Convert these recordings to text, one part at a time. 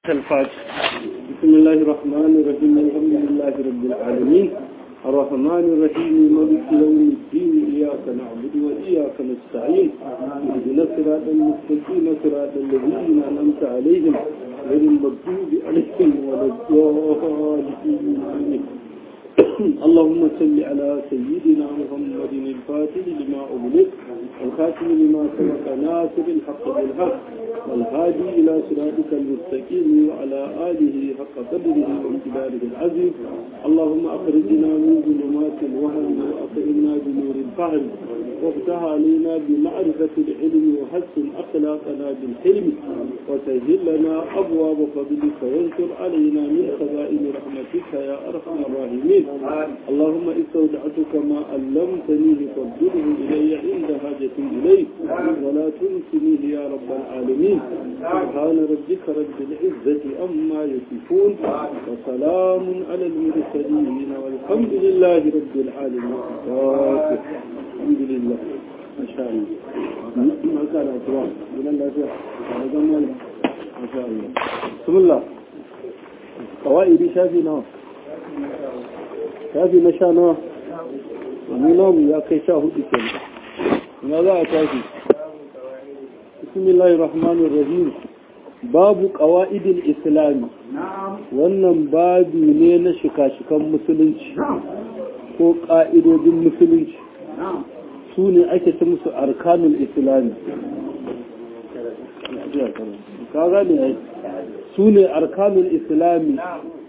الفاتح بسم الله الرحمن الرحيم الحمد لله رب العالمين الرحمن الرحيم مالك يوم الدين إياك نعبد وإياك نستعين اهدنا الصراط المستقيم صراط الذين أنعمت عليهم غير المغضوب عليهم ولا الضالين اللهم صل على سيدنا محمد الفاتح لما أغلق الخاتم لما سبق ناصر الحق بالحق والهادي إلى صراطك المستقيم وعلى آله حق قدره وامتداره العظيم اللهم أخرجنا من ظلمات الوهم وأطئنا بنور الفهم وافتح علينا بمعرفة العلم وحسن أخلاقنا بالحلم وسهل لنا أبواب فضلك وانشر علينا من خزائن رحمتك يا أرحم الراحمين اللهم استودعتك ما علمتني فاردده إلي عند حاجتي إليك ولا تنسنيه يا رب العالمين سبحان ربك رب العزة أما يصفون وسلام على المرسلين والحمد لله رب العالمين الحمد لله ما شاء الله ما كان أتوان من الله جمال ما شاء الله بسم الله قوائد شافي نوع shafi na sha nawa wani namu ya kai sha hudu ke na za a tafi bismillahir rahmanir rahim babu qawaidil islami wannan babu ne na shika-shikan musulunci ko ƙa'idodin musulunci su ne ake ta musu arkanul islami ka gane su ne arkanul islami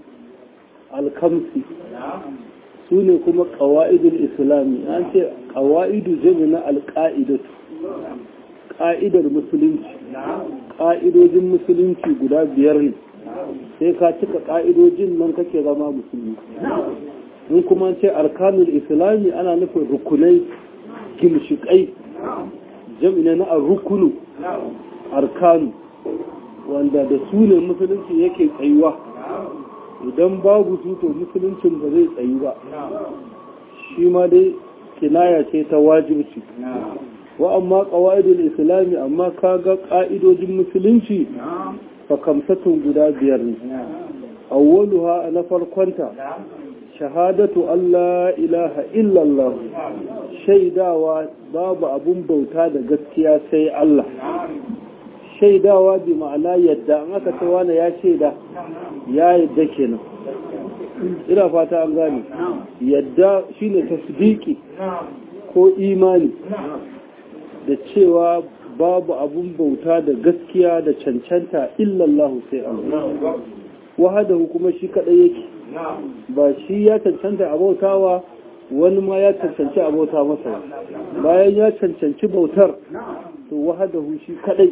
alkamsi su ne kuma ƙawa'idul islami an ce ƙawa'idu jami na alƙa'idatu ƙa'idar musulunci ƙa'idojin musulunci guda biyar ne sai ka cika ƙa'idojin nan kake zama musulmi in kuma ce arkanul islami ana nufin rukunai gimshiƙai jami na rukunu arkanu wanda da su ne musulunci yake tsayuwa idan babu su to musuluncin ba zai tsayu ba shi ma dai kinaya ce ta wajibci wa amma qawaidul islami amma kaga ka'idojin musulunci fa kamsatun guda biyar ne awwaluha na farkonta shahadatu Allah ilaha illallah shaidawa babu abun bauta da gaskiya sai Allah shaidawa bi ma'ana yadda an aka ce wani ya shaida ya yadda kenan ina fata an gane yadda shine tasdiki ko imani da cewa babu abun bauta da gaskiya da cancanta illallahu sai Allah wahadahu kuma shi kadai yake ba shi ya cancanta a bautawa wani ma ya cancanci a bauta masa bayan ya cancanci bautar to wahadahu shi kadai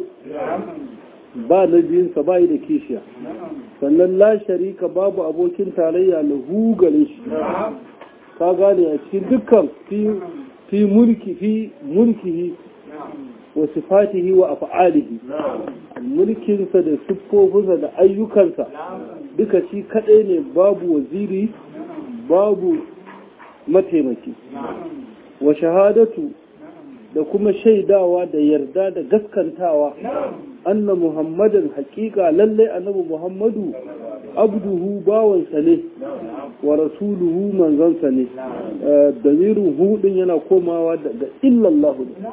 ba na biyunsa ba da kishiya sannan la sharika babu abokin tarayya lahu gare shi ka gane a cikin dukkan fi mulki fi mulkihi wa sifatihi wa af'alihi mulkinsa da siffofinsa da ayyukansa duka shi kadai ne babu waziri babu mataimaki wa shahadatu da kuma shaidawa da yarda da gaskantawa anna muhammadin hakika lalle annabi muhammadu abduhu bawansa ne wa rasuluhu manzansa ne damirin hudun yana komawa daga illallahu ne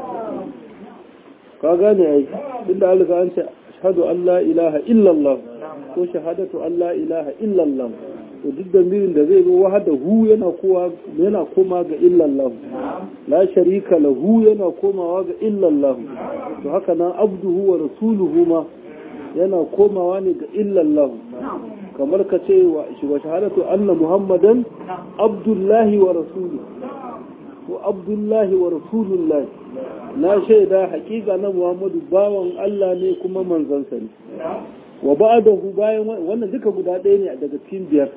ka gane ai inda alika an ce shahadu an la ilaha illallah ko shahadatu an la ilaha illallah to duk damirin da zai zo wahada hu yana kowa yana koma ga illallah la sharika lahu yana komawa ga illallah to haka nan abduhu wa rasuluhu ma yana komawa ne ga illallah kamar ka ce wa shahadatu anna muhammadan abdullahi wa rasuluhu ko abdullahi wa rasulullahi na shaida hakika na muhammadu bawan Allah ne kuma manzansa ne wa ba'dahu bayan wannan duka guda ɗaya ne daga cikin biyar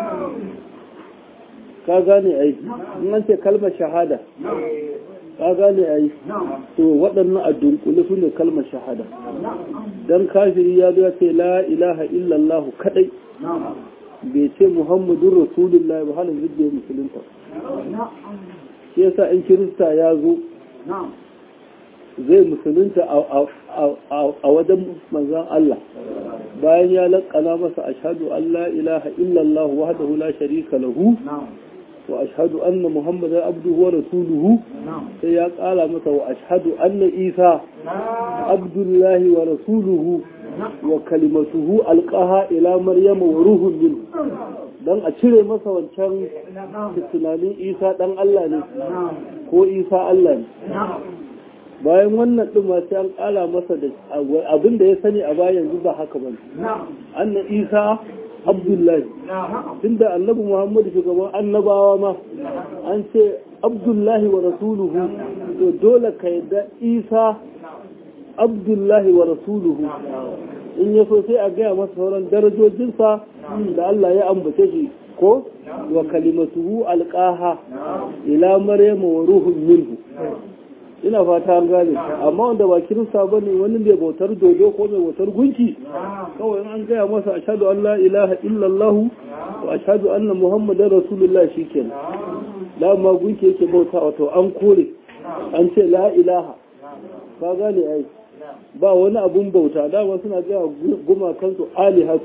ka gane ai in an ce kalmar shahada ka gane ai to waɗannan a dunkule su ne kalmar shahada dan kafiri ya zo ya ce la ilaha illallah kadai bai ce muhammadun rasulullahi ba halin zubbe musulunta shi yasa in kirista ya zo zai musulunta a wajen manzan Allah bayan ya laƙana masa ashadu an la ilaha illallah wahdahu la sharika lahu wa ashhadu anna muhammadan abduhu wa rasuluhu sai ya ƙara masa wa ashhadu anna isa abdullahi wa rasuluhu wa kalimatuhu alqaha ila maryama wa ruhun minhu dan a cire masa wancan tunanin isa dan Allah ne ko isa Allah ne bayan wannan ɗin masu an ƙala masa da abin da ya sani a bayan yanzu ba haka ba annan isa abdullahi tunda annabi muhammadu shugaban annabawa ma an ce abdullahi wa rasuluhu to dole ka yadda isa abdullahi wa rasuluhu in ya so sai a gaya masa sauran darajojinsa da Allah ya ambace shi ko wa kalimatuhu alqaha ila maryama wa ruhun minhu ina fata an gane amma wanda ba kirista ba ne wani mai bautar dodo ko mai bautar gunki kawai an gaya masa ashadu an la ilaha illallah wa ashadu anna muhammadan rasulullah shikenan da ma gunki yake bauta wato an kore an ce la ilaha ka gane ai ba wani abun bauta dama suna gaya gumakansu alihatu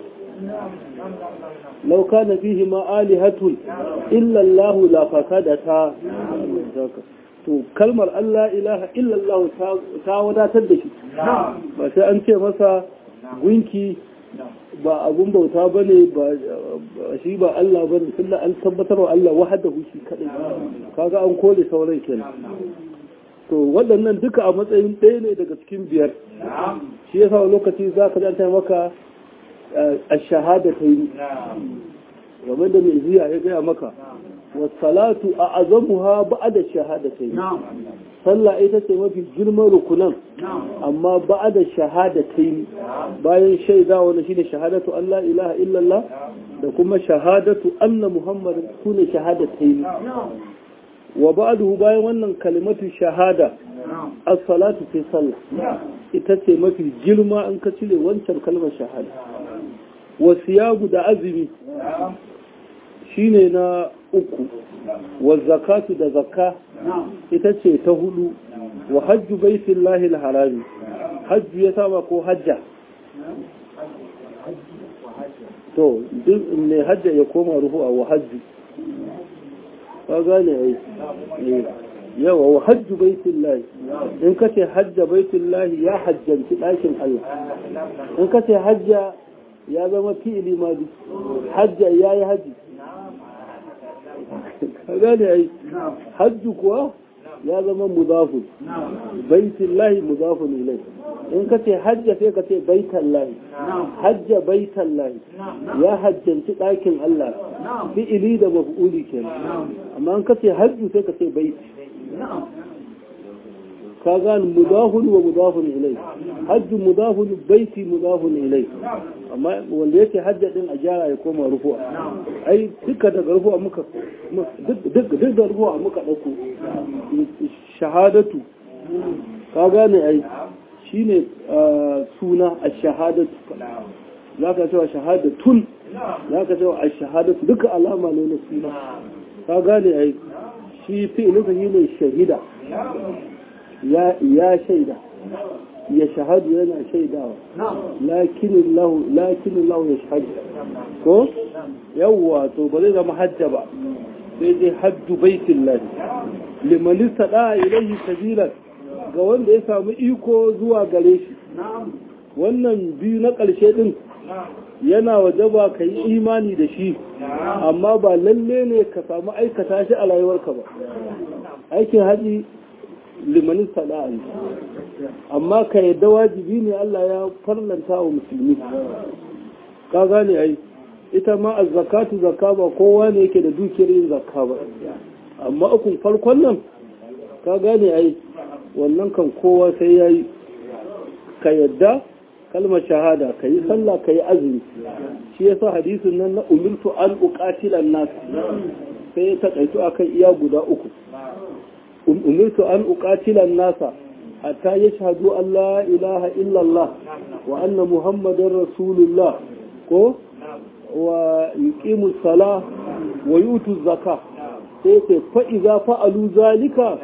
lau kana fihi ma alihatun illallahu la fasadata to kalmar Allah ilaha illallah ta wadatar da shi ba sai an ce masa gunki ba abun bauta ba ne ba shi ba Allah ba ne tunda an tabbatar wa Allah wahada shi kadai kaga an kore sauran kenan to waɗannan duka a matsayin ɗaya ne daga cikin biyar shi yasa lokaci za ka zanta maka a shahada ta yi game da mai ziya ya gaya maka wasalatu a azamuha ba'da shahadatai sallah ita ce mafi girman rukunan amma ba'da shahadatai bayan shaida wani shine shahadatu Allah ilaha illallah da kuma shahadatu anna muhammadin sune shahadatai wa ba'dahu bayan wannan kalimatu shahada as-salatu fi sallah ita ce mafi girma an ka cire wancan kalmar shahada wa siyabu da azumi shine na uku wa zakatu da zakka ita ce ta hudu wa hajju baitin lahil harami hajju ya saba ko hajja to duk mai hajja ya koma ruhu a wa hajju ka gane ai yawa wa hajju baitin lahi in ka ce hajja baitin lahi ya hajjanci ɗakin Allah in ka ce hajja ya zama fi'ili ma hajja ya yi hajji gane ai hajju kuwa ya zama mudafun baitin lahi mudafun ilai in ka ce hajja sai ka ce baitan lahi hajja baitan lahi ya hajjanci ɗakin Allah fi'ili da maf'uli kenan amma in ka ce hajju sai ka ce baiti ka gane mudafun wa mudafun ilai hajju mudafun baiti mudafun ilai amma wanda yake hajja din a gyara ya koma rufuwa ai duka daga rufuwa muka duk da rufuwa muka ɗauko shahadatu ka gane ai shine suna a shahadatu za ka cewa shahadatun za ka cewa a shahadatu duka alama ne na suna ka gane ai shi fi'ilinsa shi ne shahida ya shaida ya shahadu yana shaidawa lakinin lahu ya shahadu ko yawwa to ba zai zama hajja ba sai dai hajju baitin lahi limanista da ilahi sabilan ga wanda ya samu iko zuwa gare shi wannan biyu na ƙarshe din yana wajaba ka yi imani da shi amma ba lalle ne ka samu aikata shi a rayuwarka ba aikin haji limanin sana'a ne amma ka yadda wajibi ne Allah ya farlanta wa musulmi ka gane ai ita ma a zakatu zakka ba kowa ne yake da dukiyar yin zakka ba amma ukun farkon nan ka gane ai wannan kan kowa sai ya yi ka yadda kalmar shahada ka yi sallah ka yi azumi shi yasa hadisin nan na umirtu an uqatilan nas sai ya taƙaitu akan iya guda uku umirtu an uqatilan nasa hatta yashhadu an la ilaha illallah wa anna muhammadar rasulullah ko wa yuqimu sala wa yutu zakka sai ce fa idza fa'alu zalika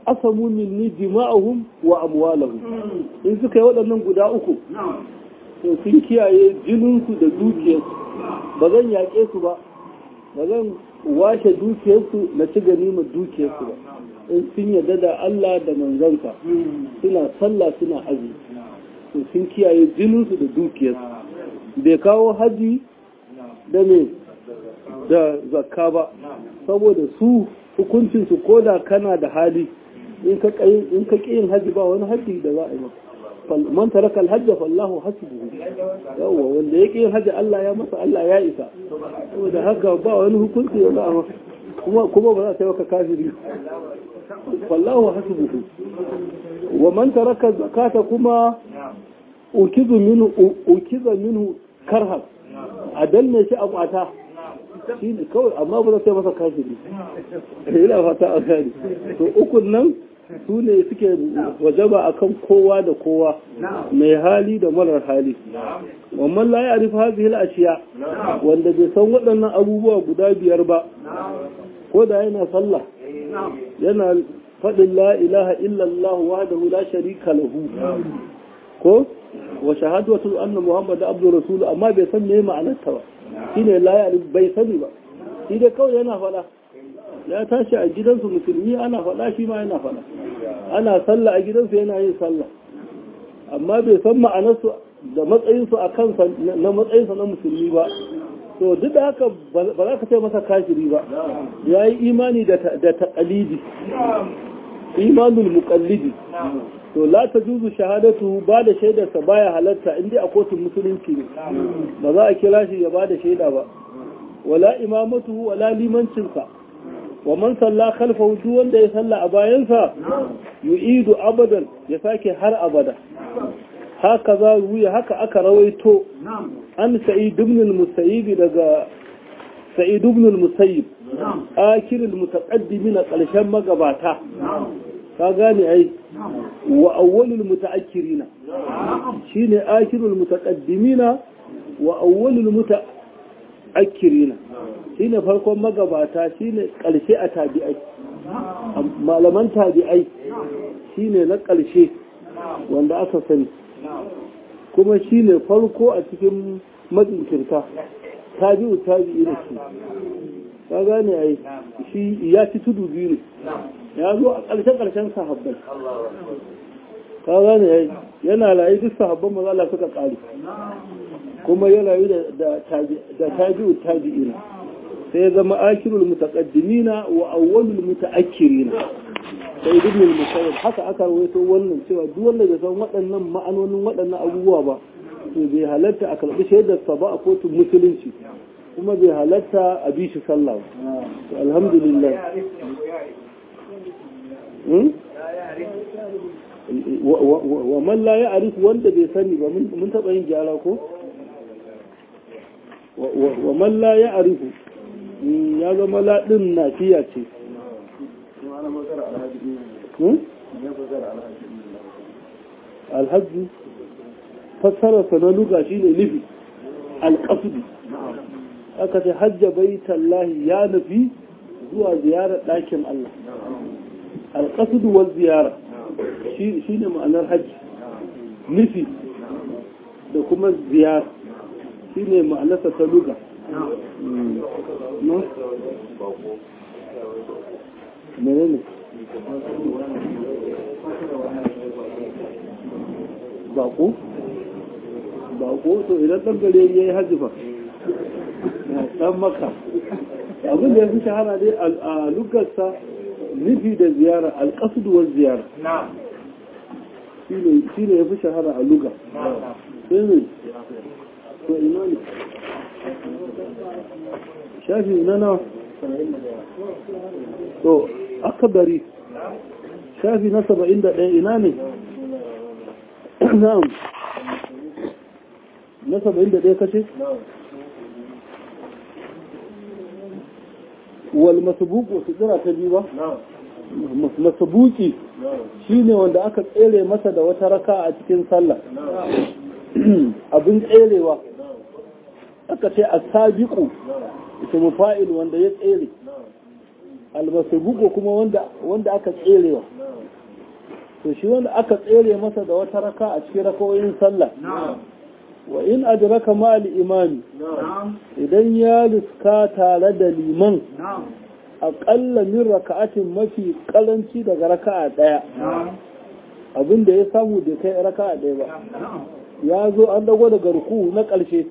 asamu minni dima'ahum wa amwalahum in suka yi waɗannan guda uku to sun kiyaye jininsu da dukiyarsu ba zan yaƙe su ba ba zan washe dukiyarsu na ci ganimar dukiyarsu ba in sun yarda da Allah da manzansa suna sallah suna azumi to sun kiyaye jininsu da dukiyarsu bai kawo haji da me da zakka ba saboda su hukuncinsu ko da kana da hali in ka ƙi yin haji ba wani haji da za a yi maka man taraka alhajja fallahu hasbuhu yawa wanda yake yin haji Allah ya masa Allah ya isa saboda haka ba wani hukunci da za a maka kuma kuma ba za ta yi maka kafiri fallahu hasbuhu wa man taraka zakata kuma ukizu minhu ukiza minhu karhan a danne shi a kwata shi ne kawai amma ba za ta yi masa kafiri ina fata a gani to ukun nan su ne suke wajaba akan kowa da kowa mai hali da marar hali wannan la ya rufe hazihil ashiya wanda bai san waɗannan abubuwa guda biyar ba ko da yana sallah yana faɗin la ilaha illallah wahdahu la sharika lahu ko wa shahadatu anna muhammad abdu rasul amma bai san me ma'anarta ba shine la ya bai sani ba shi dai kawai yana faɗa ya tashi a gidansu musulmi ana faɗa shi ma yana faɗa ana sallah a gidansu yana yin sallah amma bai san ma'anarsu da matsayinsu a kansa na matsayinsa na musulmi ba to duk da haka ba za ka ce masa kafiri ba ya yi imani da taƙalidi imanul muƙallidi to la ta juzu shahadatu ba da shaidarsa baya halatta in dai a kotun musulunci ne ba za a kira shi ya ba da shaida ba wala imamatu wala limancinsa wa man salla khalfahu duk wanda ya salla a bayansa yu'idu abadan ya sake har abada haka za ruya haka aka rawaito an sa'id ibn al-musayyib daga sa'id ibn al-musayyib akir al-mutaqaddimin karshen magabata ka gane ai wa awwalul mutaakkirina shine akirul mutaqaddimina wa awwalul mutaakkirina shine farkon magabata shine karshe a tabi'ai malaman tabi'ai shine na karshe wanda aka sani kuma shine farko a cikin matsinkirta tabi'u tabi'i da shi ka gane ai shi ya ci tudu biyu ne ya zo a ƙarshen-ƙarshen sahabbai ka gane yana layi duk sahabban maza Allah suka ƙari kuma ya rayu da tabi'u tabi'ina sai ya zama akirul mutaqaddimina wa awwalul mutaakkirina sai ibn al-musayyib haka aka rawaito wannan cewa duk wanda bai san waɗannan ma'anonin waɗannan abubuwa ba to bai halatta a karɓi shaidar sa ba a kotun musulunci kuma bai halatta a bi shi sallah to alhamdulillah wa man la ya arifu wanda bai sani ba mun taɓa yin gyara ko wa man la ya arifu ya zama laɗin nafiya ce alhaji fassararsa na luga shi ne nufi alƙasudu aka ce hajja bai tallahi ya nufi zuwa ziyarar ɗakin Allah alƙasudu wa ziyara shi ne ma'anar hajji nufi da kuma ziyara shi ne ma'anarsa ta luga menene bako bako to idan ɗan gare ya yi hajji fa ɗan maka abin da ya fi shahara dai a lugarsa nufi da ziyara alƙasuduwar ziyara shi ne ya fi shahara a luga sai ne to ina ne shafi na nawa to akabari shafi na saba'in da ɗaya ina ne na'am na saba'in da ɗaya kashe wal masabuku su tsira ta biyu ba masabuki shine wanda aka tsere masa da wata raka a cikin sallah abin tserewa aka ce a sabiku ismu fa'il wanda ya tsere almasabuku kuma wanda wanda aka tserewa to shi wanda aka tsere masa da wata raka a cikin rakawoyin sallah wa in adraka ma al-imami idan ya riska tare da liman aƙalla min raka'atin mafi ƙaranci daga raka'a ɗaya abin da ya samu da kai raka'a ɗaya ba ya zo an dago daga ruku na ƙarshe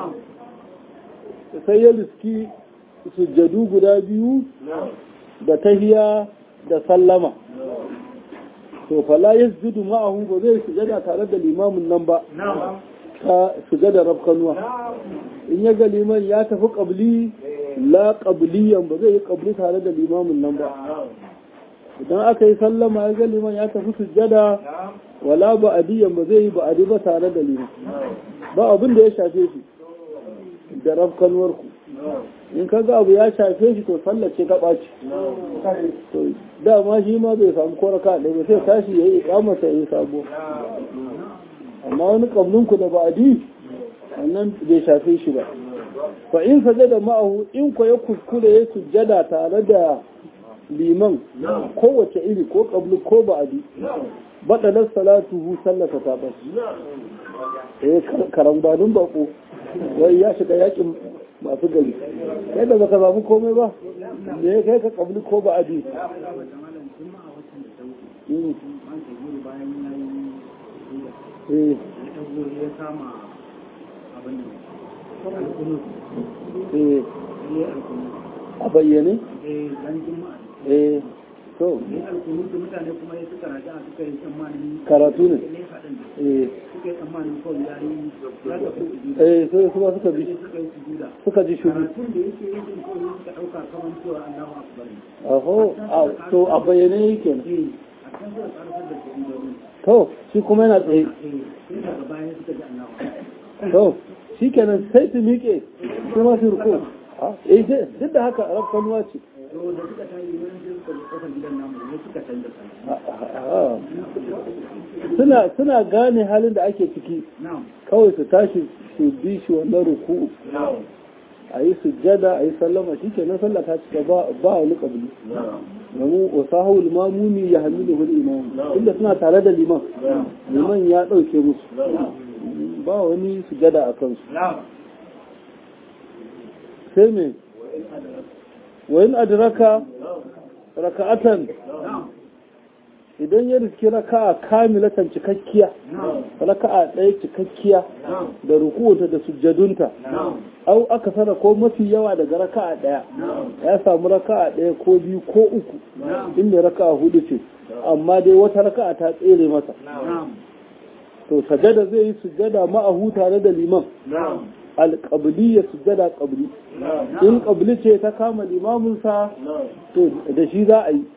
sai ya riski sujjadu guda biyu da tahiya da sallama to fala yasjudu ma'ahu ba zai sujada tare da limamin nan ba ta sujada rafkanuwa in ya ga liman ya tafi qabli la qabliyan ba zai yi qabli tare da limamin nan ba idan aka yi sallama ya ga liman ya tafi sujada wala ba'adiyan ba zai yi ba'adi ba tare da liman ba abin da ya shafe shi da rafkanuwar ku in ka ga abu ya shafe shi to sallace ta ɓaci to dama shi ma bai samu koraka ɗaya ba sai tashi ya yi ƙamata ya yi sabo amma wani ƙablinku da ba'adi wannan bai shafe shi ba fa in sajada ma'ahu in ko ya kuskure ya sujjada tare da liman kowace iri ko ƙablu ko ba'adi baɗalar salatu hu sallata ta ɓaci eh karambanin bako wai ya shiga yakin masu gari kai da baka samu komai ba me ya kai ka kabli ko ba abi a bayyane? eh to mutane kuma ya suka raja suka yi tsammanin karatu ne eh suka yi tsammanin kawai ya yi ya tafi eh sai kuma suka bi suka yi sujuda suka ji shuru karatun da yake yin kawai suka ɗauka kamar cewa Allahu akbar ne aho a- to a bayyane yake ne eh a kan suka karfar da sujuda ne to shi kuma yana tsaye eh sai daga baya suka ji Allahu akbar to shi kenan sai su miƙe kuma su ruku eh sai- duk da haka rafkanuwa ce to da suka tayi wani sai suka ji kofar gidan namu ne suka canza sallah Ah, suna suna gane halin da ake ciki na'am kawai su tashi su bi shi wannan ruku a yi sujjada a yi sallama shi ke nan sallah ta cika ba ba wani kabili domin wasahul mamumi ya hamilu hul imam inda suna tare da liman liman ya ɗauke musu ba wani sujjada a kansu sai me wa in adraka raka'atan idan ya riski raka'a kamilatan cikakkiya raka'a ɗaya cikakkiya da rukuta da sujjadunta au aka sana ko mafi yawa daga raka'a ɗaya ya samu raka'a ɗaya ko biyu ko uku inda raka'a hudu ce amma dai wata raka'a ta tsere masa to sajada zai yi sujjada ma'ahu tare da liman alƙabli ya sujjada ƙabli in ƙabli ce ta kama limaminsa to da shi za a yi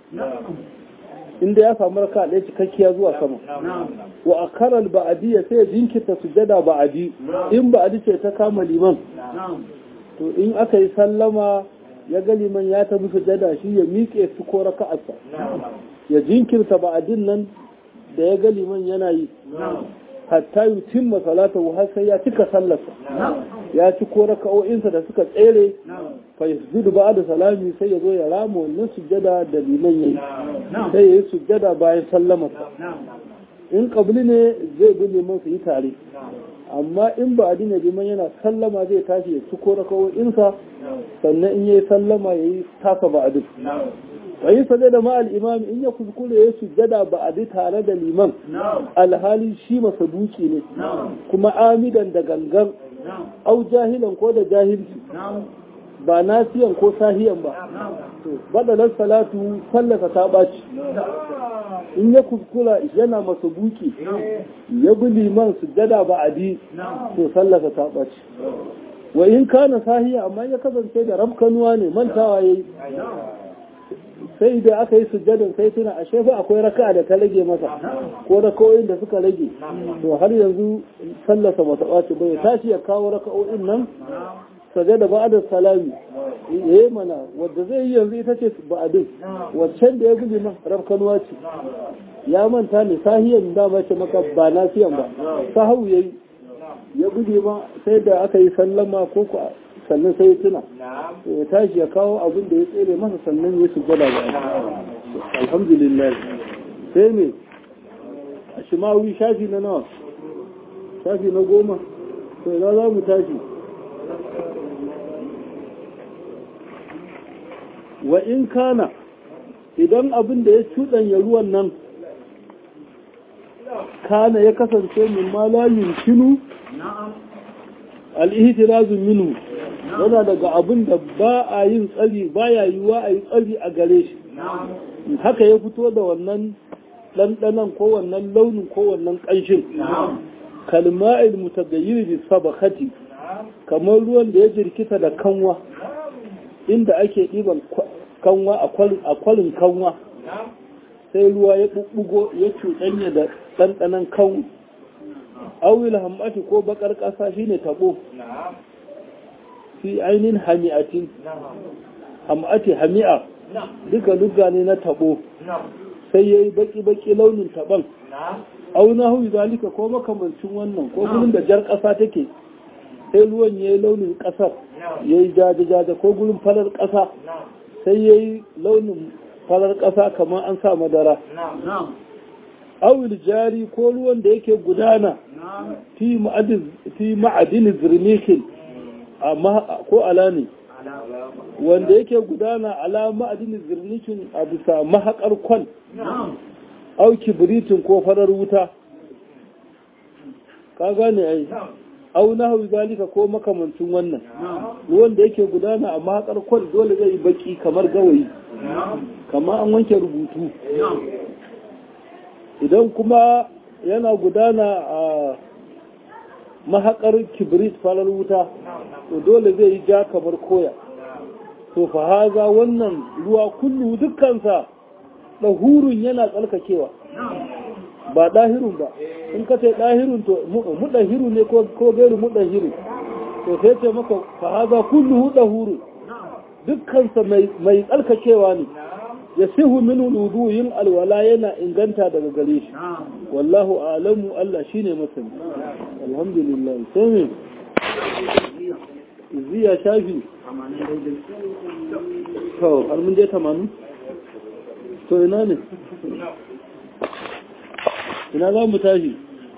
inda ya samu raka ɗaya cikakkiya zuwa sama wa a karal ba'adiyya sai ya jinkirta sujjada ba'adi in ba'adi ce ta kama liman to in aka yi sallama ya ga liman ya tafi sujjada shi ya miƙe su ko raka'arsa ya jinkirta ba'adin nan da ya ga liman yana yi hatta yutimma salatahu har sai ya cika sallarsa ya ci ko raka'o'insa da suka tsere fa yasjudu ba'da salami sai ya zo ya rama wannan sujjada da liman yayi sai ya yi sujjada bayan sallamarsa in qabli ne zai bi liman su yi tare amma in ba adina liman yana sallama zai tashi ya ci ko raka'o'insa sannan in yayi sallama yayi tasa ba adin wa yi sajada ma al-imam in ya kuskure ya sujjada ba adi tare da liman alhali shi masa duki ne kuma amidan da gangan au jahilan ko da jahilci ba nasiyan ko sahiyan ba to badalar salatu sallaka ta ɓaci in ya kuskura yana masa buki ya bi liman sujjada ba adi to sallaka ta ɓaci wa in kana sahiya amma ya kasance da rafkanuwa ne mantawa yayi sai da aka yi sujjadin sai tuna a shefa akwai raka'a da ta rage masa ko raka'o'in da suka rage to har yanzu sallasa mata ɓaci bai tashi ya kawo raka'o'in nan sajada ba'da salami eh mana wanda zai yi yanzu ita ce ba'adin waccan da ya guji man rafkanuwa ce ya manta ne sahiyan da mace maka ba nasiyan ba sahawu yayi ya guji ma sai da aka yi sallama ko ko sannan sai ya tuna to ya tashi ya kawo abin da ya tsere masa sannan ya su gwada ba alhamdulillah sai ne a shimawi shafi na nawa shafi na goma to ina za mu tashi wa in kana idan abin da ya cuɗanya ruwan nan kana ya kasance min ma la yumkinu al-ihtirazu minhu yana daga abin da ba a yin tsari baya yiwa a yi tsari a gare shi haka ya fito da wannan ɗanɗanan ko wannan launin ko wannan ƙanshin kalma'il mutagayyir bi sabakati kamar ruwan da ya jirkita da kanwa inda ake ɗiban kanwa a kwalin kanwa sai ruwa ya ɓuɓɓugo ya cuɗanya da ɗanɗanan kanwa awil hamati ko bakar ƙasa shine tabo fi ainihin hami'atin hamati hami'a duka duka ne na tabo sai ya yi baki-baki launin taban auna hu zalika ko makamancin wannan ko gurin da jar ƙasa take sai ruwan ya yi launin ƙasar ya yi jaje-jaje ko gurin farar ƙasa sai ya yi launin farar ƙasa kamar an sa madara awil jari ko ruwan da yake gudana fi ma'adin zirnikin ko ala ne wanda yake gudana ala ma'adin zirnikin a bisa mahaƙar kwan au kibiritin ko farar wuta ka gane ai au na hau zalika ko makamancin wannan ruwan da yake gudana a mahaƙar kwan dole zai yi baki kamar gawayi kamar an wanke rubutu idan kuma yana gudana a mahaƙar kibrit farar wuta to dole zai yi ja kamar koya to fa haza wannan ruwa kullu dukkansa ɗahurun yana tsarkakewa ba ɗahirun ba in ka ce ɗahirun to muɗahiru ne ko gairu muɗahiru to sai ce maka fa haza kullu ɗahurun dukkansa mai tsarkakewa ne ya sihu min wudu yin alwala yana inganta daga gare shi wallahu alamu Allah shine masani alhamdulillah sai me ziya shafi to har mun je 80 to ina ne ina za mu tashi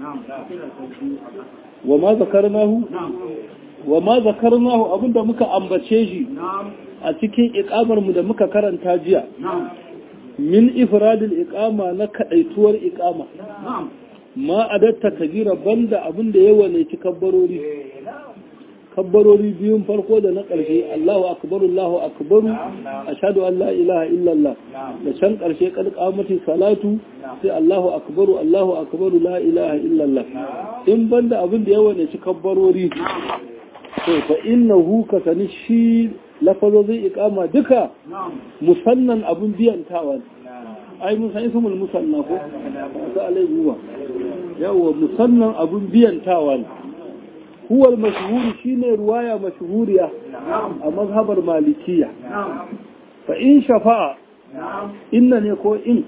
wa ma zakarnahu wa ma zakarnahu abinda muka ambace shi a cikin iƙamarmu da muka karanta jiya min ifradil iqama na kadaituwar iqama ma adatta kabira banda abin da yawa ne ci kabbarori kabbarori biyun farko da na ƙarshe Allahu akbar Allahu akbar ashhadu an la ilaha illallah da can ƙarshe kad qamati salatu sai Allahu akbar Allahu akbar la ilaha illallah in banda abin da yawa ne ci kabbarori to fa innahu kasani shi lafazozin ikama duka musannan abin biyantawa ai mun san ismul musanna ko ta alai huwa yawa musannan abin biyantawa ne huwa al-mashhur shine ruwaya mashhuriya a mazhabar malikiya fa in shafa'a inna ne ko in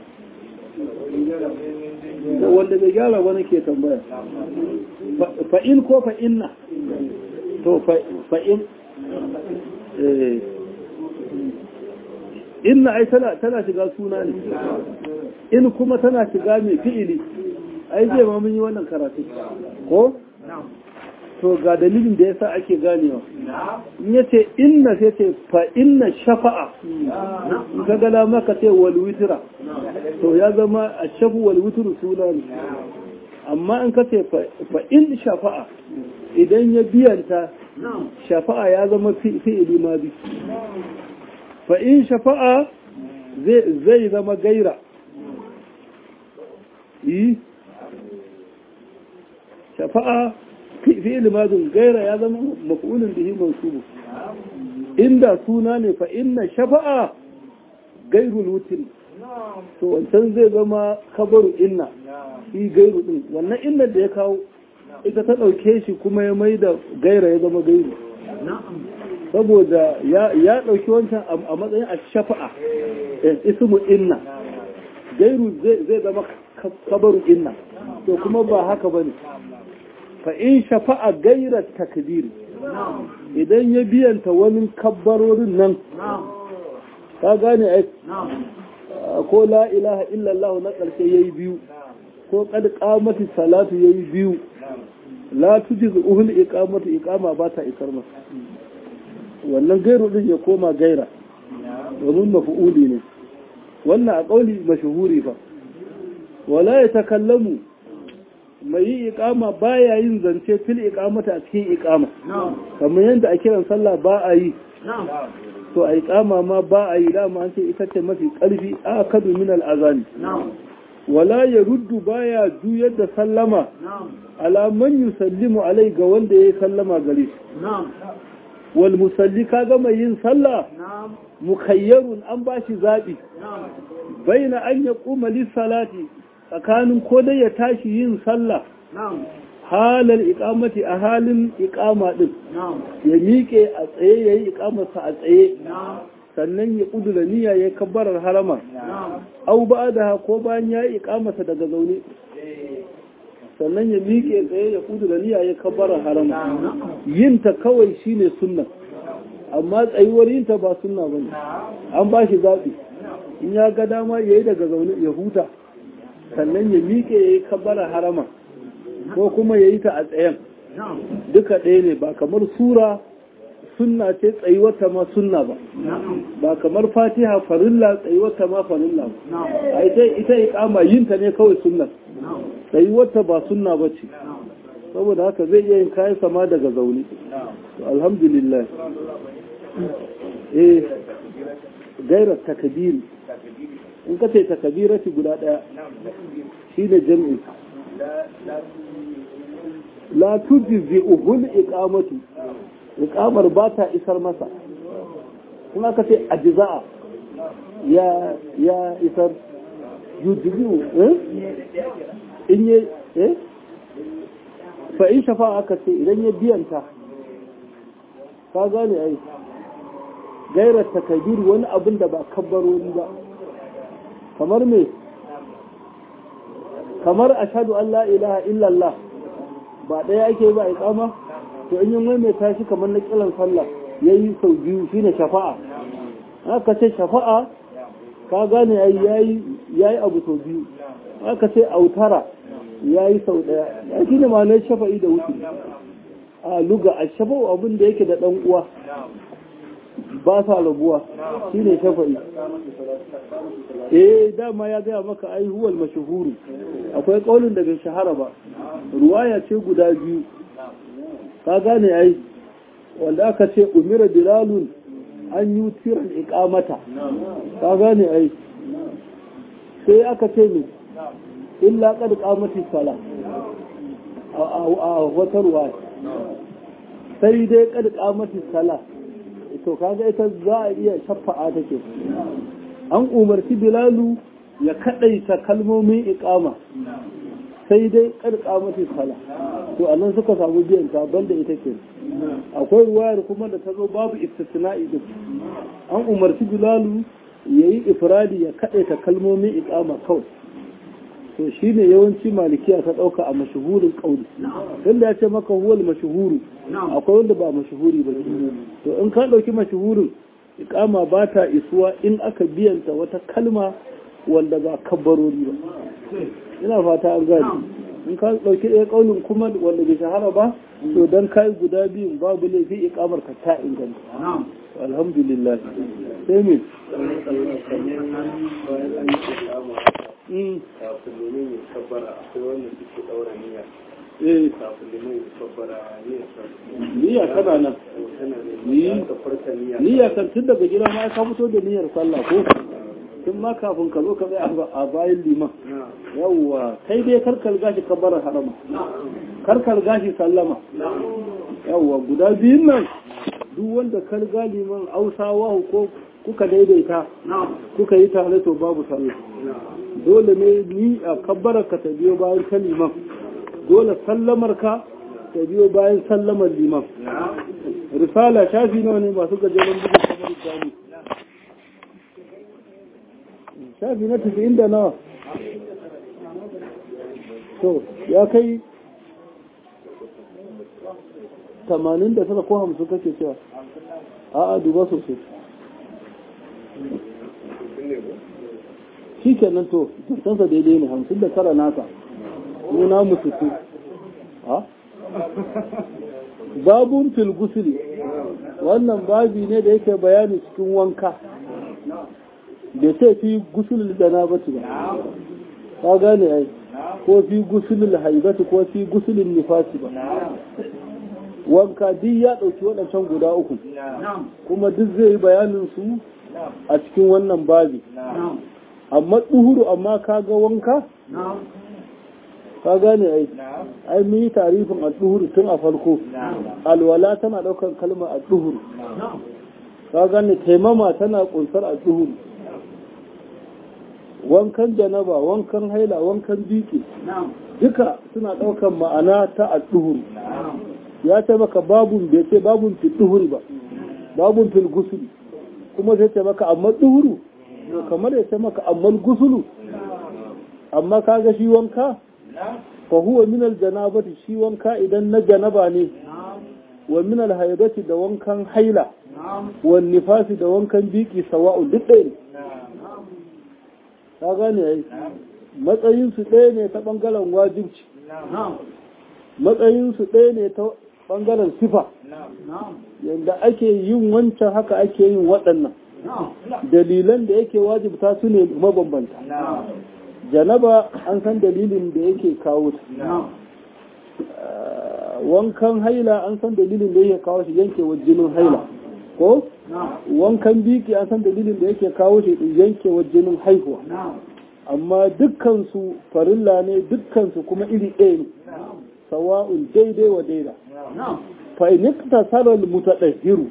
wanda bai gyara wani ke tambaya fa in ko fa inna to fa in inna ai tana shiga suna ne in kuma tana shiga mai fi'ili ai zai ma mun yi wannan karatu ko to ga dalilin da yasa ake ganewa in yace inna sai ce fa inna shafa'a in ka gala maka ce wal witra to ya zama a shafu wal witru suna ne amma in ka ce fa in shafa'a idan ya biyanta shafa'a ya zama fi'ili ma bi fa in shafa'a zai zama gaira yi shafa'a fi'ili ma gaira ya zama maf'ulun bihi mansubu inda suna ne fa inna shafa'a gairul wutin to wancan zai zama kabaru inna shi gairu din wannan inda da ya kawo ita ta ɗauke shi kuma ya mai da gaira ya zama gairu saboda ya ɗauki wancan a matsayin a shafa'a ismu inna gairu zai zama kabaru inna to kuma ba haka ba ne fa in shafa'a gaira takdiri idan ya biyanta wani kabbarorin nan ka gane ai ko la ilaha illallah na ƙarshe yayi biyu ko kad qamati salatu yayi biyu la tujizu uhul iqamatu iqama ba ta isar masa wannan gairu din ya koma gaira domin mafu'uli ne wannan a kauli mashhuri fa wala ya takallamu mai yi iqama baya yin zance fil iqamata a cikin iqama kamar yadda a kiran sallah ba a yi to a iqama ma ba a yi dama an ce ita ce mafi karfi a kadu min al-azani wala ya ruddu baya juyar da sallama ala man yusallimu alai ga wanda ya sallama gare shi wal musalli kaga mai yin sallah mukayyarun an bashi zabi baina an ya kuma salati tsakanin ko dai ya tashi yin sallah halar ikamati a halin ikama din ya miƙe a tsaye ya yi ikamarsa a tsaye sannan ya ƙudura niyya ya kabbarar harama au ba da ko bayan ya yi ikamarsa daga zaune sannan ya miƙe tsaye ya ƙudura niyya ya kabbarar harama yinta kawai shine sunna amma tsayuwar yinta ba sunna bane an ba shi zaɓi in ya ga dama ya yi daga zaune ya huta sannan ya miƙe ya yi kabbarar harama ko kuma ya yi ta a tsayen duka ɗaya ne ba kamar sura sunna ce tsayuwarta ma sunna ba ba kamar fatiha farilla tsayuwarta ma farilla ba a ita ita iqama yin ta ne kawai sunna tsayuwarta ba sunna ba ce saboda haka zai iya yin kayan sama daga zaune alhamdulillah eh gairar takabir in ka ce takabirati guda ɗaya shi ne jam'i la tujzi uhul iqamatu iqamar ba ta isar masa kuma ka ce ajza'a ya ya isar yujzi eh in ye eh fa in shafa aka ce idan ya biyanta ka gane ai gairar takabir wani abin da ba kabbaroni ba kamar me kamar ashadu an la ilaha illallah ba ɗaya ake ba a kama to in yin mai tashi kamar na kiran sallah ya yi sau biyu shine shafa'a aka ce shafa'a ka gane ya yi abu sau biyu aka ce autara ya yi sau ɗaya ya shi ne ma shafa'i da wuce a luga a shafa'u abin da yake da ɗan uwa ba sa rabuwa shi ne shafa'i eh dama ya gaya maka ai huwal mashahuru akwai kaulin da bai shahara ba ruwaya ce guda biyu ka gane ai wanda aka ce umira bilalun an yi tiran ikamata ka gane ai sai aka ce ne illa kad qamati sala a wata ruwaya sai dai kad qamati sala to kaga ita za a iya shafa'a take an umarci bilalu ya kadaita kalmomin iqama sai dai karka mata sala to anan suka samu biyan ta banda ita ke akwai ruwayar kuma da ta zo babu istisna'i din an umarci bilalu yayi ifradi ya kadaita kalmomin iqama kawai to shine yawanci malikiya ta dauka a mashuhurin kauli tunda ya ce maka huwal mashhuru akwai wanda ba mashuhuri ba to in ka dauki mashuhurin ikama ba ta isuwa in aka biyanta wata kalma wanda ba kabbarori ba ina fata an gani in ka dauki ɗaya kaunin kuma wanda bai shahara ba to dan kai guda biyun babu laifi ikamar ka ta inganta alhamdulillah sai me kafin limin ya kabbara akwai wanda suke daura niyya eh kafin limin ya kabbara niyya niyya tana nan tana da Ni- niyya ka farka niyya niyya kan tun daga gida ma ka fito da niyyar sallah ko tun ma kafin ka zo ka tsaya a bayan liman na yawwa kai dai karkar gashi kabbarar harama karkar gashi sallama yawwa guda biyun nan duk wanda kar ga liman ausawa ko kuka daidaita kuka yi tare to babu sallah dole ne ni a kabbarar ka ta biyo bayan ta liman dole sallamar ka ta biyo bayan sallamar liman risala shafi nawa ne masu gajeren bugun kamar jami shafi na tafi inda nawa to ya kai tamanin da tara ko hamsin kake cewa a'a duba sosai shi kenan to tantansa daidai ne hamsin da tara nasa muna musu su ha babun fil gusuli wannan babi ne da yake bayani cikin wanka bai ce fi gusulul janabati ba ka gane ai ko fi gusulul haibati ko fi gusulul nifasi ba wanka duk ya ɗauki waɗancan guda uku kuma duk zai yi bayanin su a cikin wannan babi amma ɗuhuru amma kaga wanka ka gane ai ai mun yi tarifin al-duhur tun a farko alwala tana daukar kalmar al-duhur ka gane taimama tana kunsar al-duhur wankan janaba wankan haila wankan biki duka suna daukar ma'ana ta al-duhur ya ce maka babun bai ce babun fil duhur ba babun fil gusul kuma zai ce maka amma duhuru kamar ya ce maka amma gusulu amma kaga shi wanka fa huwa min aljanabati shi wanka idan na janaba ne wa min alhaidati da wankan haila wa nifasi da wankan biki sawa'u duk ɗaya ne ka gane ai matsayin su ɗaya ne ta bangaren wajibci matsayin su ɗaya ne ta bangaren sifa yadda ake yin wancan haka ake yin waɗannan dalilan da yake wajibta su ne mabambanta janaba an san dalilin da yake kawo ta wankan haila an san dalilin da yake kawo shi yankewar jinin haila ko wankan biki an san dalilin da yake kawo shi yankewar jinin haihuwa amma dukkansu farilla ne dukkansu kuma iri ɗaya ne sawa'un daidai wa daida fa in iktasara al-mutadahhiru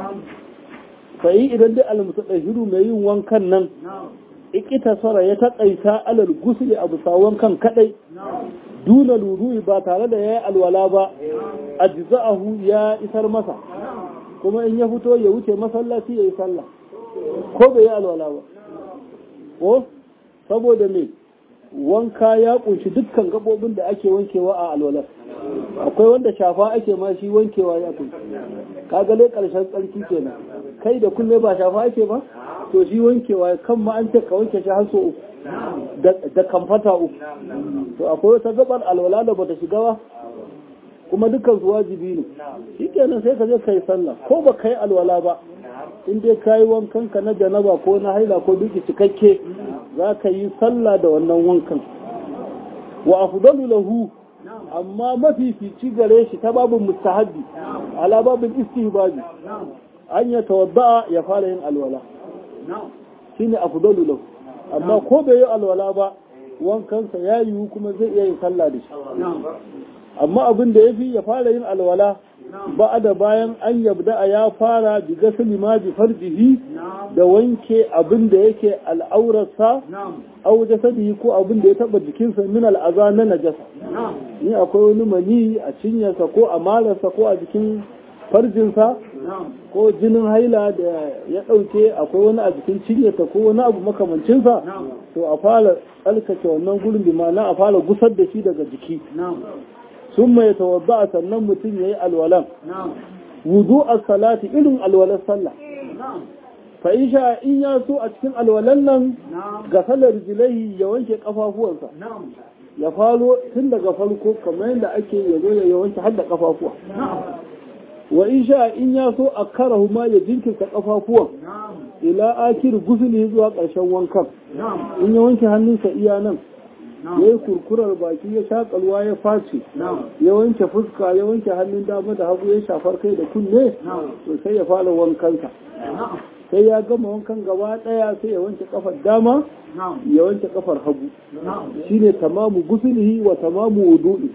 fa idan dai al-mutadahhiru mai yin wankan nan ikitasara ya taƙaita alal gusuli a bisa wankan kadai duna lurui ba tare da ya yi alwala ba a jiza'ahu ya isar masa kuma in ya fito ya wuce masallaci ya yi sallah ko bai yi alwala ba ko saboda me wanka ya kunshi dukkan gabobin da ake wankewa a alwalar akwai wanda shafa ake ma shi wankewa ya kunshi kagale karshen tsarki kenan kai da kulle ba shafa ake ba to shi wankewa kan ma an ce ka wanke shi har so uku da kamfata uku to akwai wata gabar alwala da bata shiga ba kuma dukkan su wajibi ne shi kenan sai ka je kai sallah ko ba kai alwala ba in dai kayi wankan ka na janaba ko na haila ko duki cikakke za ka yi sallah da wannan wankan wa afdalu lahu amma mafifici gare shi ta babin mustahabbi ala babin istihbabi an ya tawadda ya fara yin alwala shine afdalu lahu amma ko bai yi alwala ba wankansa ya yiwu kuma zai iya yin sallah da shi amma abin da ya fi ya fara yin alwala ba da bayan an yabda ya fara bi gasali ma bi farjihi da wanke abin da yake al'aurarsa au jasadihi ko abin da ya taba jikinsa min al'aza na najasa ni akwai wani mani a cinyarsa ko a malarsa ko a jikin farjinsa ko jinin haila da ya ɗauke akwai wani a jikin cinyarsa ko wani abu makamancinsa to a fara tsarkake wannan gurin bi ma'ana a fara gusar da shi daga jiki sun mai tawadda sannan mutum ya yi alwalan wudu a salati irin alwalar sallah fa sha in ya so a cikin alwalan nan ga salar jilai ya wanke kafafuwansa ya faro tun daga farko kamar yadda ake ya zo ya wanke har da kafafuwa wa in sha in ya so a karahu ma ya jinkirta kafafuwan ila akir gusuli zuwa ƙarshen wankan in ya wanke hannunsa iya nan ya yi kurkurar baki ya shakalwa ya face ya wanke fuska ya wanke hannun dama da hagu ya shafar kai da kunne to sai ya fara wankansa sai ya gama wankan gaba daya sai ya wanke kafar dama ya wanke kafar hagu shine tamamu gusulihi wa tamamu wudu'i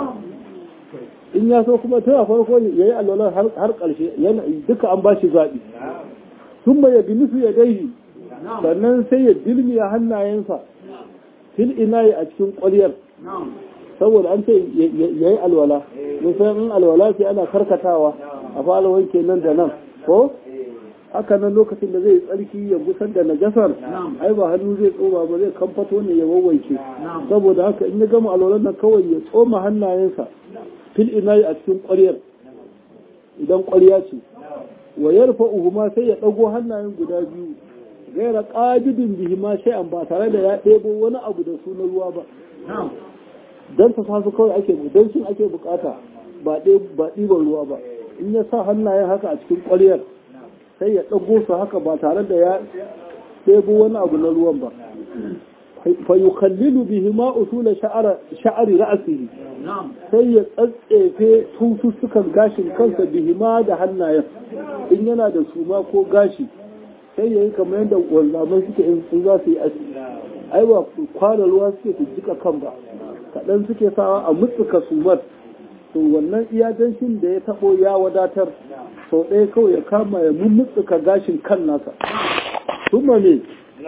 in ya so kuma tun a farko ya yi alwalar har ƙarshe duka an ba shi zaɓi sun ya bi nufi ya daihi sannan sai ya dilmiya hannayensa fil inayi a cikin ƙwaryar saboda an ce ya yi alwala musayin in alwala sai ana karkatawa a fara wanke nan da nan ko haka nan lokacin da zai tsarki ya gusar da najasar ai ba hannu zai tsoma ba zai kamfato ne ya wawwanke saboda haka in ya gama alwalan nan kawai ya tsoma hannayensa fil inayi a cikin ƙwaryar idan ƙwarya ce wa yarfa uhuma sai ya ɗago hannayen guda biyu gaira ƙajidin bihi ma shay'an ba tare da ya ɗebo wani abu da su na ruwa ba don ta su kawai ake don shi ake bukata ba ɗiban ruwa ba in ya sa hannayen haka a cikin ƙwaryar sai ya ɗago su haka ba tare da ya ɗebo wani abu na ruwan ba fa yukallilu bihi ma usula sha'ari ra'asihi sai ya tsatsefe tusussukan gashin kansa bihi ma da hannayen in yana da suma ko gashi sai ya yi kamar yadda wanzamai suke in za su yi aski ai ba kwana ruwa suke su jika kan ba kaɗan suke sawa a mutsuka sumar to wannan iya danshin da ya taɓo ya wadatar sau ɗaya kawai ya kama ya mummutsuka gashin kan nasa summa ne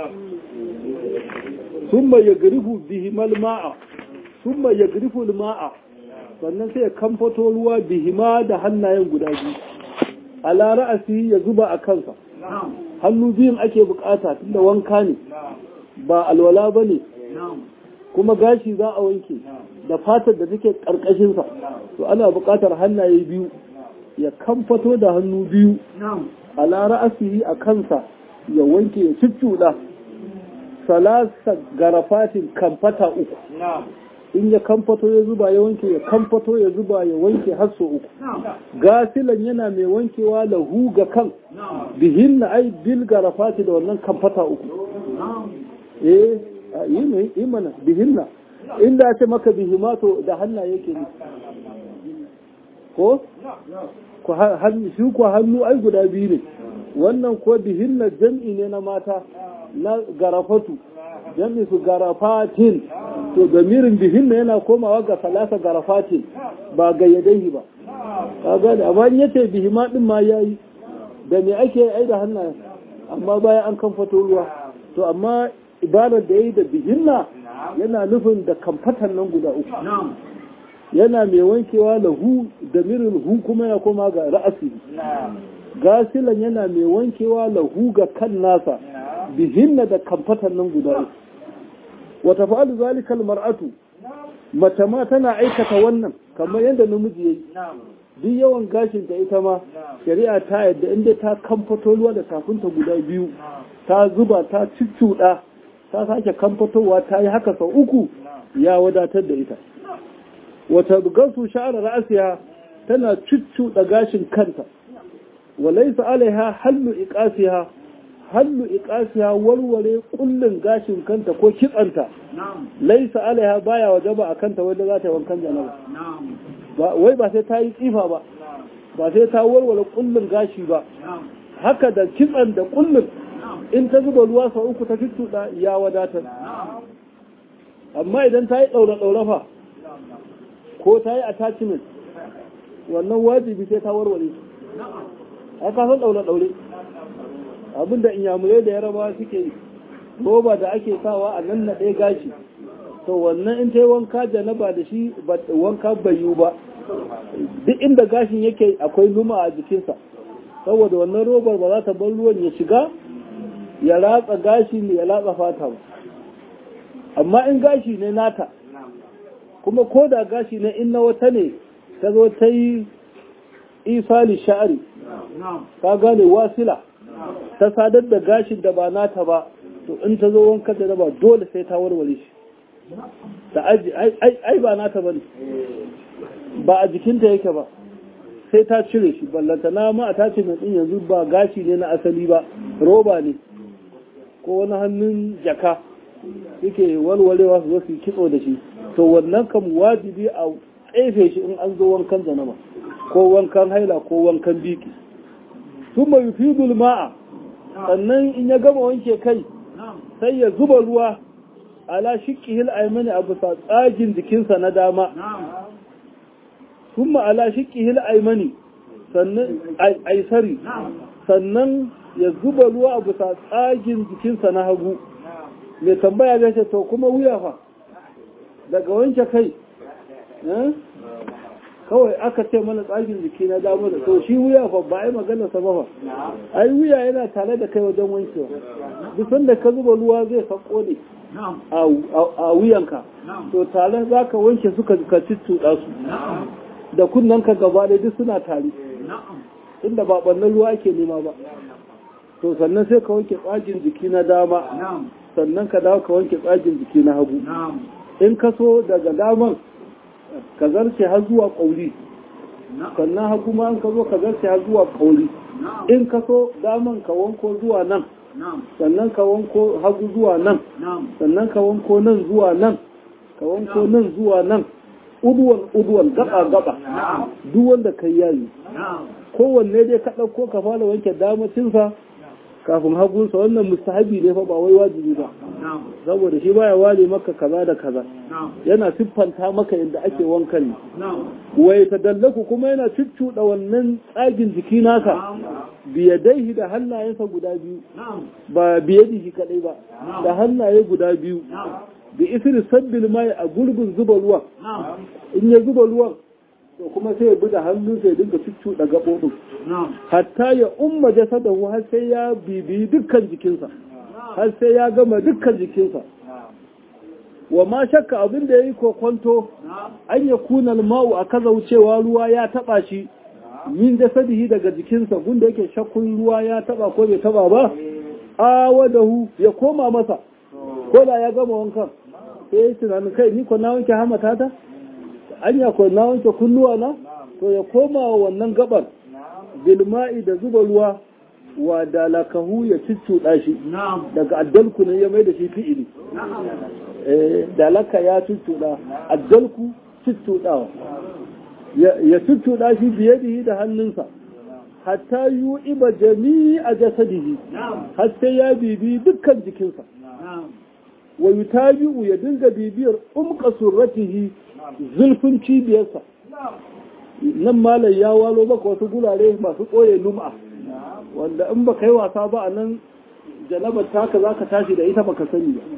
summa ya garifu bihimal ma'a summa ya garifu ma'a sannan sai ya kamfato ruwa bihima da hannayen guda biyu ala ra'asi ya zuba a kansa hannu biyun ake bukata tunda wanka ne ba alwala ba ne kuma gashi za a wanke da fatar da take ƙarƙashinsa to ana buƙatar hannaye biyu ya kamfato da hannu biyu a ra'asihi a kansa ya wanke ya cuccuɗa salasa garafatin kamfata uku in ya kamfato ya zuba ya wanke ya kamfato ya zuba ya wanke har so uku gasilan yana mai wankewa lahu ga kan bihin na ai bil garafati da wannan kamfata uku eh yi ne yi mana bihinna inda ya ce maka bihimato da hannaye ke ne ko shi ko hannu ai guda biyu ne wannan ko bihinna jam'i ne na mata na garafatu jam'i su garafatin to damirin bihinna yana komawa ga salasa garafatin ba ga yadaihi ba ka gane amma in yace bihima din ma yayi da me ake ai da hannaye amma bayan an kan fato ruwa to amma ibarar da yayi da bihinna yana nufin da kamfatan nan guda uku yana mai wankewa lahu da mirin hu kuma ya koma ga ra'asi gasilan yana mai wankewa lahu ga kan nasa bihinna da kamfatan nan guda uku wata fa'alu zalikal mar'atu mace ma tana aikata wannan kamar yadda namiji yayi duk yawan gashin ta ita ma shari'a ta yadda inda ta kamfato ruwa da tafinta guda biyu ta zuba ta cuccuɗa ta sake kamfatowa ta yi haka sau uku ya wadatar da ita wata gasu sha'ar ra'asiya tana cuccuɗa gashin kanta walaisa alaiha hallu iqasiha hallu iqasiha warware kullun gashin kanta ko kitsanta laisa alaiha baya wajaba a kanta wanda za ta yi wankan janaba ba wai ba sai ta yi tsifa ba ba sai ta warware kullun gashi ba haka da kitsan da kullun in ta zuba ruwa sau uku ta tuttuɗa ya wadatar amma idan ta yi ɗaure-ɗaure fa ko ta yi attachment wannan wajibi sai ta warware su ai ka san ɗaure-ɗaure abinda inyamurai da yaraba suke yi roba da ake sawa a nan na ɗaya gashi to wannan in ta yi wanka janaba da shi wanka bai yiwu ba duk inda gashin yake akwai luma a jikinsa saboda wannan robar ba za ta bar ruwan ya shiga ya ratsa gashi ne ya latsa fata ba amma in gashi ne nata kuma ko da gashi ne in na wata ne ta zo ta yi isali sha'ari ta gane wasila ta sadar da gashin da ba nata ba to in ta zo wanka da ba dole sai ta warware shi ta aji ai ba nata ba ne ba a jikinta yake ba sai ta cire shi ballanta na ma a tace mai din yanzu ba gashi ne na asali ba roba ne ko wani hannun jaka yake walwalewa su su kitso da shi to wannan kam wajibi a tsefe shi in an zo wankan zanama ko wankan haila ko wankan biki sun mai fi ma'a sannan in ya gama wanke kai sai ya zuba ruwa ala shiƙihil aimani a bisa tsagin jikinsa na dama sun ala shiƙihil aimani sannan aisari sannan ya zuba ruwa a bisa tsagin jikinsa na hagu mai tambaya zai ce to kuma wuya fa daga wanke kai kawai aka ce mana tsagin jiki na dama da to shi wuya fa ba a yi magana sa ba ai wuya yana tare da kai wajen wankewa duk sanda ka zuba ruwa zai sako ne a wuyanka to tare za ka wanke suka ka ciccuɗa su da kunnanka gaba da duk suna tare inda ba ɓannan ruwa ake nema ba to sannan sai ka wanke tsagin jiki na dama sannan ka dawo ka wanke tsagin jiki na hagu in ka so daga daman ka zarce har zuwa ƙauri sannan har kuma an ka zo ka zarce har zuwa ƙauri in ka so daman ka wanko zuwa nan sannan ka wanko hagu zuwa nan sannan ka wanko nan zuwa nan ka wanko nan zuwa nan uduwan uduwan gaba gaba duk wanda kai yayi kowanne dai ka ɗauko ka fara wanke damacinsa kafin hagunsa wannan mustahabi ne fa ba wai wajibi ba saboda shi baya ware maka kaza da kaza yana siffanta maka yadda ake wankan ne wai tadallaku kuma yana cuccuɗa wannan tsagin jiki naka biyadaihi da hannayensa guda biyu ba biyadihi kadai ba da hannaye guda biyu da isri sabbil mai a gurbin zuba ruwan in ya zuba ruwan to kuma sai ya bi da hannu sai dinga cuccuɗa gaɓoɓin hatta ya umma jasadahu har sai ya bibiyi dukkan jikinsa har sai ya gama dukkan jikinsa wa ma shakka abin da ya yi kokwanto an ya kunal ma'u a kaza wucewa ruwa ya taɓa shi min jasadihi daga jikinsa gunda yake shakkun ruwa ya taɓa ko bai taɓa ba awadahu ya koma masa ko da ya gama wankan sai ya tunanin kai ni ko na wanke hamata ta anya ko na wanke kunnuwa na to ya koma wa wannan gabar bilma'i da zuba ruwa wa dalakahu ya cuccuɗa shi daga addalku ne ya mai da shi fi'ili dalaka ya cuccuɗa addalku cuccuɗawa ya cuccuɗa shi biye da hannunsa hatta yi iba jami'a jasadihi har sai ya bibi dukkan jikinsa wa yutabi'u ya dinga bibiyar umqa surratihi zulfin cibiyarsa nan malam ya walo maka wasu gurare masu ɓoye lum'a wanda in ba yi wasa ba a nan janabar taka za ka tashi da ita baka sani ba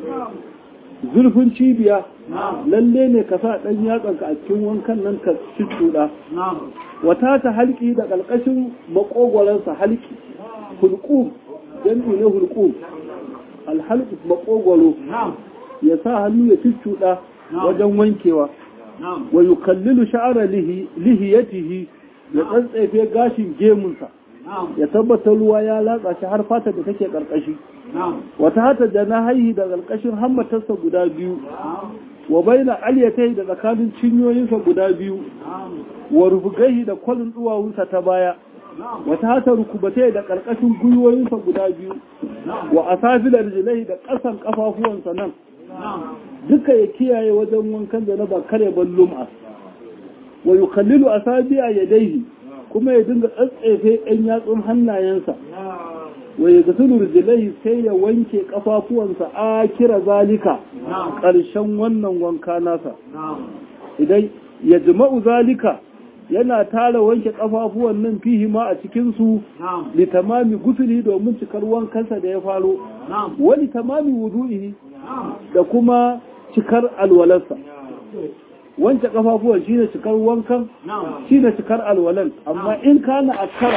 zurfin cibiya lalle ne ka sa ɗan yatsanka a cikin wankan nan ka cuccuɗa wata ta halki da ƙarƙashin maƙogwaransa halki hulƙum jam'i ne hulƙum alhalku maƙogwaro ya sa hannu ya cuccuɗa wajen wankewa wa yukallilu sha'ara lihiyatihi ya tsantsefe gashin gemunsa ya tabbatar ruwa ya latsa shi har fata da take karkashi wata hata jana haihi da karkashin hammatarsa guda biyu wa baina aliyatai da tsakanin cinyoyinsa guda biyu wa rufugaihi da kwalin duwawunsa ta baya wata hata rukubatai da karkashin gwiwoyinsa guda biyu wa asafilar jilai da ƙasan ƙafafuwansa nan duka ya kiyaye wajen wankan da na ba kare ban lum'a wa yukallilu asabi'a yadayhi kuma ya dinga tsatsefe ɗan yatsun hannayensa wa ya gasulu rijlaihi sai ya wanke kafafuwansa a kira zalika ƙarshen wannan wanka nasa idan ya jima'u zalika yana tara wanke kafafuwan nan fihi ma a cikin su li tamami gusuli domin cikar wankansa da ya faro wani tamami wudu'ihi da kuma cikar alwalarsa wanke kafafuwan shine cikar wankan shine cikar alwalan amma in kana akara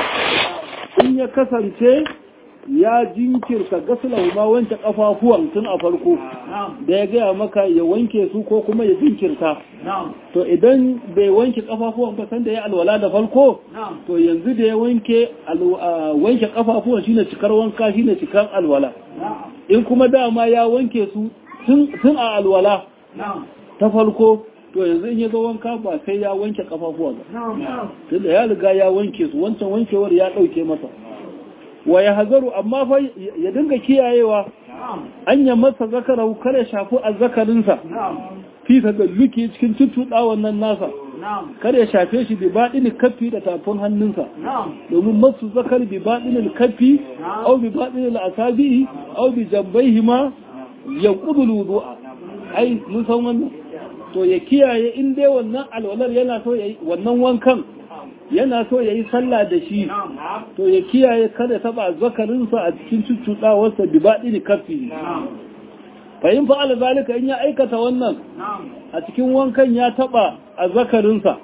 in ya kasance ya jinkirta gaslahu ma wanke kafafuwan tun a farko da ya gaya maka ya wanke su ko kuma ya jinkirta to idan bai wanke kafafuwan ba sanda ya alwala da farko to yanzu da ya wanke wanke kafafuwan shine cikar wanka shine cikar alwala in kuma dama ya wanke su tun a alwala ta farko to yanzu in ya zo wanka ba sai ya wanke kafafuwa ba tunda ya riga ya wanke su wancan wankewar ya dauke masa wa ya hazaru amma fa ya dinga kiyayewa an ya masa zakarau kare shafi azzakarinsa fi luki cikin tuttuɗa wannan nasa kar ya shafe shi bi baɗinin kafi da tafin hannunsa domin masu zakar bi baɗinin kafi au bi baɗinin asabi'i au bi jambaihi ma ya ƙudu wudu'a ai mun san wannan to ya kiyaye in dai wannan alwalar yana so yayi wannan wankan yana so yayi sallah da shi to ya kiyaye kada taba zakarinsa a cikin cuccuɗawarsa bi baɗini kafi fahim fa'ala zalika in ya aikata wannan a cikin wankan ya taba a zakarinsa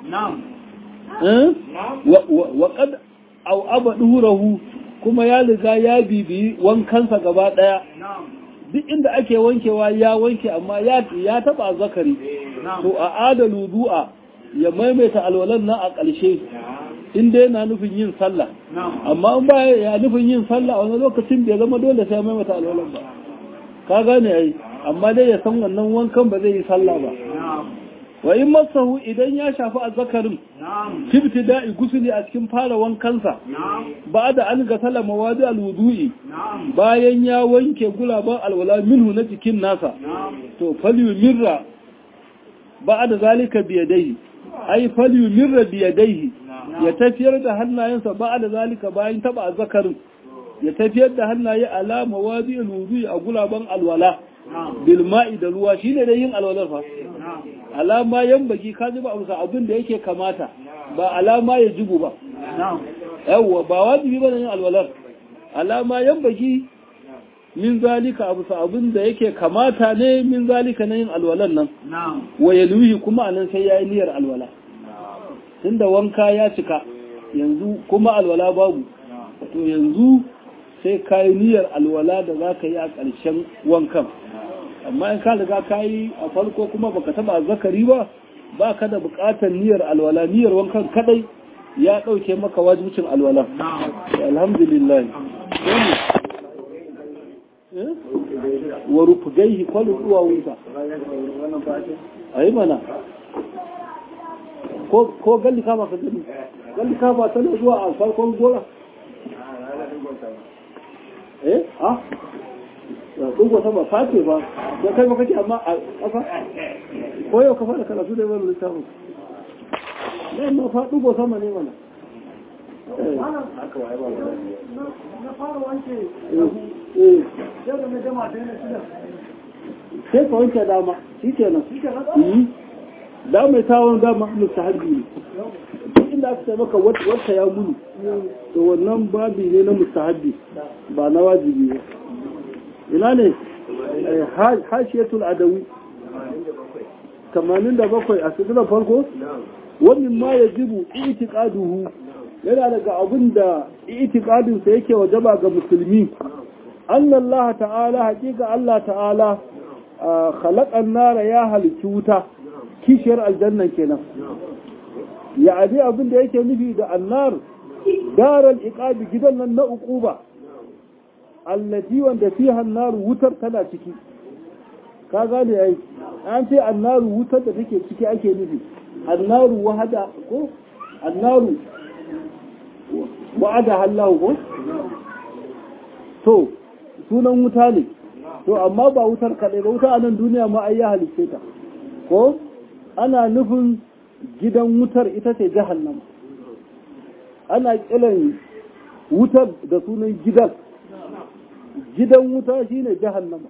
wa qad aw abadurahu kuma ya riga ya bibi wankansa gaba daya duk inda ake wankewa ya wanke amma ya ya taba zakari to a adalu du'a ya maimaita alwalan nan a ƙarshe in dai yana nufin yin sallah amma in ba ya nufin yin sallah wani lokacin bai zama dole sai maimaita alwalan ba ka gane ai amma dai ya san wannan wankan ba zai yi sallah ba wa in masahu idan ya shafi azzakarin fifti da'i gusuli a cikin fara wankansa ba da an ga salama wadi alwudu'i bayan ya wanke gulaban alwala minhu na jikin nasa to falyu mirra ba da zalika biyadaihi ai falyu mirra biyadaihi ya tafiyar da hannayensa ba da zalika bayan taba azzakarin ya tafiyar da hannaye alama wadi alwudu'i a gulaban alwala bilma'i da ruwa shine da yin alwalar fa alama yan baki ka ji ba amsa abin da yake kamata ba alama ya jibu ba yawwa ba wajibi ba yin alwalar alama yan baki min zalika abu abin da yake kamata ne min zalika na yin alwalar nan wa yaluhi kuma anan sai yayi niyyar alwala tunda wanka ya cika yanzu kuma alwala babu to yanzu sai ka yi niyyar alwala da za ka yi a ƙarshen wankan amma in ka riga ka yi a farko kuma baka taba zakari ba ba ka da buƙatar niyyar alwala niyyar wankan kadai ya ɗauke maka wajibcin alwala alhamdulillah wa rufugaihi kwallo zuwa wuta a yi mana ko galli kama ka gani galli kama tana zuwa a farkon gora eh ah dugo sama face ba ya kai maka ce amma a ƙasa ko yau ka fara karatu da wani littafin ne ma fa dugo sama ne mana na fara wanke eh yau da na jama sai na shida sai ka wanke dama shi kenan shi ke nan yi da mai tawon dama mustahabbi ne duk inda aka ce maka wata ya muni to wannan babi ne na mustahabbi ba na wajibi ba ina ne Eh, ha- hashiyatul adawi 87 a sigilar farko wannan ma ya jibu itiqaduhu yana daga abin da itiqadinsa yake wajaba ga musulmi Allah ta'ala haƙiƙa Allah ta'ala a khalaƙan nara ya halici wuta kishiyar aljannan kenan ya abi abin da yake nufi da annar daral iqabi gidan nan na uquba allati wanda fiha annar wutar tana ciki ka gane ai an ce annaru wutar da take ciki ake nufi annaru wahada ko annaru wa'ada hallahu ko to sunan wuta ne to amma ba wutar kaɗai ba wuta a nan duniya ma ai ya halice ta ko ana nufin gidan wutar ita ce jahannama ana kiran wutar da sunan gidan gidan wuta shine jahannama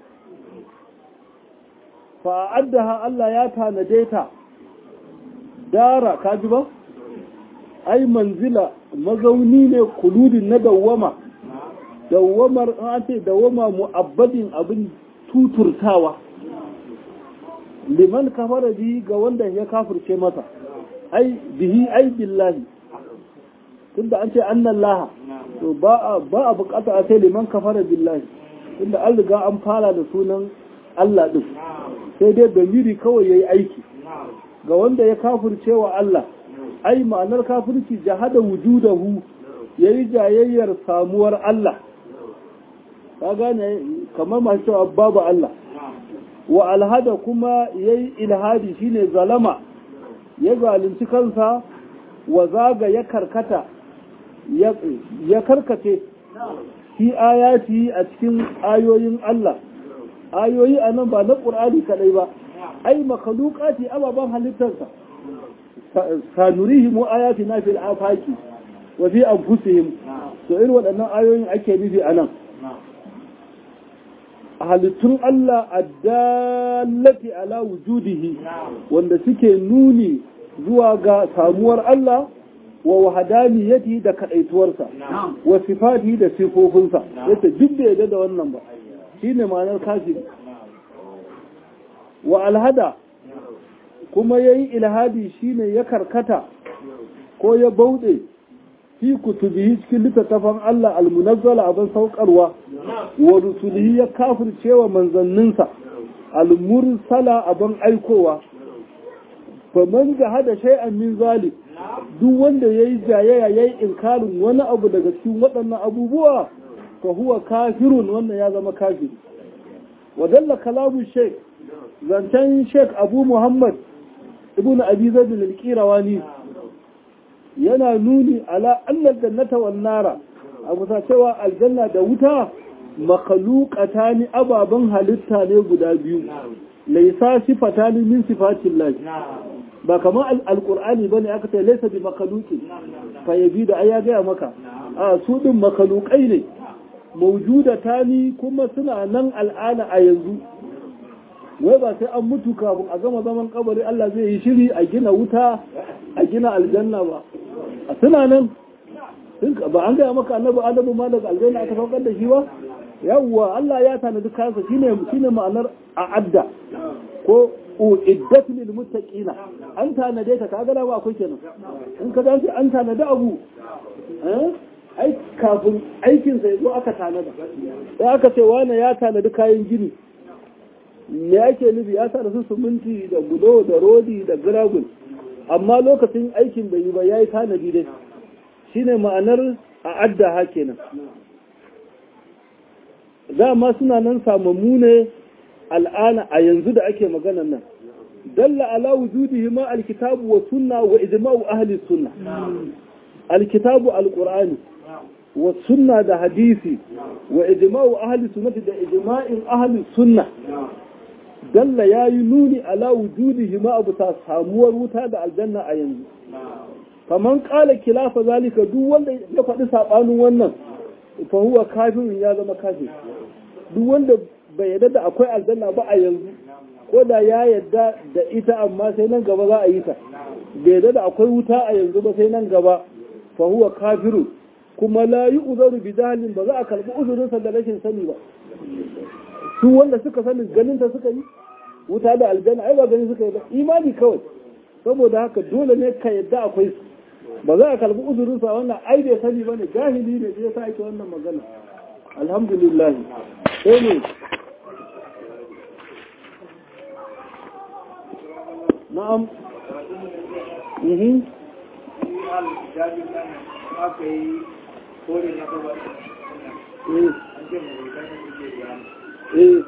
fa'addaha Allah ya tanade ta dara kaji ba ai manzila mazauni ne kuludin na dawwama dawwamar an ce dawwama mu'abbadin abin tuturtawa liman kafara bihi ga wanda ya kafirce masa ai bihi ai billahi tunda an ce annan laha to ba a ba a bukata a sai liman kafara billahi tunda an riga an fara da sunan Allah din sai dai damiri kawai yayi aiki ga wanda ya kafirce wa Allah ai ma'anar kafirci jahada wujudahu yayi jayayyar samuwar Allah ka gane kamar masu cewa babu Allah wa alhada kuma yayi ilhadi shine zalama ya zalunci kansa wa zaga ya karkata ya karkace fi ayati a cikin ayoyin Allah ayoyi anan ba na Qur'ani kadai ba ai makhluqati ababan halittarsa sanurihim ayatina fil afaqi wa fi anfusihim to irin waɗannan ayoyin ake nufi anan halittun Allah addallati ala wujudihi wanda suke nuni zuwa ga samuwar Allah wa wahadaniyati da kadaituwarsa wa sifati da sifofinsa yace duk da yadda da wannan ba shine ma'anar kafiri wa alhada kuma yayi ilhadi shine ya karkata ko ya bauɗe fi kutubihi cikin littattafan Allah almunazzala abin saukarwa wa rusulihi ya kafircewa manzanninsa almursala abin aikowa fa man jahada shay'an min zalik duk wanda yayi jayayya yayi inkarin wani abu daga cikin waɗannan abubuwa fa huwa kafirun wannan ya zama kafiri wa dalla kalamu shaykh zancen sheikh abu muhammad ibn abi zaid al-qirawani yana nuni ala annal jannata wan nara abu ta cewa aljanna da wuta makhluqatani ababan halitta ne guda biyu laysa sifatani min sifatillah ba kamar alqur'ani bane aka ce laysa bi makhluqin fa yabi da aya ga maka a su din makhluqai ne mawjudatani kuma suna nan al'ana a yanzu wai ba sai an mutu kafin a gama zaman kabari Allah zai yi shiri a gina wuta a gina aljanna ba a suna nan ba an gaya maka annabi adamu ma daga aljanna aka saukar da shi ba yawwa Allah ya tanadi kansa shine shine ma'anar a'adda ko uiddat lil muttaqina an tanade ta kaga da ba akwai kenan in ka dace an tanadi abu eh ai kafin aikin sai zo aka tanada sai aka ce wani ya tanadi kayan gini me ake nufi ya sa da su suminti da gudo da rodi da giragul amma lokacin aikin bai yi ba ya yi tanadi dai shine ma'anar a adda ha kenan dama suna nan samammu ne al'ana a yanzu da ake maganan nan dalla ala wujudihi ma alkitabu wa sunna wa ijma'u ahli sunna alkitabu alqur'ani wa sunna da hadisi wa ijma'u ahli sunnati da ijma'in ahli sunna dalla ya yi nuni ala wujudihi ma abu ta samuwar wuta da aljanna a yanzu kaman kala kilafa zalika duk wanda ya faɗi saɓanin wannan fa huwa kafirin ya zama kafir duk wanda bai yarda da akwai aljanna ba a yanzu ko da ya yarda da ita amma sai nan gaba za a yi ta bai yarda da akwai wuta a yanzu ba sai nan gaba fa huwa kafiru kuma la yi uzaru bi jahalin ba za a karɓi uzurinsa da rashin sani ba su wanda suka sani ganin ta suka yi wuta da aljanna ai ba gani suka yi ba imani kawai saboda haka dole ne ka yadda akwai su ba za a karbi uzurin sa wannan ai bai sani bane jahili ne sai sa ake wannan magana alhamdulillah sai ne na'am mhm eh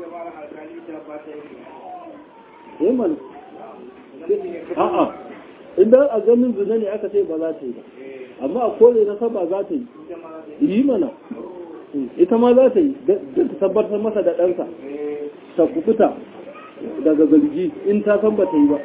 eh man a'a idan a ganin zina ne aka ce ba za ta yi ba amma a kore na saba za ta yi yi mana ita ma za ta yi don ta tabbatar masa da ɗansa ta kukuta daga zargi in ta san ba ta yi ba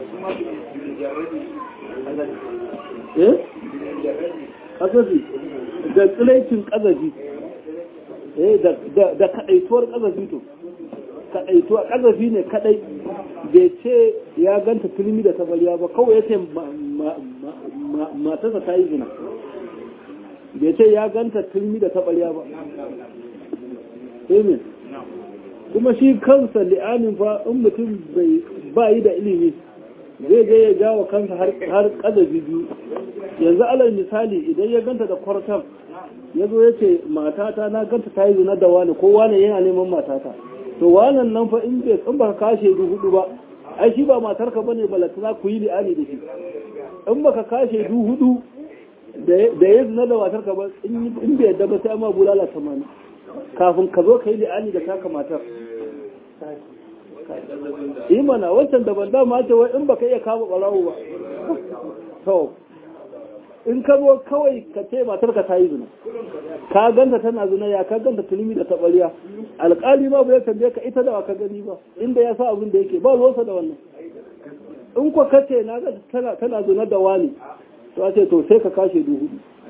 eh kasafi da tsilaicin kazafi eh da kaɗaituwar kazafi to kaɗaituwa kazafi ne kaɗai bai ce ya ganta filmi da tabariya ba kawai ya ce matarsa ta yi zina bai ce ya ganta filmi da tabariya ba amen kuma shi kansa li'anin fa in mutum ba yi da ilimi zai je ya jawo kansa har kazafi biyu yanzu alal misali idan ya ganta da kwartar ya zo ya ce matata na ganta ta yi zina da wani ko wani yana neman matata to wannan nan fa in bai in baka kashe du hudu ba ai shi ba matarka bane balatana ku yi li'ani da shi in baka kashe du hudu da ya zina da matarka ba in bai yadda ba sai amma bulala tamani kafin ka zo ka yi li'ani da taka matar imana wancan da ban dama ce wai in baka iya kama barawo ba to in ka zo kawai ka ce matarka ta yi zina ka ganta tana zina ya ka ganta tulmi da tabariya alƙali ma bai tambaye ka ita da ka gani ba inda ya sa abin da yake ba zo da wannan in ko ka ce na ga tana tana zina da wani to a ce to sai ka kashe duhu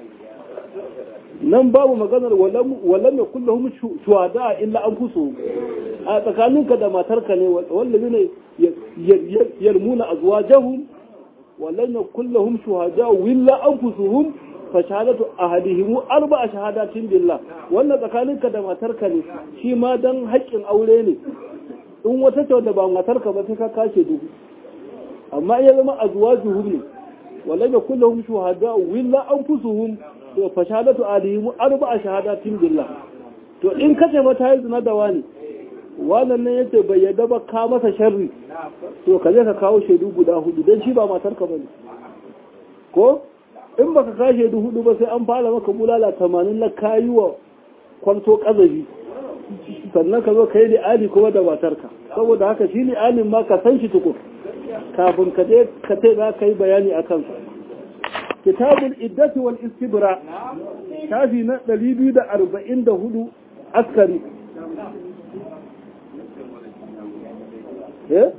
nan babu maganar wallan mai kullum shuhada illa an kuso a tsakaninka da matarka ne wallabi ne yarmuna azwajahum wallan mai kullum shuhada illa an kusuhum fa shahadatu ahadihim arba'a shahadatin billah wannan tsakaninka da matarka ne shi ma dan haƙƙin aure ne in wata ce da ba matarka ba sai ka kashe duhu amma ya zama azwajuhum ne wallan mai kullum shuhada illa an kusuhum to fa shahadatu alihim arba'a shahadatin billah to in kace mata yi zina da wani wannan nan yace bai yadda ba ka masa sharri to ka je ka kawo shaidu guda hudu dan shi ba matar ka bane ko in baka ka shaidu hudu ba sai an fara maka bulala 80 na kayi wa kwanto kazabi sannan ka zo ka yi li'ani kuma da matarka saboda haka shi li'anin ma ka san shi tukur kafin ka je ka ce za ka yi bayani a kansa kitabul iddati wal istibra shafi na 244 askari eh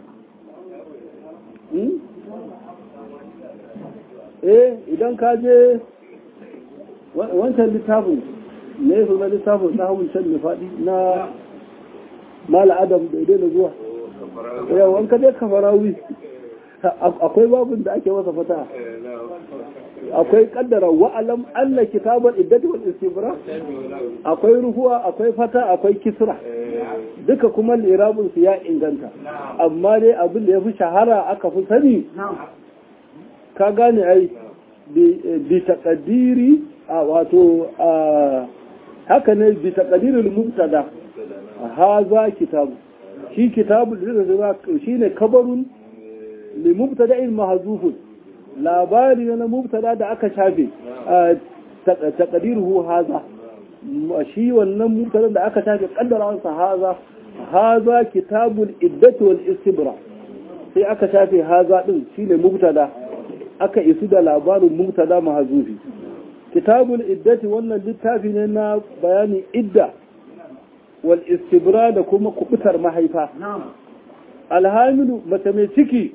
eh idan ka je wancan littafin ne su na littafin na hawan can da faɗi na mala adam da idai da zuwa yawan ka je kafarawi akwai babin da ake masa fata akwai kaddara wa'alam anna kitabar iddati wal istibra akwai ruhuwa akwai fata akwai kisra duka kuma lirabun su ya inganta amma dai abin da ya fi shahara aka fi sani ka gane ai bi taqdiri a wato haka ne bi taqdiril mubtada haza kitabu shi kitabu da shine kabarun li mubtada'in mahzufun labari na mubtada da aka shafe taqdiruhu haza shi wannan mubtada da aka shafe kaddara sa haza haza kitabul iddati wal istibra sai aka shafe haza din shine mubtada aka isu da labarin mubtada mahzufi kitabul iddati wannan littafi ne na bayanin idda wal istibra da kuma kubutar mahaifa alhamilu mace mai ciki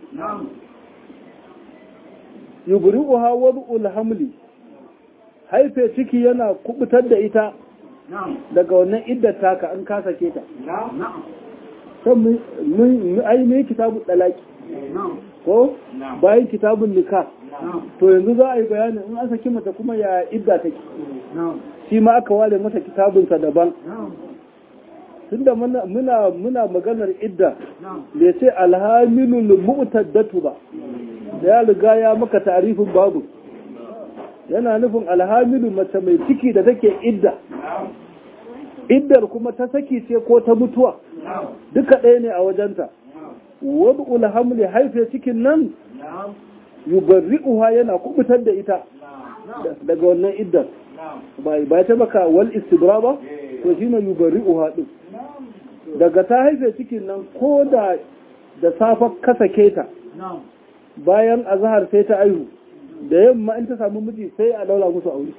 yubri'uha wad'ul hamli haife ciki yana kubutar da ita daga wannan iddar taka an ka sake ta san mun ai mai kitabu dalaki ko bayan kitabun nika to yanzu za a yi bayanin in an saki mata kuma ya idda take shi ma aka ware mata kitabunsa daban tunda muna muna maganar idda bai ce alhamilul mu'taddatu ba ya riga ya maka tarifin babu yana nufin alhamilu mace mai ciki da take idda iddar kuma ta saki ce ko ta mutuwa duka ɗaya ne a wajenta wad'ul hamli haife cikin nan yubarri'uha yana kubutar da ita daga wannan iddar ba ta maka wal istibra ba to shine yubarri'uha din daga ta haife cikin nan ko da da safa kasake ta bayan azhar sai ta aihu da yamma in ta samu miji sai a daura musu aure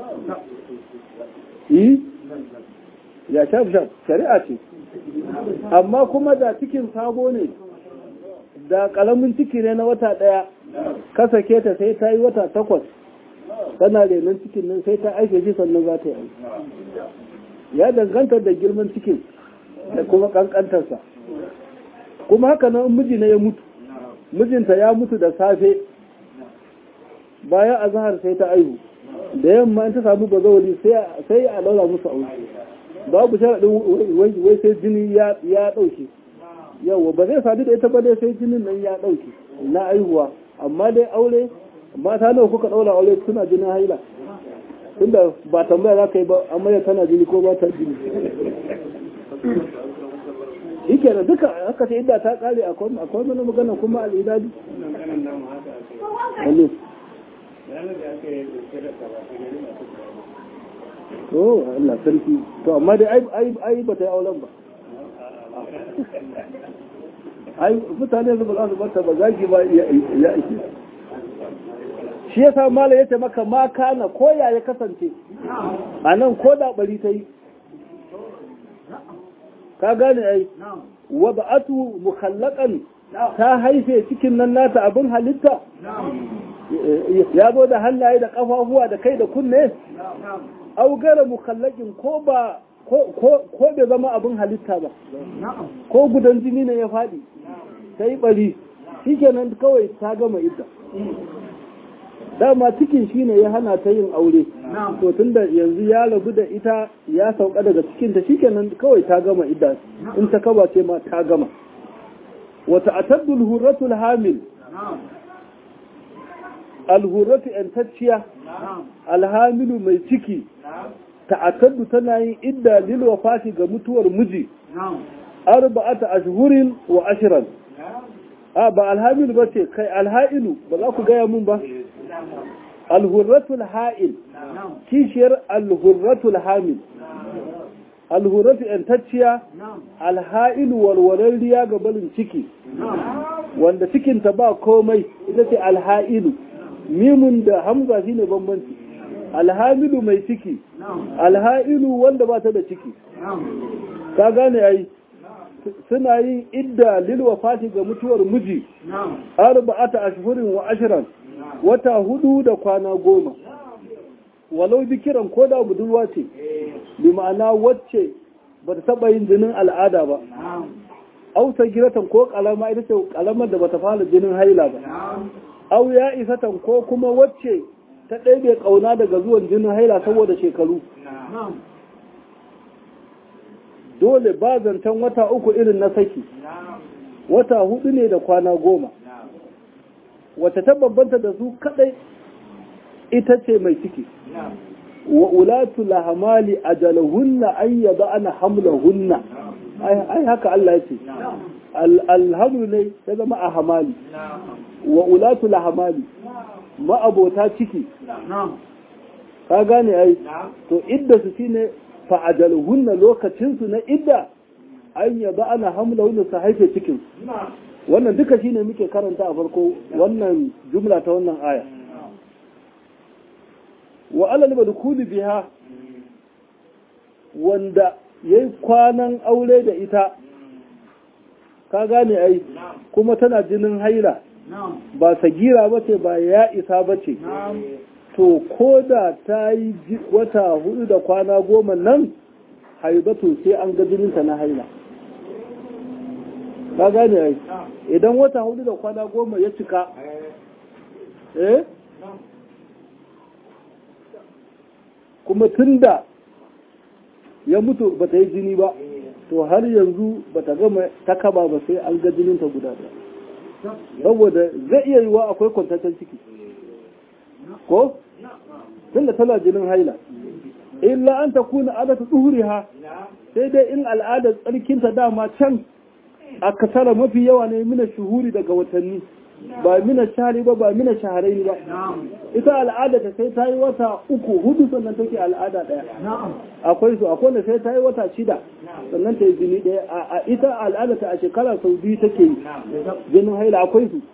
yi ya shaf shaf shari'a ce amma kuma da cikin sabo ne da kalamin ciki ne na wata daya kasake ta sai ta yi wata takwas tana renon cikin nan sai ta aike shi sannan za ta yi ya danganta da girman cikin da kuma kankantarsa kuma haka nan miji na ya mutu mijinta ya mutu da safe bayan azahar sai ta aihu da yamma in ta samu bazawali sai a laura musu aure babu sharaɗin wai sai jini ya ɗauke yawa ba zai sadu da ita ba dai sai jinin nan ya ɗauke na aihuwa amma dai aure mata nawa kuka ɗaura aure suna jinin haila tunda ba tambaya za ka yi ba amma ya tana jini ko ba ta jini yake da duka haka sai idda ta kare akwai mana magana kuma al'idadi wani to Allah sarki to amma dai ai ai ba ta yi auren ba ai mutane su ba za su barta ba zaki ba ya ishe shi ya sa mala ya ce maka ma kana koya ya kasance a nan ko da bari ta yi ka gane ai wada'atu mukhallakan ta haife cikin nan nata abin halitta ya zo da hannaye da kafafuwa da kai da kunne augara mukhallakin ko ba ko bai zama abin halitta ba ko gudan jini ne ya faɗi ta yi bari shikenan kawai ta gama ita dama cikin shi ne ya hana ta yin aure to tun da yanzu ya rabu da ita ya sauka daga cikin ta shikenan kawai ta gama idda in ta kaba ce ma ta gama wata ataddul hurratul hamil alhurratu yantacciya alhamilu mai ciki ta'attadu tana yin idda lil wafati ga mutuwar miji arba'ata ashhurin wa ashran a ba alhamilu ba ce kai alha'ilu ba za ku gaya mun ba alhurratul ha'il kishiyar alhurratul hamil alhurratu yantacciya alha'ilu warwararriya ga balin ciki wanda cikinta ba komai ita ce alha'ilu mimun da hamza shine bambanci alhamilu mai ciki alha'ilu wanda ba ta da ciki ka gane ai suna yin idda lil wafati ga mutuwar miji arba'ata ashhurin wa ashran wata hudu da kwana goma walau bikiran ko da budurwa ce bi ma'ana wacce ba ta taba yin jinin al'ada ba auta giratan ko kalama ita ce kalamar da bata fara jinin haila ba au ya isatan ko kuma wacce ta ɗaibe ƙauna daga zuwan jinin haila saboda shekaru dole ba zancen wata uku irin na saki wata hudu ne da kwana goma wata ta babbanta da su kadai ita ce mai ciki wa ulatu lahamali ajalahunna an yaba ana hamlahunna ai haka Allah ya ce alhamdu ne ya zama a hamali wa ulatu lahamali ma'abota ciki ka gane ai to idda su shine fa ajaluhunna lokacin su na idda an yaba ana hamla wanda su haife cikin wannan duka shine muke karanta a farko wannan jumla ta wannan aya wa alal madkhuli biha wanda yayi kwanan aure da ita ka gane ai kuma tana jinin haila ba sagira ba ce ba ya isa ba ce to ko da ta yi wata hudu da kwana goma nan haibatu sai an ga jininta na haila ka gane ai idan wata hudu da kwana goma ya cika eh kuma tunda ya mutu ba ta yi jini ba to har yanzu ba ta gama ta kaba ba sai an ga jininta guda ɗaya saboda zai iya yiwa akwai kwantaccen ciki ko tunda tana jinin haila illa an ta kuna adata tsuhuriha sai dai in al'adar tsarkinta dama can a kasara mafi yawa ne mina shuhuri daga watanni ba mina shahari ba ba mina shaharai ba ita al'ada ta sai ta yi wata uku hudu sannan take al'ada daya akwai su akwai da sai ta yi wata shida sannan ta yi jini daya a ita al'ada ta a shekara sau biyu take yi jinin haila akwai su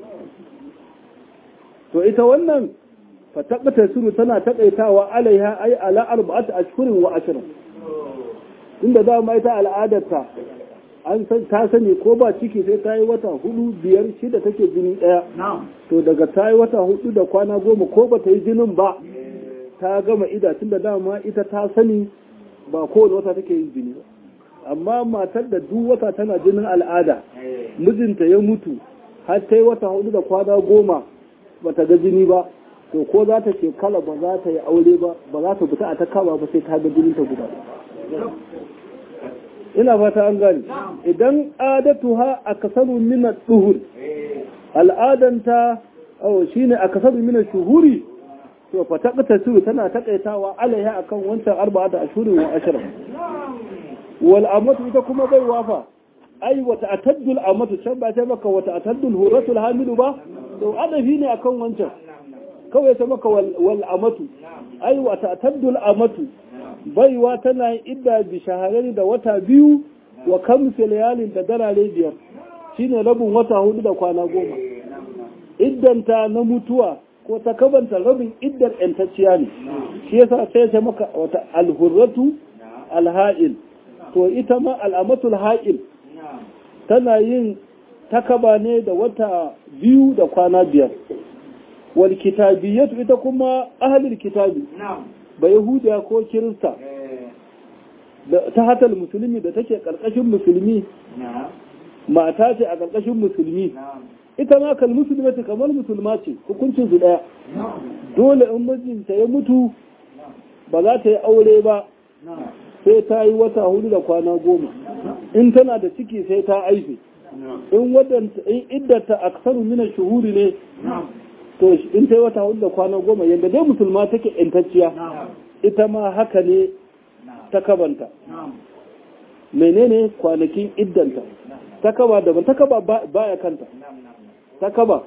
to ita wannan fataɓata suru tana taƙaitawa alaiha ai ala arba'at ashhurin wa ashrin inda dama ita al'adarta an san ta sani ko ba ciki sai ta yi wata hudu biyar shida take jini ɗaya to daga ta yi wata hudu da kwana goma ko ba ta yi jinin ba ta gama ida tun da dama ita ta sani ba kowane wata take yin jini ba amma matar da duk wata tana jinin al'ada mijinta ya mutu har ta yi wata hudu da kwana goma ba ta ga jini ba to ko za ta shekala ba za ta yi aure ba ba za ta fita a ta kama ba sai ta ga jinin ta guda ina fata an gani idan adatuha a kasaru mina duhur al'adanta oh shine a kasaru mina shuhuri to fa taqta su tana takaitawa alaiha akan wancan arba'ata ashhurin wa ashra wal amatu ita kuma bai wafa ai wata ataddul amatu can ba ta maka wata ataddul huratul hamilu ba to adafi ne akan wancan kawai ta maka wal amatu ai wata ataddul amatu baiwa tana yin idda bi shahararri da wata biyu wa kamsa layalin da darare biyar shine rabin wata hudu da kwana goma iddanta na mutuwa ko ta kabanta rabin iddar yantacciya ne shi yasa sai ta maka wata alhurratu alha'il to ita ma al'amatul ha'il tana yin takaba ne da wata biyu da kwana biyar wal kitabiyatu ita kuma ahlul kitabi ba Yahudiya ko Kirista ta hatal musulmi da take ƙarƙashin musulmi mata ce a ƙarƙashin musulmi ita ma kal musulma ce kamar musulma ce hukuncin su ɗaya dole in mijinta ya mutu ba za ta yi aure ba sai ta yi wata hudu da kwana goma in tana da ciki sai ta aife in wadanta in iddata aksaru mina shuhuri ne to in ta yi wata hudu da kwana goma yadda dai musulma take intacciya ita ma haka ne ta kabanta menene kwanakin iddanta ta kaba daban ta kaba baya kanta ta kaba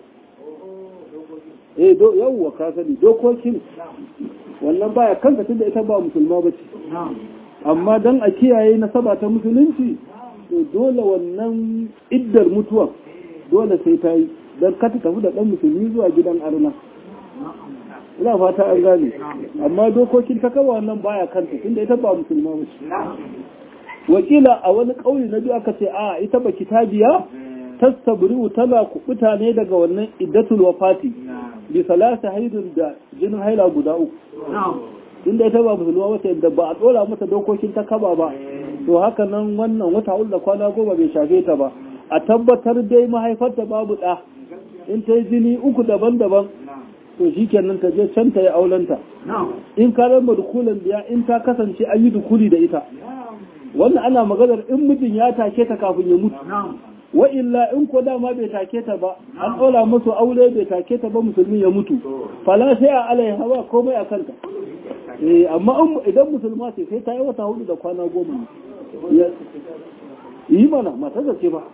eh do yawwa ka sani dokokin wannan baya kanta tunda ita ba musulma ba ce amma dan a kiyaye nasaba ta musulunci to dole wannan iddar mutuwa dole sai ta yi don ka ta tafi da ɗan musulmi zuwa gidan arna ina fata an gane amma dokokin ta kaba wannan baya kanta tunda ita ba musulma ba ce wakila a wani ƙauye na biyu aka ce a ita ba kitabiya tastabri'u tana kubuta ne daga wannan iddatul wafati bi salasa haidun da jinin haila guda uku tunda ita ba musulma wace da ba a dora mata dokokin ta kaba ba to haka nan wannan wata hulla kwana goma bai shafe ta ba a tabbatar dai mahaifarta babu ɗa in ta yi jini uku daban-daban to shi kenan ta je can ta yi aulenta in ka rama dukulan biya in ta kasance an yi dukuli da ita wannan ana maganar in mijin ya take ta kafin ya mutu wa illa in ko dama bai take ta ba an ɗaura musu aure bai take ta ba musulmi ya mutu fala sai a alai hawa komai a kanta eh amma idan musulma ce sai ta yi wata hudu da kwana goma ne yi mana mata ce ba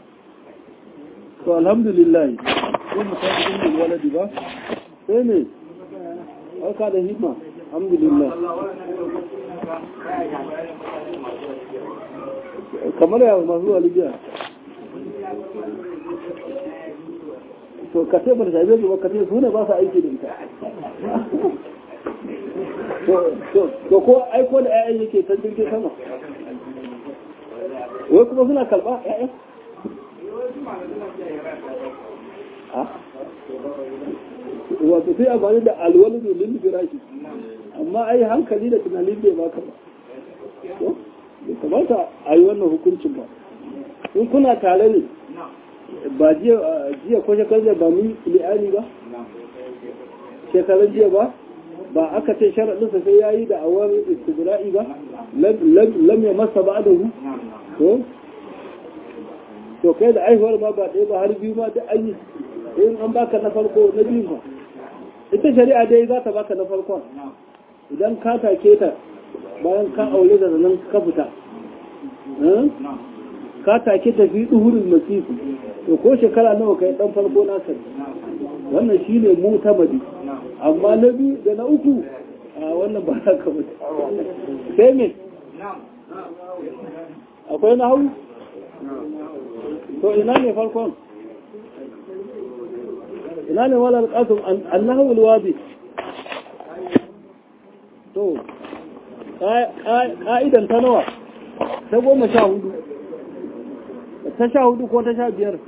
to alhamdulillah sai mu tafi cikin waladi ba sai ne aka da himma alhamdulillah kamar yawon masu walibiya to ka ce ba da shabe ba ka ce su ne ba su aiki da ita to ko aiko da 'ya'yan yake can jirgin sama wai kuma suna kalba 'ya'yan wato sai amfani da alwalidu lil firashi amma ai hankali da tunanin bai baka ba bai kamata a yi wannan hukuncin ba in kuna tare ne ba jiya ko shekarar ba mun li'ani ba shekarar jiya ba ba aka ce sharaɗinsa sai ya yi da awar istibra'i ba lam ya masa ba da hu to to kai da aihuwar ma ba ɗaya ba har biyu ma da an yi in an baka na farko na biyu ba ita shari'a dai za ta baka na farkon idan ka take ta bayan ka aure da nan ka fita ka take ta fi duhurin masifu to ko shekara nawa kai dan farko na sani wannan shine mu tamadi amma na biyu da na uku a wannan ba haka ba sai me akwai na hau to ina ne farkon ina ne wala alƙasum annahu alwadi to ƙa'idan ta nawa ta goma sha hudu ta sha hudu ko ta sha biyar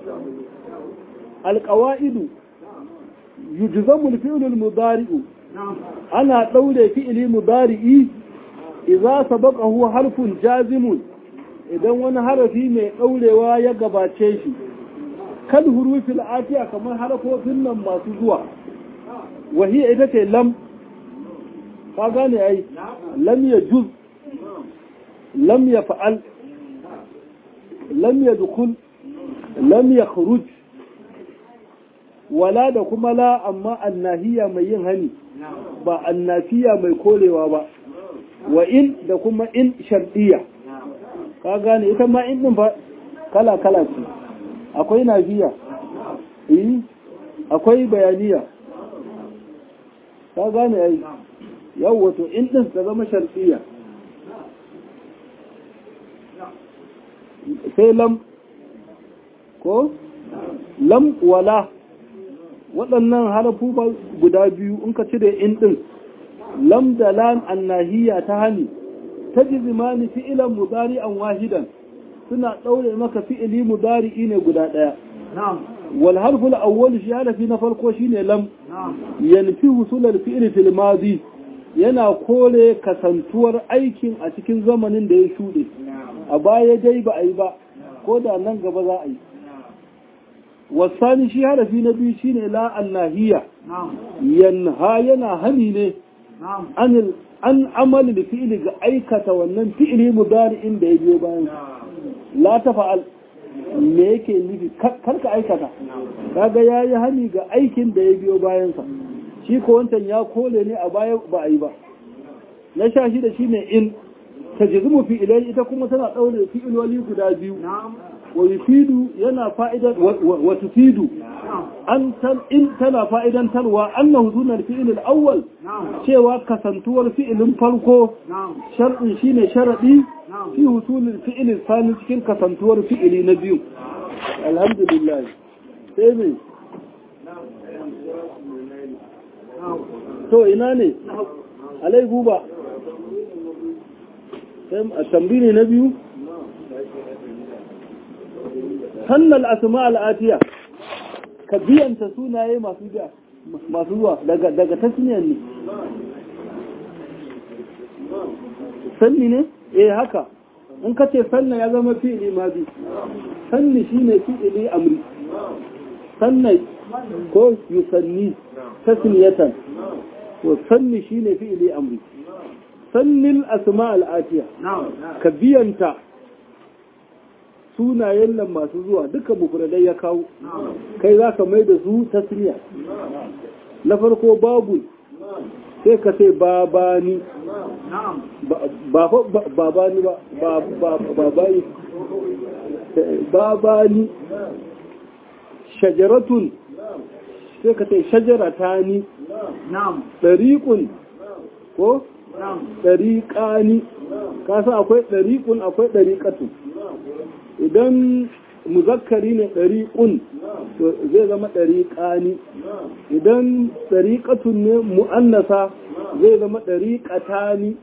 alƙawa'idu yujzamul fi'lul mudari'u ana ɗaure fi'ili mudari'i idza sabaqahu harfun jazimun idan wani harafi mai ɗaurewa ya gabace shi kad hurufil atiya kamar harafofin nan masu zuwa wahiya ita ce lam ka gane ai lam ya juz lam ya fa'al lam ya dukul lam ya khuruj wala da kuma la amma annahiya mai yin hani ba annafiya mai kolewa ba wa in da kuma in shardiya ka gane ita ma in din ba kala kala ce akwai nafiya eh akwai bayaniya ka gane ai yau wato in din ta zama shardiya sai lam ko lam wala waɗannan harafu guda biyu in ka cire in ɗin lam da lam annahiya ta hani ta jizimani fi'ilan mudari an wahidan suna ɗaure maka fi'ili mudari ne guda ɗaya wal harful awwal shi harafi na farko shine lam yanfi husulal fi'li fil madi yana kore kasantuwar aikin a cikin zamanin da ya shuɗe a baya dai ba a yi ba ko da nan gaba za a yi wasani shi harafi na biyu shine la annahiya yanha yana hani ne anil an amali da fi'ili ga aikata wannan fi'ili mudari'in da ya biyo bayan la ta fa'al me yake nufi karka aikata kaga yayi hani ga aikin da ya biyo bayansa shi ko wancan ya kole ne a baya ba a yi ba na sha shi da shine in tajzimu fi'ilai ita kuma tana daure fi'iloli guda biyu wa yufidu yana fa'idan wa tufidu an tan in tana fa'idan tarwa annahu sunan fi'il al-awwal cewa kasantuwar fi'ilin farko shar'in shine sharadi fi husulil fi'il thani cikin kasantuwar fi'ili na biyu alhamdulillah sai me to ina ne alai guba a tambi ne na biyu sannal asma al'atiya ka biyanta sunaye masu masu zuwa daga daga tasniyar ne sanni ne eh haka in ka ce sanna ya zama fi'ili ma bi sanni shine fi'ili amri sanna ko yusanni tasniyatan to sanni shine fi'ili amri sannil asma al'atiya ka biyanta sunayen nan masu zuwa duka mufradai ya kawo kai za ka mai da su tasniya na farko babu sai ka ce babani ba babani ba babani babani shajaratun sai ka ce shajaratani ɗariƙun ko ɗariƙani kasa akwai ɗariƙun akwai ɗariƙatun idan muzakkari ne ɗariƙun zai zama ɗariƙani idan ɗariƙatun ne mu'annasa zai zama ɗariƙatani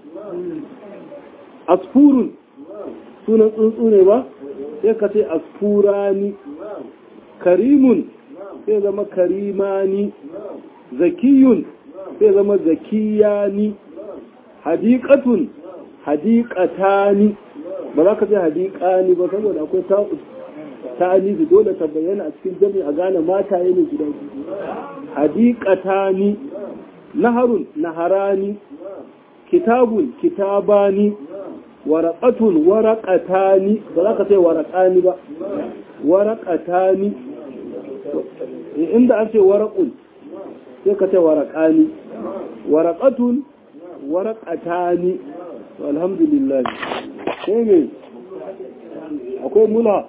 asfurun sunan tsuntsu ne ba sai ka ce asfurani karimun sai zama karimani zakiyun sai zama zakiyani hadiƙatun hadiƙatani ba za ka ce hadiƙani ba saboda akwai ta'anizi dole ta bayyana a cikin jami a gane mata ne guda biyu hadiƙatani naharun naharani kitabun kitabani waraƙatun waraƙatani ba za ka ce waraƙani ba waraƙatani inda an ce waraƙun sai ka ce waraƙani waraƙatun waraƙatani alhamdulillah sai me akwai mula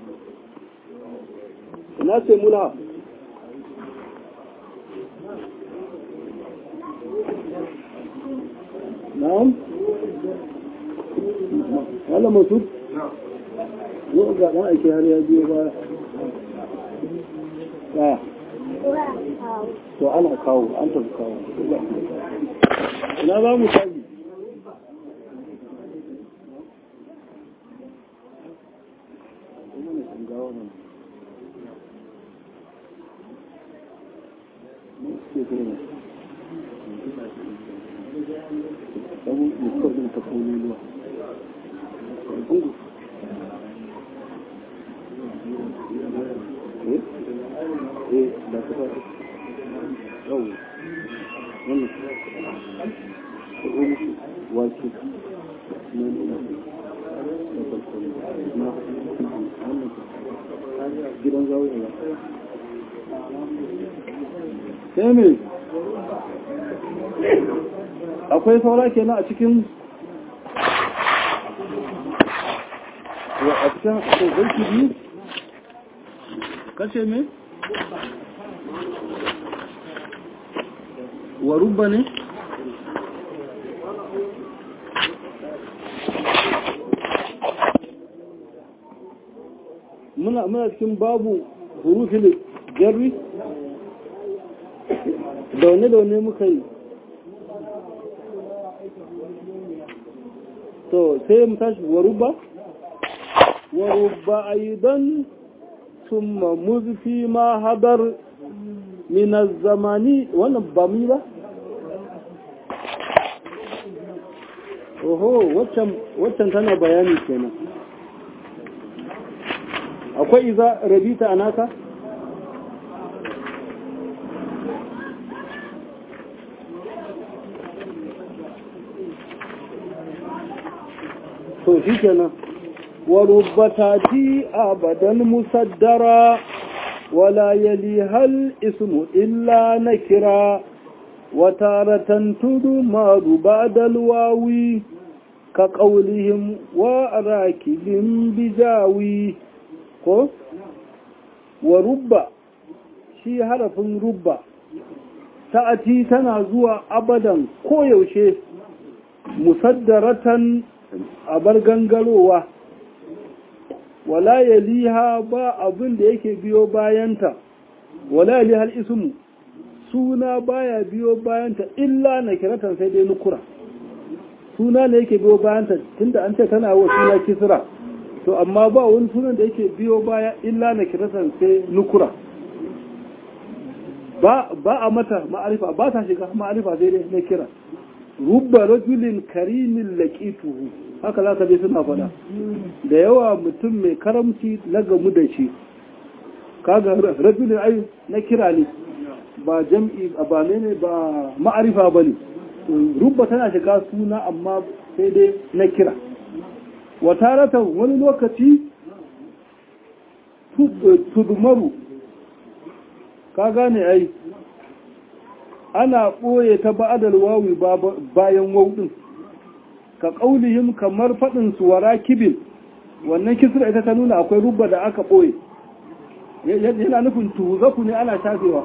ina ce mula na'am wala mutu yau ga ɗan ake har ya biyo baya ya to ana kawo an tafi kawo ina za mu tafi sai akwai saura kenan a cikin a cikin tsofarki biyu kashe me wa rubba ne muna muna cikin babu hurufin jarri daune-daune muka yi to sai mu tashi waruba waruba aidan summa muzfi ma hadar min zamani wannan ba mu ba oho waccan waccan tana bayani kenan akwai iza rabita anaka to shi kenan wa rubbatati abadan musaddara wala yali hal ismu illa nakira wa taratan tudu ma ba'dal wawi ka qawlihim wa rakibin bijawi ko wa rubba shi harafin rubba ta'ati tana zuwa abadan koyaushe musaddaratan a bar gangarowa wala yaliha ba abin da yake biyo bayanta wala yaliha al-ismu suna baya biyo bayanta illa na kiratan sai dai nukura suna ne yake biyo bayanta tunda an ce tana wa suna kisra to amma ba wani sunan da yake biyo baya illa na kiratan sai nukura ba a mata ma'arifa ba ta shiga ma'arifa sai dai na kira rubba rajulin karimin laqituhu haka za ka je suna faɗa da yawa mutum mai karamci na gamu da shi kaga rajulin ai na kira ne ba jam'i ba ne ba ma'arifa ba ne rubba tana shiga suna amma sai dai na kira wataratan wani lokaci tudumaru ka gane ai ana ɓoye ta ba'adar wawi bayan wauɗin ka ƙaunihim kamar faɗinsu wara kibin wannan kisra ita ta nuna akwai rubba da aka ɓoye yana nufin tuhuzaku ne ana shafewa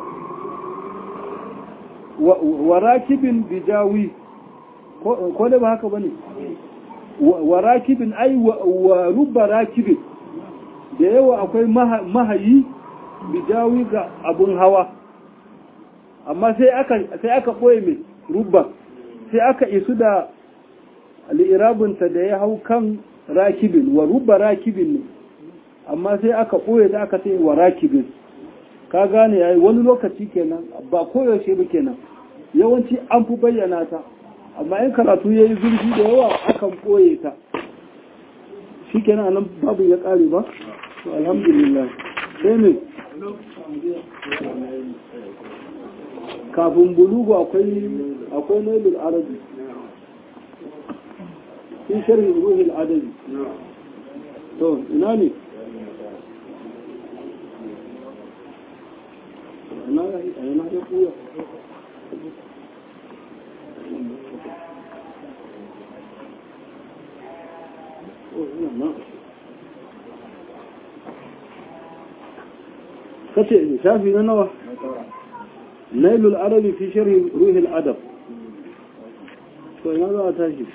wara kibin bijawi ko da ba haka ba ne wara kibin ai wa rubba rakibin da yawa akwai mahayi bijawi ga abun hawa amma sai aka sai aka boye mai rubba sai aka isu da al'irabinta da ya hau kan rakibin wa rubba rakibin ne amma sai aka boye da aka sai wa rakibin ka gane yayi wani lokaci kenan ba koyaushe ba kenan yawanci an fi bayyana ta amma in karatu ya yi zurfi da yawa akan boye ta shi kenan anan babu ya kare ba to alhamdulillah sai ne kafin bulugu akwai akwai nailul arabi fi sharhi ruhul adabi to ina ne ina ina ya kuya kace shafi na nawa نيل العربي في شرح روح الأدب فماذا أتاجي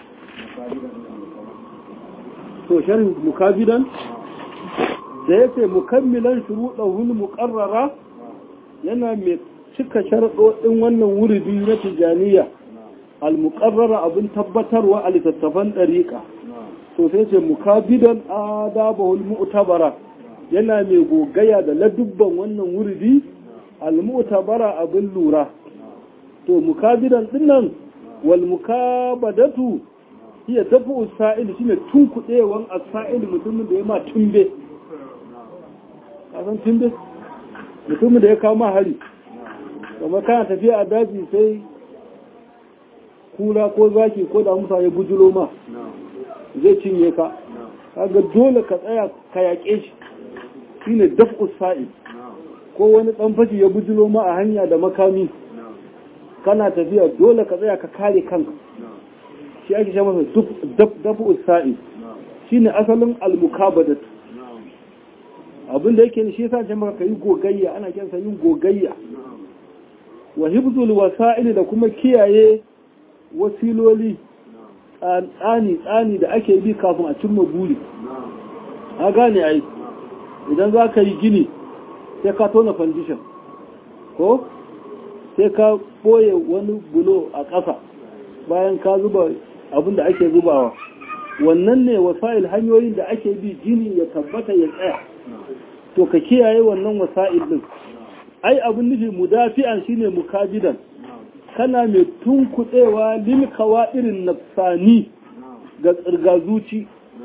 to sharhin mukabidan da yake mukammilan shuruɗahul muqarrara yana mai cika sharaɗoɗin wannan wuridi na tijaniya al-muqarrara abin tabbatarwa a littattafan ɗariƙa to sai ce mukabidan adabahul mu'tabara yana mai gogaya da ladubban wannan wuridi al-mu'tabara abin lura to mukabidan dinnan wal mukabadatu hiya dafu sa'il shine tunkudewan as-sa'il mutumin da ya ma tumbe kasan tumbe mutumin da ya kawo ma hari kuma kana tafiya a daji sai kula ko zaki ko da musa ya bujulo ma zai cinye ka kaga dole ka tsaya ka yaƙe shi shine dafu sa'il ko wani ɗan fashi ya bujulo ma a hanya da makami kana tafiya dole ka tsaya ka kare kanka shi ake sha masa dafu sa'i shi ne asalin almukabadat abinda yake shi yasa ce maka ka yi gogayya ana kyansa yin gogayya wa hibzul wasa'il da kuma kiyaye wasiloli tsani tsani da ake bi kafin a cimma buri a gane ai idan za ka yi gini sai ka tona foundation ko sai ka boye wani bulo a ƙasa bayan ka zuba abin da ake zubawa wannan ne wasa'il hanyoyin da ake bi gini ya tabbata ya tsaya to ka kiyaye wannan wasa'il din ai abin nufi mudafi'an shine mukabidan kana mai tunkuɗewa lil irin nafsani ga tsirga zuci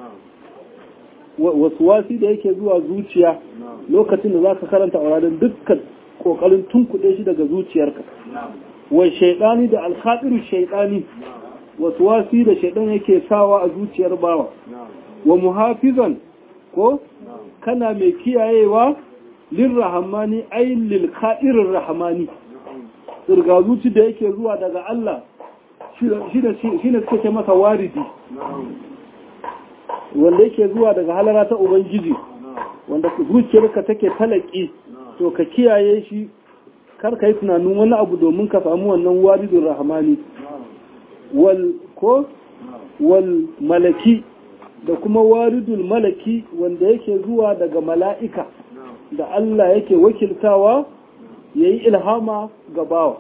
wasu wasi da yake zuwa zuciya lokacin da za ka karanta auradin dukkan kokarin tunkuɗe shi daga zuciyarka wai shaidani da alkhadiru shaidani wasu wasi da shaidan yake sawa a zuciyar bawa wa muhafizan ko kana mai kiyayewa lil rahamani ay lil khadirir rahmani tsirga zuci da yake zuwa daga Allah shi ne suke masa waridi wanda yake zuwa daga halara ta ubangiji wanda zuciyarka take talaki to ka kiyaye shi kar ka yi tunanin wani abu domin ka samu wannan waridun rahmani wal ko wal malaki da kuma waridul malaki wanda yake zuwa daga mala'ika da Allah yake wakiltawa ya yi ilhama ga bawa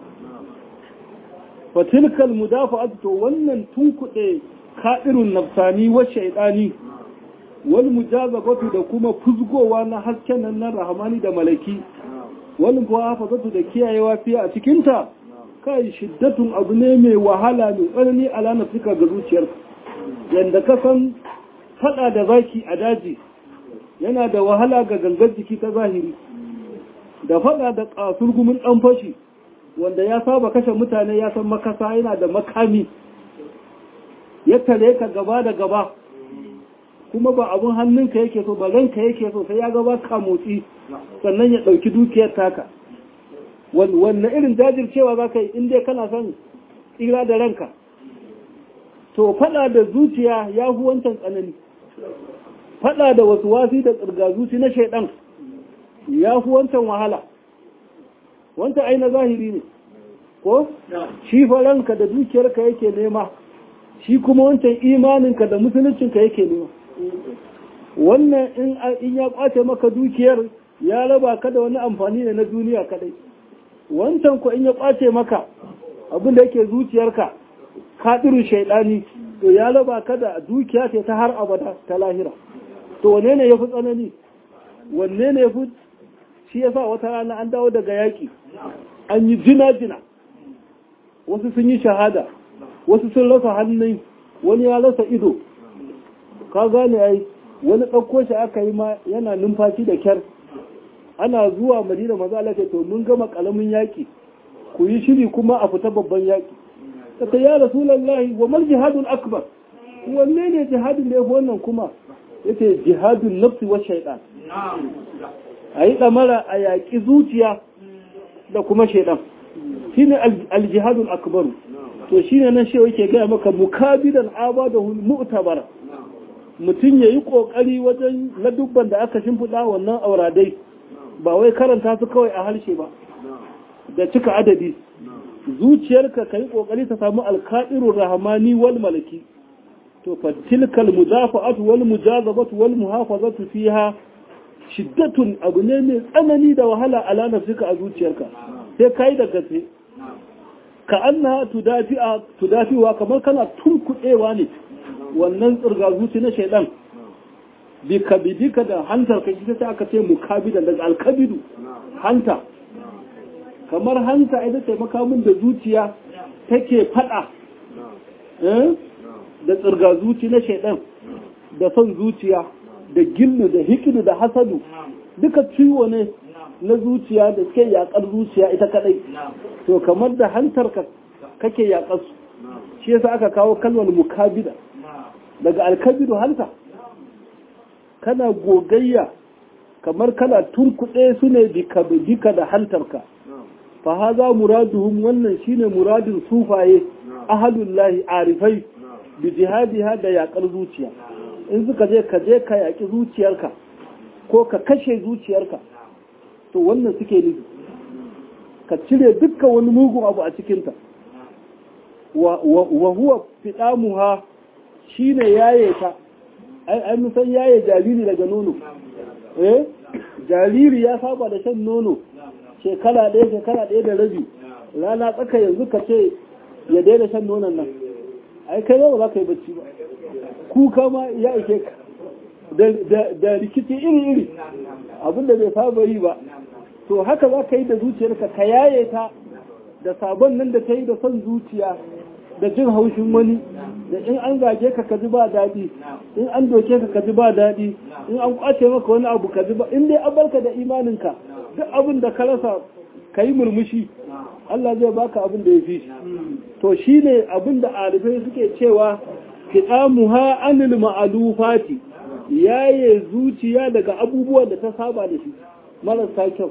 fatilkal mudafa'at to wannan tunkuɗe ka'irun nafsani wa shaidani wal mujazabatu da kuma fuzgowa na hasken nan na rahmani da malaki wal muhafazatu da kiyayewa fiye a cikinta kai shiddatun abu ne mai wahala mai tsanani ala nafsika ga zuciyarka yanda ka san fada da zaki a daji yana da wahala ga gangar jiki ta zahiri da fada da kasurgumin dan fashi wanda ya saba kashe mutane ya san makasa yana da makami ya tare ka gaba da gaba kuma ba abun hannunka yake so ba ranka yake so sai ya gaba ka motsi sannan ya ɗauki dukiyar taka wannan irin jajircewa za ka yi inda kana son tsira da ranka to fada da zuciya ya fi wancan tsanani fada da wasu wasi da tsirga zuci na shaidan ya fi wancan wahala wancan aina zahiri ne ko shi faranka da dukiyarka yake nema shi kuma wancan imaninka da musuluncinka yake nema wannan in ya kwace maka dukiyar ya raba ka da wani amfani ne na duniya kadai wancan ko in ya kwace maka abin da yake zuciyarka kaɗirin shaidani to ya raba ka da dukiya ce ta har abada ta lahira to wanne ne ya fi tsanani wanne ne ya fi shi yasa wata rana an dawo daga yaƙi an yi jina-jina wasu sun yi shahada wasu sun rasa hannun wani ya rasa ido ka gane ai wani ɗauko shi aka yi ma yana numfashi da kyar ana zuwa madina maza Allah to mun gama ƙalamin yaƙi ku yi shiri kuma a fita babban yaƙi ta ya rasulallahi wa mal jihadul akbar wanne ne jihadin da ya fi wannan kuma yace jihadun nafsi wa shaitan a yi ɗamara a yaƙi zuciya da kuma shaitan shine aljihadul akbaru to shine nan shi yake gaya maka mukabidan abadahu mu'tabara mutum yayi kokari wajen ladubban da aka shimfiɗa wannan auradai ba wai karanta su kawai a harshe ba da cika adadi zuciyarka ka yi kokari ta samu alka'irun rahmani wal malaki to fa tilkal mudafa'atu wal mujazabatu wal muhafazatu fiha shiddatun abu ne mai tsanani da wahala ala nafsika a zuciyarka sai kai da gaske ka anna tudafi'a tudafiwa kamar kana tunkuɗewa ne wannan tsirga zuci na shaidan bi kabidika da hantar ka ita sai aka ce mukabidan daga alkabidu hanta kamar hanta ita ce makamin da zuciya take fada da tsirga zuci na shaidan da son zuciya da gillu da hikidu da hasadu duka ciwo ne na zuciya da suke yakar zuciya ita kadai to kamar da hantar ka kake yakar su shi yasa aka kawo kalmar mukabida daga alkabidu hanta kana gogayya kamar kana tunkuɗe su ne bika da hantarka fa haza muraduhum wannan shine muradin sufaye ahalullahi arifai bi jihadiha da yakar zuciya in suka je ka je ka yaki zuciyarka ko ka kashe zuciyarka to wannan suke nufi ka cire dukkan wani mugun abu a cikinta wa huwa fidamuha shine yaye ta ai ai mun san yaye jariri daga nono eh jariri ya saba da shan nono shekara ɗaya shekara ɗaya da rabi rana tsaka yanzu ka ce ya daina shan nonon nan ai kai ba za ka yi bacci ba kuka ma ya ike ka da rikici iri-iri abinda bai saba yi ba to haka za ka yi da zuciyarka ka yaye ta da sabon nan da ta yi da son zuciya da jin haushin wani da in an zage ka ka ji ba daɗi in an doke ka ka ji ba daɗi in an kwace maka wani abu ka ji ba in dai an barka da imaninka duk abin da ka rasa ka yi murmushi Allah zai baka abin da ya fi shi to shi ne abin da arifai suke cewa kiɗamuha anil ma'alufati yaye zuciya daga abubuwan da ta saba da shi marasa kyau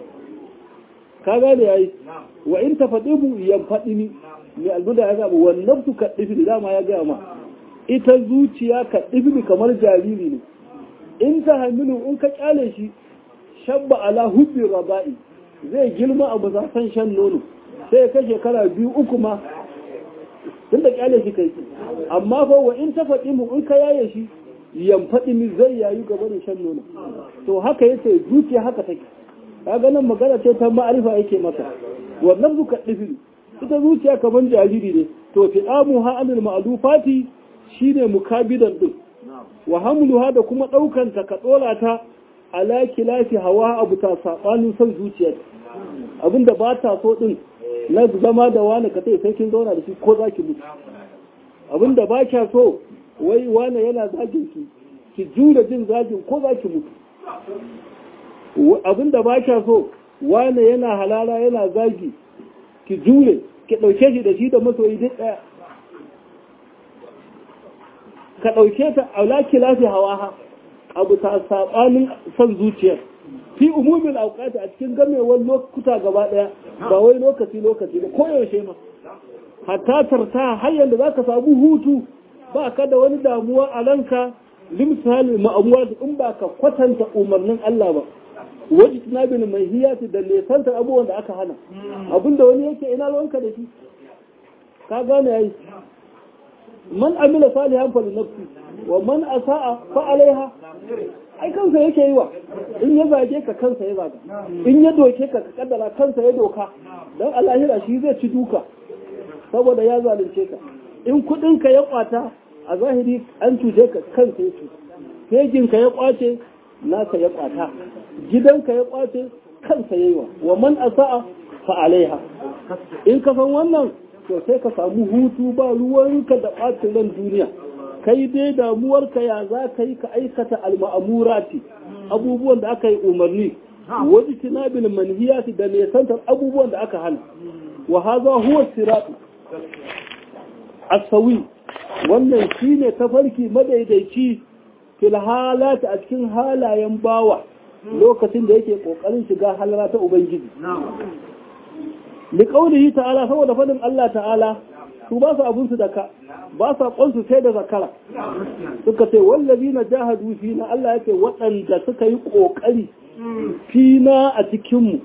ka gane yayi wa in tafadibu yan faɗi ni mai albuda ya zaba wannan su kaɗifi da dama ya gaya ma ita zuciya kaɗifi kamar jariri ne in ta hamilu in ka kyale shi shabba ala hubbi raba'i zai girma a bisa san shan nono sai ka shekara biyu uku ma tun da kyale shi kai amma fa wa in ta faɗi mu in ka yaye shi yamfaɗi mi zai yayu gaba da shan nono to haka yace zuciya haka take kaga nan magana ce ta ma'arifa yake masa wannan zuka difi ita zuciya kaman jariri ne to fi'amu ha anil ma'lufati shine mukabidan din wa hamluha da kuma daukan ta ka dora ta ala kilafi hawa abu ta sabanin son zuciya abinda ba ta so din na zama da wani ka sai kin zauna da shi ko zaki mutu abinda ba kya so wai wane yana zagin ki ki jura jin zagin ko za ki mutu abinda ba kya so wane yana halala yana zagi ki jure ki ɗauke shi da shi da masoyi duk ɗaya ka ɗauke ta aulaki lafi hawa ha abu ta saɓanin son zuciyar fi umumin auƙata a cikin gamewar lokuta gaba ɗaya ba wai lokaci lokaci ba koyaushe ma hatta tarta har yanda za ka samu hutu ba ka da wani damuwa a ranka limsali ma'amuwa in ba ka kwatanta umarnin Allah ba wajen tunabin mai hiyati da nesantar abubuwan da aka hana abinda wani yake ina ruwanka da shi ka gane yayi man amila salihan fa nafsi wa man asa'a fa alaiha ai kansa yake yi wa in ya zage ka kansa ya zaga in ya doke ka ka kaddara kansa ya doka dan alahira shi zai ci duka saboda ya zalunce ka in kudinka ya kwata a zahiri an cuce ka kansa ya cuta fejinka ya kwace naka ya kwata gidanka ya kwace kansa ya yi wa wa man asa'a fa alaiha in ka san wannan to sai ka samu hutu ba ruwanka da ɓacin ran duniya kai dai damuwarka ya za ka yi ka aikata alma'amurati abubuwan da aka yi umarni wajen tinabin manhiyati da nesantar abubuwan da aka hana wa haza huwa siratu asawi wannan shine tafarki madaidaici fil halata a cikin halayen bawa lokacin da yake kokarin shiga halara ta ubangiji li qawlihi ta'ala saboda fadin Allah ta'ala su ba su abun su da ka ba sa kwansu sai da zakara suka ce wallazina jahadu fina Allah yake waɗanda suka yi kokari fina a cikin mu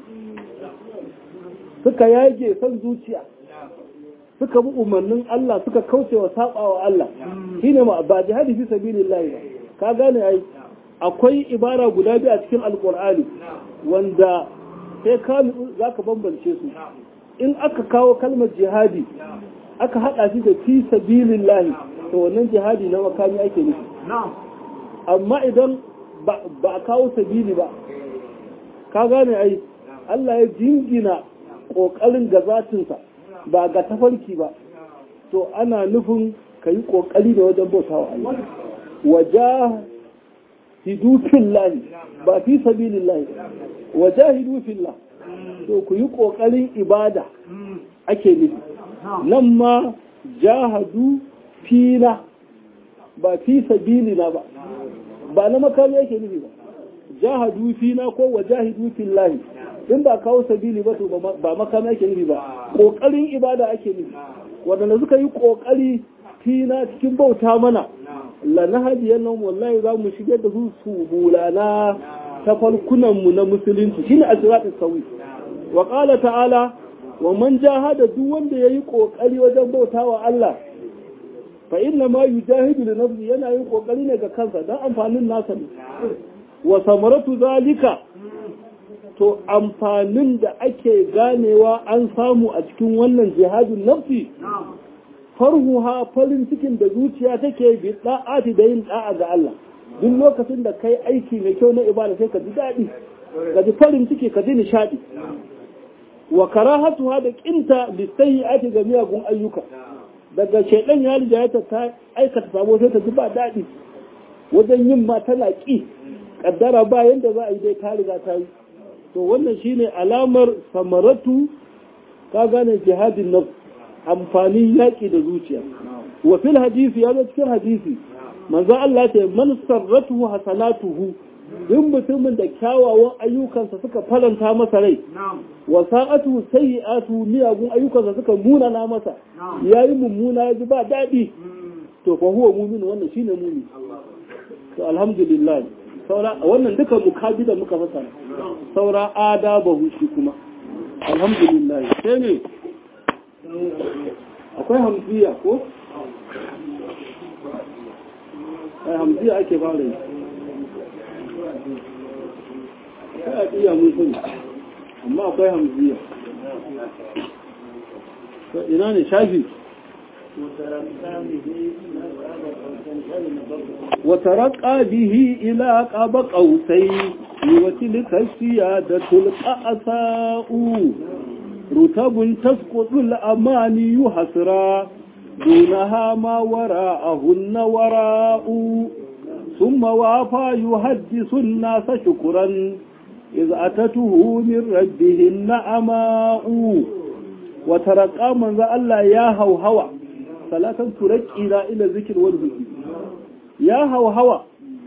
suka yage son zuciya suka bi umarnin Allah suka kauce wa sabawa Allah shine ma ba jihadi fi sabilillah ba ka gane ai akwai ibara guda biyu a cikin alqur'ani wanda sai ka zaka bambance su in aka kawo kalmar jihadi aka hada shi da fi sabilillah to wannan jihadi na makami ake nufi amma idan ba a kawo sabili ba ka gane ai Allah ya jingina kokarin gazatinsa ba ga tafarki ba to ana nufin ka yi ƙoƙari da wajen bauta wa Allah waja hidufin lahi ba fi sabilin lahi waja hidufin lahi to ku yi ƙoƙarin ibada ake nufi nan ma jahadu fina ba fi sabilina ba ba na makami yake nufi ba jahadu fina ko wajahidu fillahi in ba kawo sabili ba to ba makami ake nufi ba kokarin ibada ake nufi wadanda suka yi kokari fina cikin bauta mana la nahdiyan nan wallahi za mu shigar da su su bulana ta farkunan mu na musulunci shine azratul sawi wa qala ta'ala wa man jahada duk wanda yayi kokari wajen bautawa Allah fa inna ma yujahidu li nafsi yana yin kokari ne ga kansa dan amfanin nasa ne wa samaratu zalika to amfanin da ake ganewa an samu a cikin wannan jihadin nafsi farhuha farin cikin da zuciya take bi da'ati da yin da'a ga Allah duk lokacin da kai aiki mai kyau na ibada sai ka ji daɗi ka ji farin ciki ka ji nishadi wa karahatuha da kinta bi sayyi'ati ga miyagun ayyuka daga shaidan ya rija ta aikata sabo sai ta ji ba daɗi wajen yin ma tana ƙi ƙaddara ba yadda za a yi dai ta riga ta yi to wannan shine alamar samaratu ka gane jihadin nan amfanin yaƙi da zuciya wa fil hadisi ya zo cikin hadisi manzo Allah ce man sarratuhu hasanatuhu duk mutumin da kyawawan ayyukansa suka faranta masa rai wa sa'atu sayyi'atu miyagun ayyukansa suka munana masa yayi mummuna ya ji ba daɗi to fa huwa mu'min wannan shine mu'min to alhamdulillah saura wannan duka mukabi da muka fasa saura adabahu shi kuma alhamdulillah sai ne akwai hamziya ko ai hamziya ake fara yi kai a iya mun sani amma akwai hamziya ina ne shafi وترقى به إلى قاب قوسين وتلك السيادة القأساء رتب تسقط الأماني حسرا دونها ما وراءهن وراء ثم وافى يحدث الناس شكرا إذ أتته من ربهن أماء وترقى من ذا الله يا هو هوى ثلاثا ترقى إلى ذكر والذكر ya hawa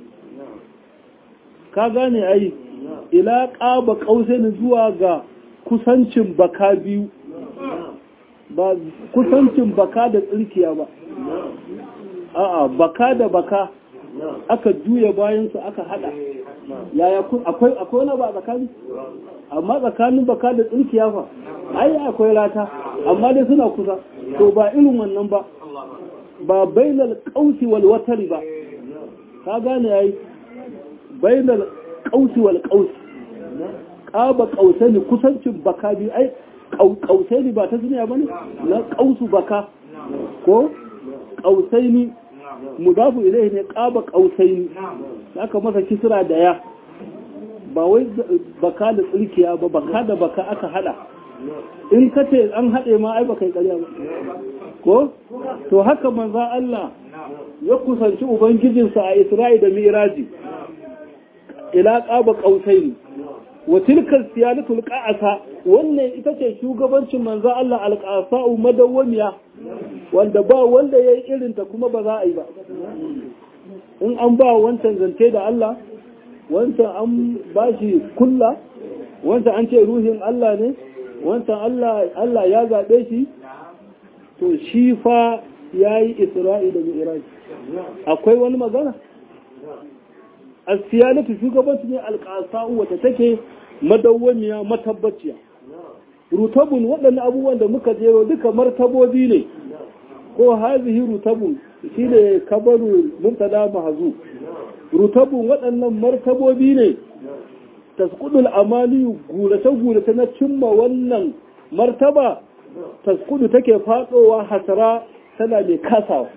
ka gane ai ila ƙaba ƙausaini zuwa ga kusancin baka biyu ba kusancin baka da tsirkiya ba a'a baka da baka aka juya bayansu aka hada yaya akwai akwai wani ba tsakani amma tsakanin baka da tsirkiya fa ai akwai rata amma dai suna kusa to ba irin wannan ba ba bainal qausi wal watari ba ka gane yayi bainal qausi wal qausi qaba qausani kusancin baka bi ai qausani ba ta duniya bane na qausu baka ko qausaini mudafu ilayhi ne qaba qausaini aka masa kisra da ya ba wai baka da tsirkiya ba baka da baka aka hada in ka ce an haɗe ma ai baka yi ƙarya ba ko to haka manza Allah ya kusanci ubangijinsa a Isra'i da Miraji ila qaba qausaini wa tilka siyalatul qa'asa wannan ita ce shugabancin manzo Allah alqasa'u madawwamiya wanda ba wanda yayi irin ta kuma ba za a yi ba in an ba wancan zance da Allah wancan an bashi kulla wancan an ce ruhin Allah ne wancan Allah Allah ya zabe shi to shi fa yayi Isra'i da Mi'raj akwai wani magana asiyalatu shugabanci ne alƙasa'u wata take madawwamiya matabbaciya rutabun waɗannan abubuwan da muka jero duka martabobi ne ko hazihi rutabun shi ne kabaru mubtada mahzu rutabun waɗannan martabobi ne tasqudul amaliyu gurace gurace na cimma wannan martaba tasqudu take fadowa hasara tana mai kasawa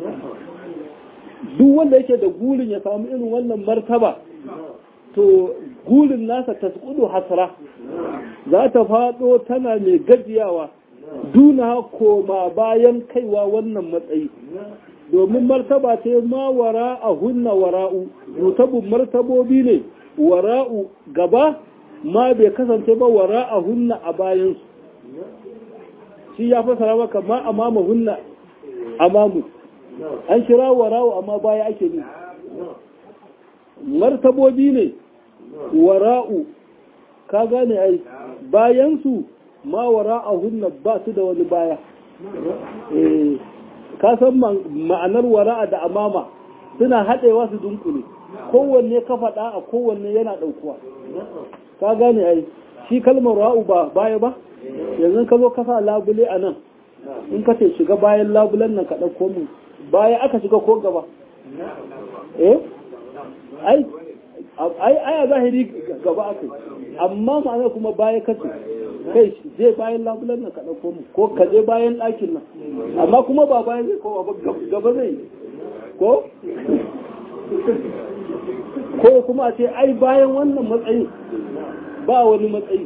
duk wanda yake da gurin ya samu irin wannan martaba to gurin nasa tasqudu hasra za ta fado tana mai gajiyawa duna koma bayan kaiwa wannan matsayi domin martaba ce ma wara a hunna wara'u rutabun martabobi ne wara'u gaba ma bai kasance ba wara a hunna a bayansu shi ya fasara maka ma amama hunna amamu an kira wara'u amma baya ake ne martabobi ne wara'u ka gane ai bayansu ma wara'u hunna ba su da wani baya ka san ma'anar wara'a da amama suna haɗewa su dunkule kowanne ka faɗa a kowanne yana ɗaukuwa ka gane ai shi kalmar ra'u ba baya ba yanzu ka zo ka sa labule a nan in ka ce shiga bayan labulen nan ka ɗauko mu baya aka shiga ko gaba eh ai ai ai zahiri gaba aka amma ma'ana kuma baya kace kai je bayan labulen nan ka ɗauko mu ko ka je bayan ɗakin nan amma kuma ba bayan zai kowa ba gaba zai ko ko kuma ce ai bayan wannan matsayi ba wani matsayi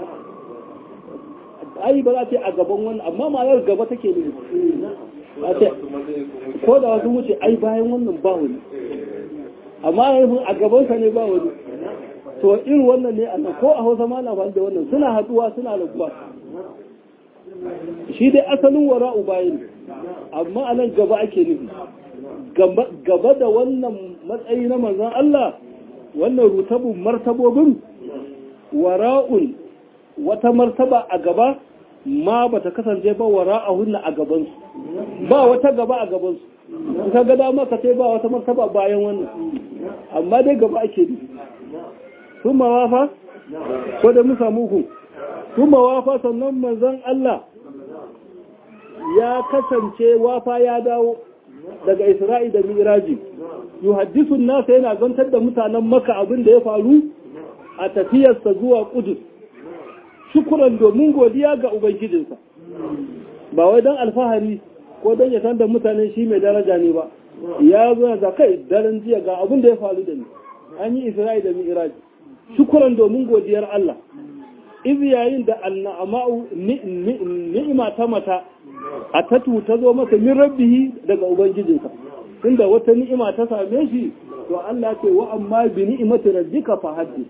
ai ba za ce a gaban wannan amma ma'anar gaba take ne a ce ko da wasu wuce ai bayan wannan ba wani amma yanzu a gabansa ne ba wani to irin wannan ne a ko a hausa ma na da wannan suna haduwa suna raguwa shi dai asalin wara'u bayan amma a nan gaba ake nufi gaba da wannan matsayi na manzan Allah wannan rutabun martabobin wara'un wata martaba a gaba ma ba ta kasance ba wara'ahunna a gabansu ba wata gaba a gabansu in ka ga dama ka ce ba wata martaba bayan wannan amma dai gaba ake nufi sun mawafa ko da musa muku sun mawafa sannan manzan Allah ya kasance wafa ya dawo daga Isra'i da Miraji yuhaddisu nasa yana zantar da mutanen maka abin da ya faru a tafiyarsa zuwa kudus shukuran domin godiya ga ubangijinsa ba wai don alfahari ko don ya san da mutane shi mai daraja ne ba ya zo da kai daren jiya ga abin da ya faru da ni an yi isra'i da mi'raj shukuran domin godiyar Allah iz yayin da annama'u ni'ima ta mata a tatu ta zo masa min rabbihi daga ubangijinsa tunda wata ni'ima ta same shi to Allah ce wa amma bi ni'imati rabbika fa haddith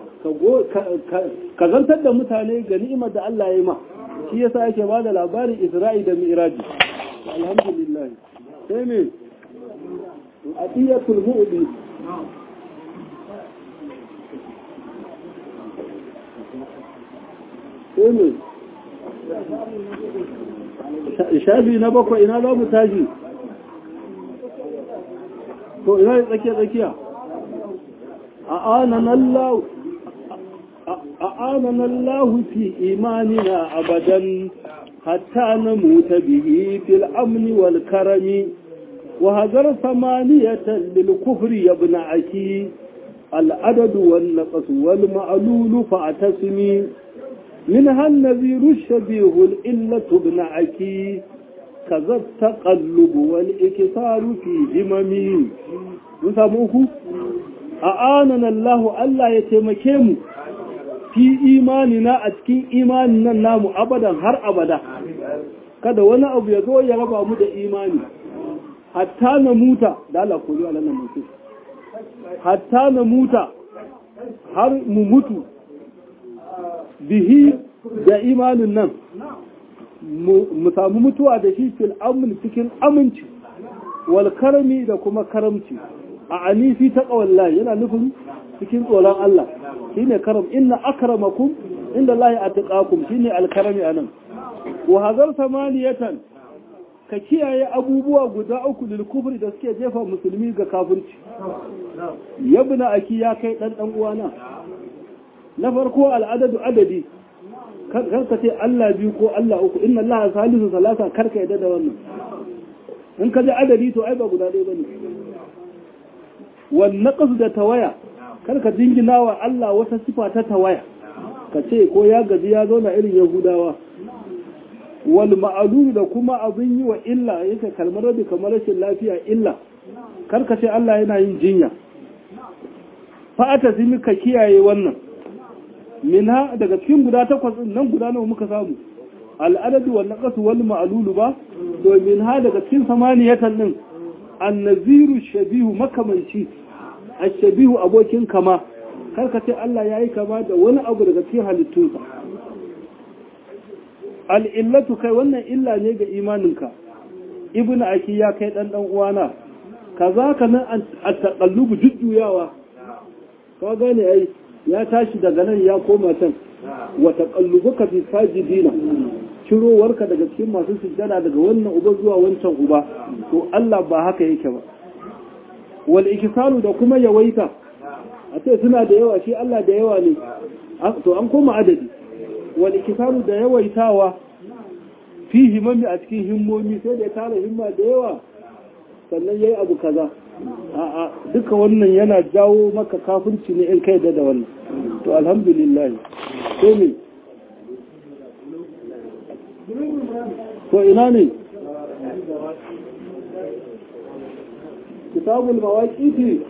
ka zantar da mutane ga ni'imar da Allah ya yi ma shi yasa yake ba da labarin Isra'i da Mi'raji alhamdulillah sai me atiyatul mu'di sai me shafi na bakwai ina za mu tashi to ina tsakiya tsakiya a anan Allah أعاننا الله في إيماننا أبدا حتى نموت به في الأمن والكرم وهذر ثمانية للكفر يا ابن عكي العدد والنقص والمعلول فاعتصمي منها النذير الشبيه الإلة ابن عكي كذا التقلب والإكثار في هممي نسموه أعاننا الله ألا يتمكن fi imanina a cikin imanin nan namu abadan har abada kada wani abu ya zo ya raba mu da imani hatta na muta da Allah ko zuwa nan mutu hatta na muta har mu mutu bihi da imanin nan mu samu mutuwa da shi fil amin cikin aminci wal karami da kuma karamci a anifi ta kawallahi yana nufin cikin tsoron Allah shine karam inna akramakum inda Allah atqakum shine alkarami anan wa hazar samaniyatan ka kiyaye abubuwa guda uku lil kufri da suke jefa musulmi ga kafirci yabna aki ya kai dan dan uwana na farko al'adadu adadi kar ka ce Allah biyu ko Allah uku inna Allah salisu salasa kar ka yadda da wannan in ka ji adadi to ai ba guda ɗaya bane wan naqas da tawaya karka jingina wa Allah wata sifa ta tawaya ka ce ko ya gaji ya zauna irin yahudawa wal ma'alulu da kuma abin yi wa illa yake kalmar rabi kamar rashin lafiya illa karka ce Allah yana yin jinya fa'ata zimi ka kiyaye wannan minha daga cikin guda takwas nan guda nawa muka samu al'adadu wal naqas wal ma'lulu ba to minha daga cikin samaniyatan din annaziru shabihu makamanci ashabihu abokin kama karka ce Allah ya yi kama da wani abu daga cikin halittunsa al'illatu kai wannan illa ne ga imaninka ibn aki ya kai ɗan ɗan uwana ka za ka nan a taƙallubu jujjuyawa ka gane ai ya tashi daga nan ya koma can wa taƙallubu ka fi sajidina cirowarka daga cikin masu sujjada daga wannan uba zuwa wancan uba to Allah ba haka yake ba wal ikisalu da kuma yawaita a ce suna da yawa shi Allah da yawa ne to an koma adadi wal ikisalu da yawaitawa fi himami a cikin himmomi sai da ya tara himma da yawa sannan yayi abu kaza a'a duka wannan yana jawo maka kafirci ne in kai da da wannan to alhamdulillah sai ne to ina ne kitabul mawaqiti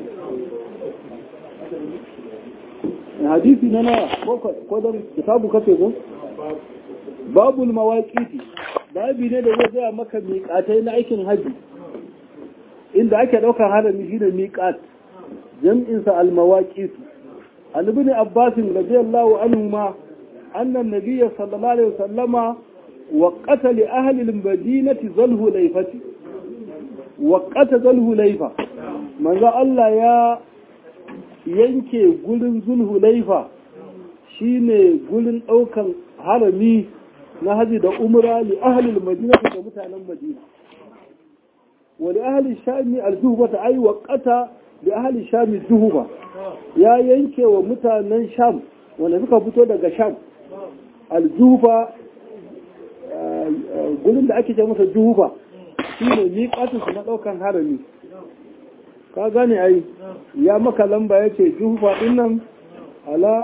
hadisi na na ko dan kitabu kace ko babul mawaqiti babi ne da zai gaya maka miƙatai na aikin haji inda ake ɗaukar harami shi da miƙat jam'insa al-mawaqit an ibn abbas radiyallahu anhu ma anna an-nabiy sallallahu alaihi wasallama waqata li ahli al-madinati zalhu layfati waqata zalhu layfa manzo Allah ya yanke gurin zulhu layfa shine gurin ɗaukan harami na haji da umra li ahli al-madinati da mutanen madina wa li ahli shami al-zuhba ta ay waqata li ahli shami zuhba ya yanke wa mutanen sham wanda suka fito daga sham al-zuhba gurin da ake ce masa juhuba shine miƙatun su na ɗaukan harami ka gane ai ya maka lamba ya ce juhufa ɗin nan ala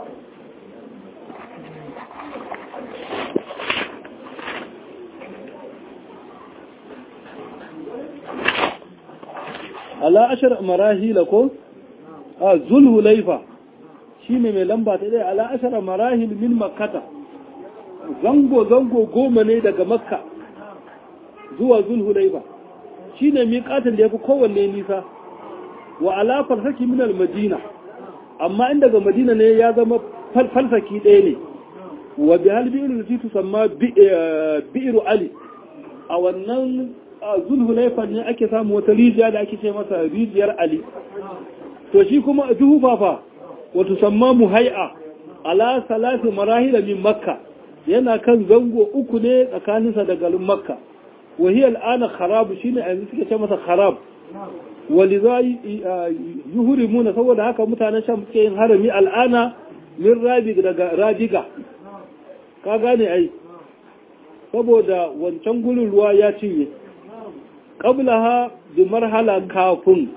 ala ashar marahila ko a zulhulaifa shi ne mai lamba ta ɗaya ala ashar marahil min makkata zango-zango goma ne daga makka zuwa zulhulaifa shi ne miƙatin da ya fi kowanne nisa wa alafar saki minal madina amma in daga madina ne ya zama falsaki ɗaya ne wa bi hal bi'iru da titu samma bi'iru ali a wannan zulhulaifa ne ake samu wata rijiya da ake ce masa rijiyar ali to shi kuma a juhufafa wata samma muhai'a ala salatu marahila min makka yana kan zango uku ne tsakaninsa da garin makka وهي الآن خراب شيء يعني suke ce masa kharab waliza yuhrimuna saboda haka mutanen sham suke yin harami al'ana min rabi daga radiga ka gane ai saboda wancan gurin ruwa ya cinye qablaha bi marhala kafin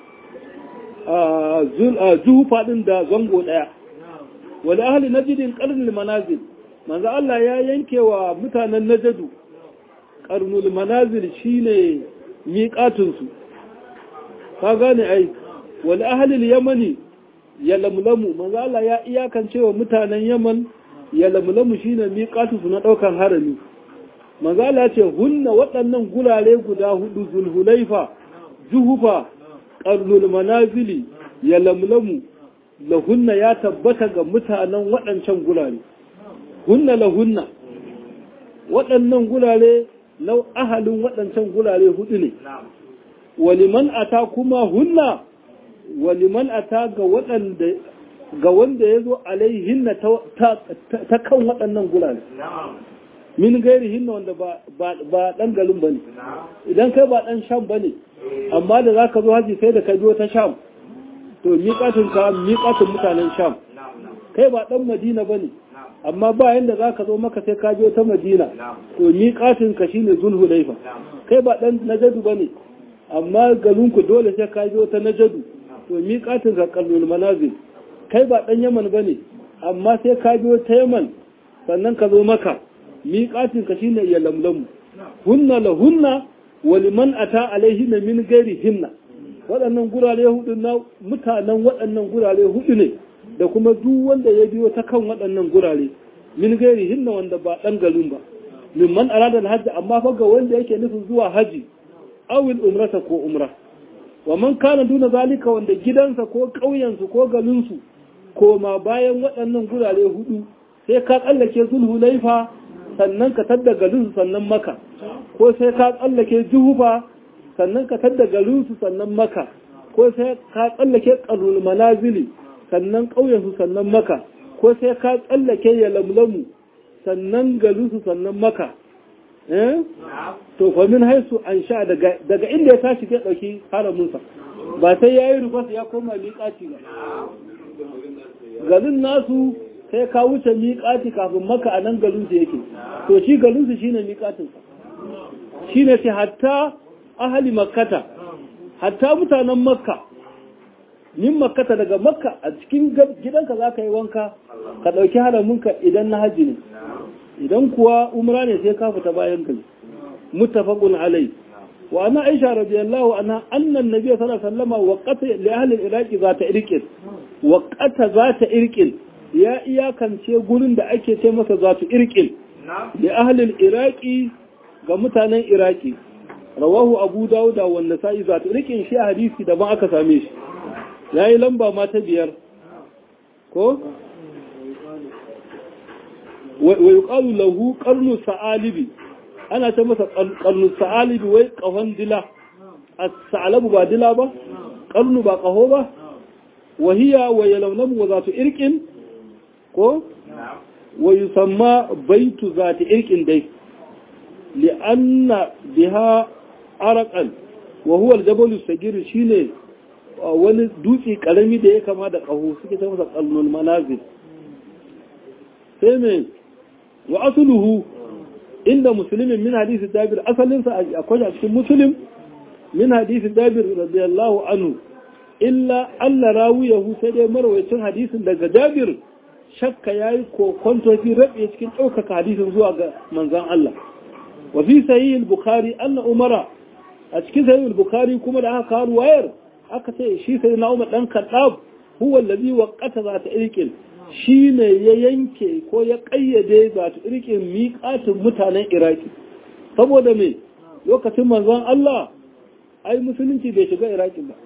zuhu fadin da zango daya wali ahli najdin qarnul manazil manzo Allah ya yanke wa mutanen najadu karnul manazil shine miƙatunsu ka gane ai wal ahlil yamani ya lamlamu manzo Allah ya iyakance wa mutanen yaman ya lamlamu shine miƙatunsu na daukan harami manzo Allah ce hunna waɗannan gurare guda hudu zulhulaifa juhufa karnul manazili ya lamlamu lahunna ya tabbata ga mutanen waɗancan gurare hunna lahunna waɗannan gurare lau ahalin waɗancan gurare hudu ne waliman ata kuma hunna waliman ata ga waɗanda ga wanda ya zo alaihinna ta kan waɗannan gurare min gairi hinna wanda ba ɗan garin ba ne idan kai ba ɗan sham ba ne amma da za ka zo haji sai da ka biyo ta sham to miƙatun ka miƙatun mutanen sham kai ba ɗan madina ba ne amma ba yanda za ka zo maka sai ka biyo ta madina to miƙatin ka shine zulhulaifa kai ba ɗan najadu ba ne amma galinku dole sai ka biyo ta najadu to miƙatin ka kallon manazil kai ba ɗan yaman ba ne amma sai ka biyo ta yaman sannan ka zo maka miƙatin ka shine ya lamlamu hunna la hunna wa liman ata alaihi min gairi hinna waɗannan gurare hudu na mutanen waɗannan gurare hudu ne da kuma duk wanda ya biyo ta kan waɗannan gurare min gairi hinna wanda ba ɗan garin ba min man arada hajji amma fa ga wanda yake nufin zuwa haji awil umrata ko umra wa man kana duna zalika wanda gidansa ko ƙauyensu ko garinsu koma bayan waɗannan gurare hudu sai ka tsallake sulhu laifa sannan ka tadda garinsu sannan maka ko sai ka tsallake juhufa sannan ka tadda garinsu sannan maka ko sai ka tsallake ƙarnul manazili sannan ƙauyensu sannan maka ko sai ka tsallake ya lamlamu sannan garinsu sannan maka to famin haisu an sha daga inda ya tashi ke ɗauki haramunsa ba sai ya yi rufasa ya koma miƙaci ba garin nasu sai ka wuce miƙaci kafin maka a nan garinsu yake to shi garinsu shi ne miƙacinsa shi ne sai hatta ahali makkata hatta mutanen makka min makkata daga makka a cikin gidanka za ka yi wanka ka ɗauki haramunka idan na haji ne idan kuwa umra ne sai ka fita bayan gari muttafaqun alai wa ana aisha radiyallahu anha anna an-nabiy sallallahu alaihi wasallam waqata li ahli al-iraqi zata irqin waqata zata irqin ya iyakance gurin da ake ce masa zatu irqin li ahli al-iraqi ga mutanen iraki rawahu abu dauda wa nasa'i zatu irqin shi hadisi da ba aka same shi yayi lamba ma ta biyar ko wa yuqalu lahu qarnu sa'alibi ana ta masa qarnu sa'alibi wai kahon dila as-sa'labu ba dila ba qarnu ba kaho ba wa hiya wa yalawnamu wa zatu irqin ko wa yusamma baitu zati irqin dai li'anna biha araqan wa huwa al-jabal as-sagir shine wani dutse karami da ya kama da kaho suke ta masa qarnul manazil sai mai wa asuluhu inda musulmin min hadisi dabir asalinsa akwai a cikin musulun min hadisi dabir radiyallahu anhu illa Allah rawiyahu sai dai marwayacin hadisin daga Jabir shakka yayi kokonto fi rabe cikin ɗaukaka hadisin zuwa ga manzon Allah wa fi sahih al-bukhari anna umara a cikin sahih al-bukhari kuma da aka kawo wayar aka ce shi sai na umar dan kaddab huwa allazi waqata za ta irkin shine ya yanke ko ya kayyade za ta irkin miƙatin mutanen iraki saboda me lokacin manzon Allah ai musulunci bai shiga iraki ba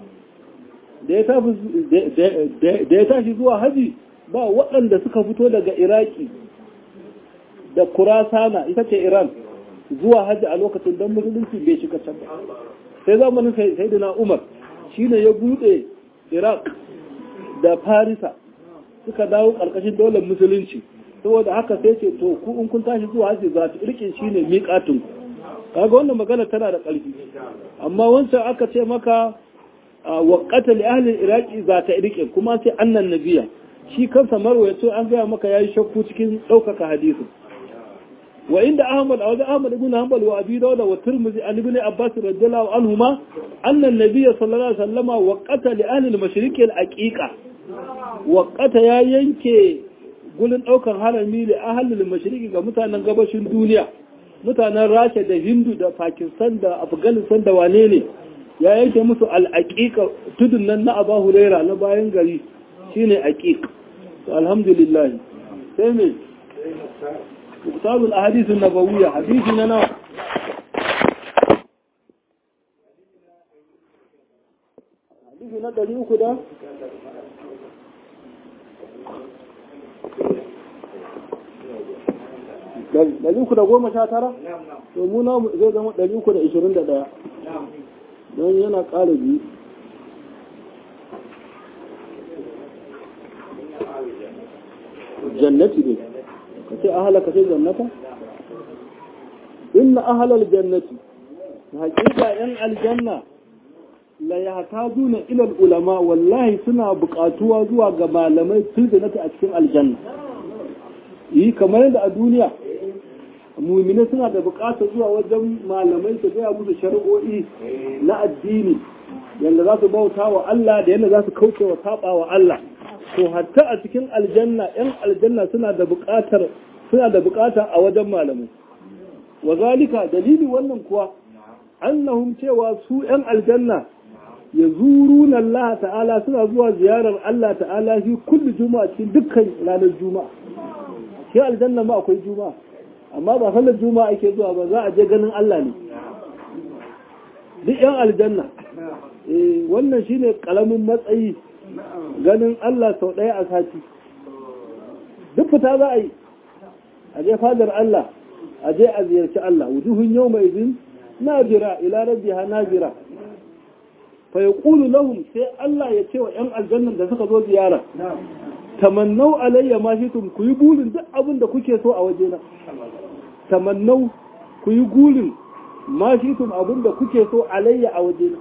da ya tashi zuwa haji ba waɗanda suka fito daga iraki da kurasana ita ce iran zuwa haji a lokacin don musulunci bai shiga can ba sai zamanin sayyidina umar shine ya bude iraq da farisa suka dawo ƙarƙashin daular musulunci saboda haka sai ce to ku in kun tashi zuwa haji za ta irkin shine miƙatinku kaga wannan magana tana da ƙarfi amma wancan aka ce maka waƙata li ahlil iraki za ta irke kuma sai annan nabiya shi kansa marwayato an gaya maka yayi shakku cikin ɗaukaka hadisin wa inda ahmad a wajen ahmad ibn hanbal wa abi dawud wa tirmidhi an ibn abbas radiyallahu anhuma anna an-nabiy sallallahu alaihi wasallam waqata li ahli al-mashriq al-aqiqa waqata ya yanke gulin ɗaukar harami li ahli al-mashriq ga mutanen gabashin duniya mutanen rasha da hindu da pakistan da afghanistan da wane ne ya yanke musu al'aƙiƙa tudun nan na aba huraira na bayan gari shine aƙiƙ to alhamdulillah sai me muktabul ahadithun nabawiyya hadisi na nawa hadisi na ɗari uku da ɗari uku da goma sha tara? to muna zai zama ɗari uku da ishirin da ɗaya don yana ƙara biyu jannati ne ka ce ahala ka ce jannata? inna ahalar jannati haƙiƙa ‘yan aljanna la ya ta zuna ilal ulama wallahi suna buƙatuwa zuwa ga malamai filzinata a cikin aljanna yi kamar yadda a duniya mumine suna da bukatar zuwa wajen malamai su gaya musu shari'o'i na addini yadda za su bauta wa Allah da yadda za su kauce wa saba wa Allah to hatta a cikin aljanna yan aljanna suna da bukatar suna da bukata a wajen malamai wa zalika dalili wannan kuwa annahum cewa su yan aljanna ya zuruna Allah ta'ala suna zuwa ziyarar Allah ta'ala fi kulli juma'a cikin dukkan ranar juma'a shi aljanna ma akwai juma'a amma ba sallar juma'a ake zuwa ba za a je ganin Allah ne duk yan aljanna eh wannan shine kalamin matsayi ganin Allah sau ɗaya a sati duk fita za a yi a je fadar Allah a je a ziyarci Allah wujuhun yau mai zin najira ila rabbiha najira fa yaqulu lahum sai Allah ya ce wa yan aljannan da suka zo ziyara tamannau alayya ma shitum ku yi burin duk abin da kuke so a wajena tamannau ku yi gurin ma shitum abin da kuke so alayya a wajena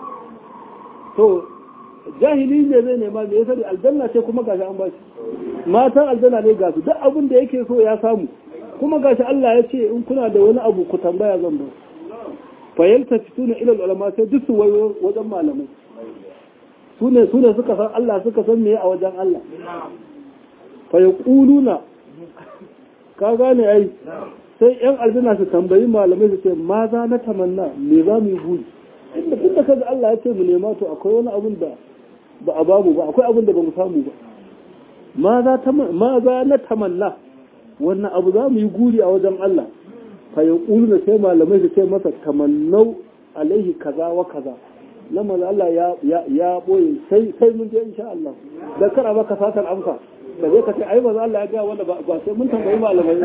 to jahili ne zai nema me yasa aljanna ce kuma gashi an bashi matan aljanna ne gasu duk abin da yake so ya samu kuma gashi Allah ya ce in kuna da wani abu ku tambaya zan ba fa yaltafituna ila ulama sai duk su wayo wajen malamai sune sune suka san Allah suka san me a wajen Allah fa yaquluna ka gane ai sai yan aljanna su tambayi malamai su ce ma za na tamanna me za mu yi buri inda duk da kaga Allah ya ce mu nema to akwai wani abun da ba a bamu ba akwai abun da ba mu samu ba ma za ta ma za na tamanna wannan abu za mu yi guri a wajen Allah fa yaquluna sai malamai su ce masa tamannau alaihi kaza wa kaza lamar Allah ya ya ya boye sai sai mun je insha Allah da kara baka satar amsa da zai ka ce ai ba Allah ya ga wanda ba sai mun tambayi malamai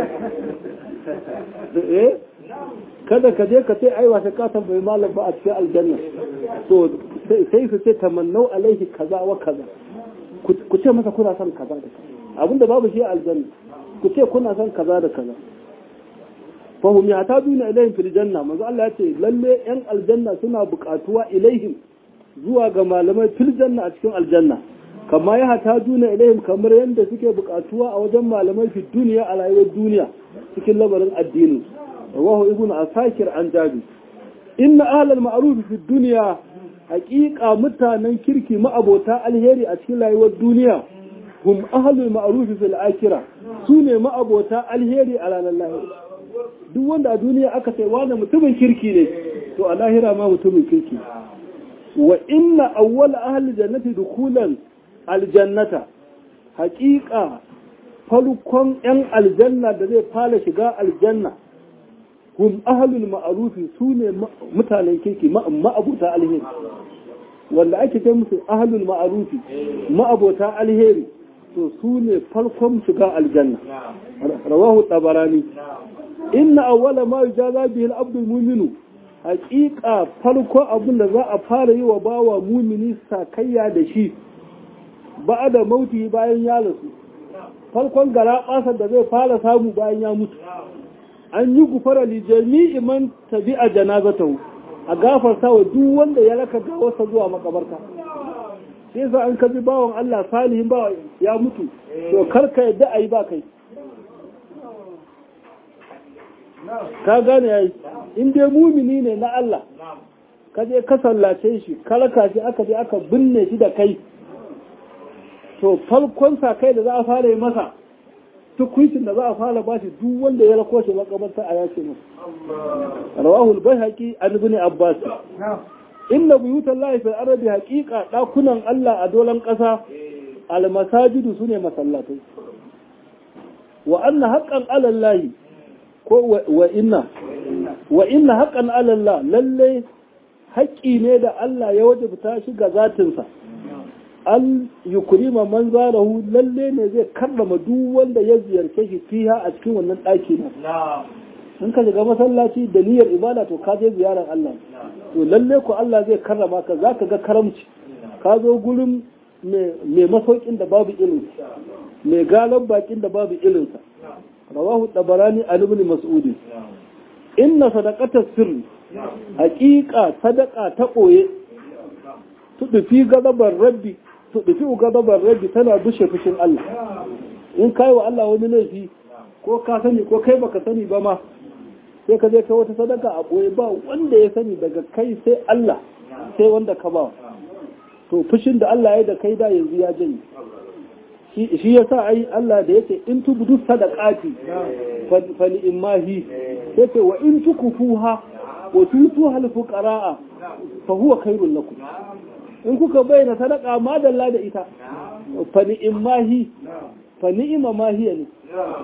eh kada ka je ka ce ai wata ka tambayi malam ba a cikin aljanna to sai su ce tamannau alaihi kaza wa kaza ku ce masa kuna son kaza da kaza abinda babu shi a aljanna ku ce kuna son kaza da kaza fahum ya ta duna ilaihim fil janna manzo Allah ya ce lalle yan aljanna suna buƙatuwa ilaihim zuwa ga malamai fil janna a cikin aljanna kama ya hata duna ilaihim kamar yadda suke buƙatuwa a wajen malamai fi duniya a rayuwar duniya cikin lamarin addini rawahu ibn asakir an jabi inna ahlal ma'ruf fi dunya haƙiƙa mutanen kirki ma'abota alheri a cikin rayuwar duniya hum ahlul ma'ruf fil akhirah su ne ma'abota alheri a ranar lahira duk wanda a duniya aka sai wani mutumin kirki ne to a lahira ma mutumin kirki wa inna awwal ahli jannati dukhulan aljannata haƙiƙa farkon 'yan aljanna da zai fara shiga aljanna hum ahlul ma'arufi su ne mutanen kirki ma'abuta alheri wanda ake kai musu ahlul ma'arufi ma'abota alheri to su ne farkon shiga aljanna rawahu tabarani inna awwala ma yujaza bihi al-abdu muminu haƙiƙa farko abin da za a fara yi wa bawa mumini sakayya da shi ba da mauti bayan ya rasu farkon gara da zai fara samu bayan ya mutu an yi gufara li jami'i man tabi'a janazatahu a gafarta wa duk wanda ya raka gawarsa zuwa makabarta sai sa an kaji bawan Allah salihin bawa ya mutu to karka yadda ayi ba kai ka gane yayi in dai mumini ne na Allah ka je ka sallace shi ka raka shi aka je aka binne shi da kai to farkon sa kai da za a fara yi masa tukuncin da za a fara ba shi duk wanda ya rako shi makabarta a yace masa rawahu al-bayhaqi an ibn abbas inna buyutan lahi fil ardi haqiqa dakunan Allah a dolan kasa al-masajidu sune masallatai wa anna haqqan ala Allah ko wa inna wa inna haqqan ala Allah lalle haƙƙi ne da Allah ya wajabta shi ga zatinsa an yukurima man zarahu lalle ne zai karrama duk wanda ya ziyarce shi fiha a cikin wannan ɗaki na in ka shiga masallaci da niyyar ibada to ka je ziyarar Allah to lalle ku Allah zai karrama ka za ka ga karamci ka zo gurin mai masaukin da babu irin mai galan bakin da babu irinsa rawahu tabarani an ibn mas'ud inna sadaqata sirri haqiqa sadaqa ta koye tudufi gadabar rabbi tudufi gadabar rabbi tana bushe fushin Allah in kai wa Allah wani laifi ko ka sani ko kai baka sani ba ma sai ka je ka wata sadaka a boye ba wanda ya sani daga kai sai Allah sai wanda ka ba to fushin da Allah ya da kai da yanzu ya janye shi ya sa ai Allah da yake in tubudu sadaqati fa ni imahi yake wa in tukufuha wa tutuha al fuqaraa fa huwa khairul lakum in kuka bayyana sadaka madalla da ita fa ni imahi fa ni'ima ma hiya ne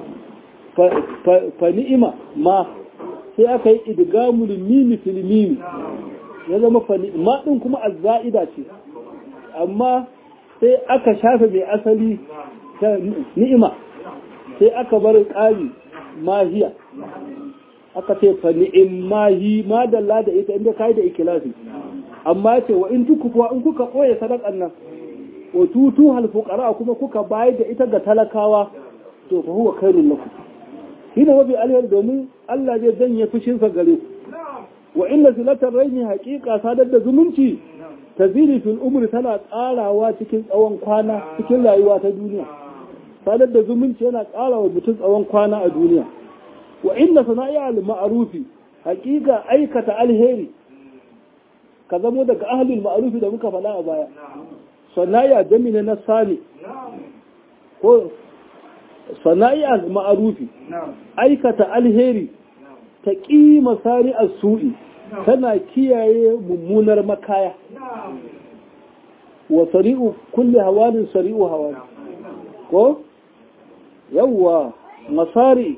fa ni'ima ma sai aka yi idgamul mimi fil mimi ya zama fa ni'ima din kuma azza'ida ce amma sai aka shafe mai asali ta ni'ima sai aka bar ƙari mahiya aka ce fa ni'im mahi madalla da ita inda kai da ikilasi amma ce wa in tukufa in kuka koye sadakan nan wa tutu hal fuqara kuma kuka bayar da ita ga talakawa to fa huwa khairul lakum shine mafi alheri domin Allah zai danye fushin sa gare ku wa inna silatar raini haqiqa sadar da zumunci taziri fil umri tana tsarawa cikin tsawon kwana cikin rayuwa ta duniya sadar da zumunci yana ƙara wa mutum tsawon kwana a duniya wa inna sana'a al ma'rufi haƙiƙa aikata alheri ka zamo daga ahlul ma'rufi da muka faɗa a baya sana'a jamina na sani ko sana'a al ma'rufi aikata alheri ta ƙima sari as-su'i tana kiyaye mummunar makaya wa sari'u kulli hawanin sari'u hawani ko yawwa masari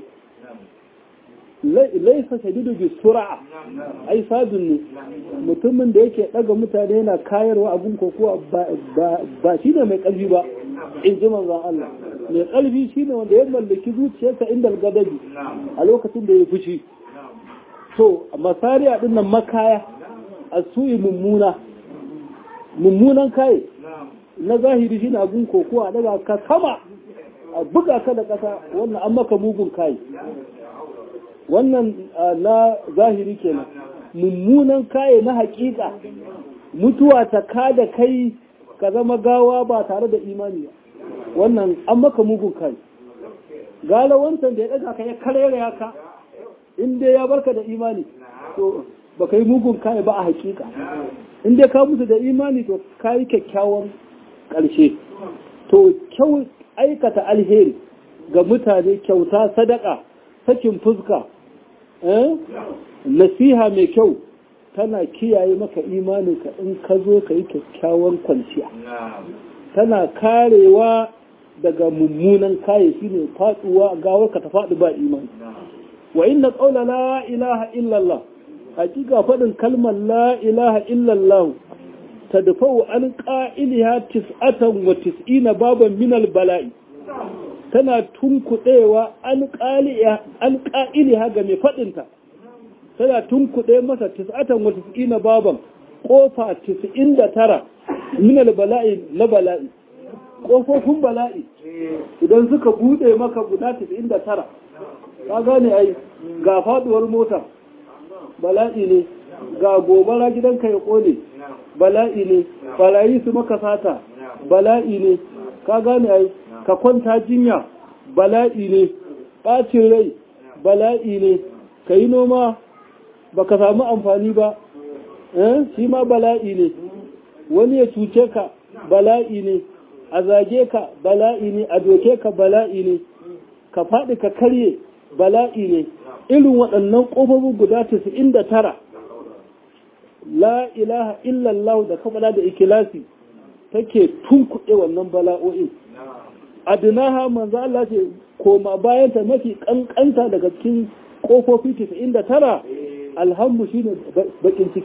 laisa shadidu bi sur'a ai sadun ne mutumin da yake daga mutane yana kayarwa abun kokowa ba shi ne mai kalbi ba in ji manzon Allah mai kalbi shine wanda ya mallaki zuciyarsa inda gadabi a lokacin da ya fushi to masariya din nan makaya a suyi mummuna mummunan kai na zahiri shine abun kokowa daga ka sama a buga ka da kasa wannan an maka mugun kai wannan na zahiri kenan mummunan kai na hakika mutuwa ta kada kai ka zama gawa ba tare da imani ba wannan an maka mugun kai gala wancan da ya daga ka ya karere ka in dai ya barka da imani to ba ka yi mugun kai ba a hakika in dai ka musu da imani to ka yi kyakkyawan ƙarshe to kyau aikata alheri ga mutane kyauta sadaka sakin fuska nasiha mai kyau tana kiyaye maka imaninka in ka zo ka yi kyakkyawan kwanciya tana karewa daga mummunan kaye shi ne faduwa gawar ka ta faɗi ba imani wa inna qawla la ilaha illallah hakika faɗin kalmar la ilaha illallah tadfa'u an qa'iliha tis'atan wa tis'ina baban min bala'i tana tunkuɗewa an ƙa'iliha ga mai faɗinta tana tunkuɗe masa tis'atan wa tis'ina baban ƙofa tis'in da tara minal bala'i na bala'i ƙofofin bala'i idan suka buɗe maka guda tis'in da tara ka gane ai ga faɗuwar mota bala'i ne ga gobara gidanka ya ƙone bala'i ne balayi su maka sata bala'i ne ka gane ai ka kwanta jinya bala'i ne ɓacin rai bala'i ne ka yi noma ba ka samu amfani ba shi ma bala'i ne wani ya cuce ka bala'i ne a zage ka bala'i ne a doke ka bala'i ne ka faɗi ka karye bala'i ne irin waɗannan ƙofofin guda da tara. la ilaha illallah da kamala da ikilasi take tunkuɗe wannan bala'o'in adinaha manzo Allah ce koma bayan ta mafi kankanta daga cikin kofofi 99 alhamdu shine bakin ciki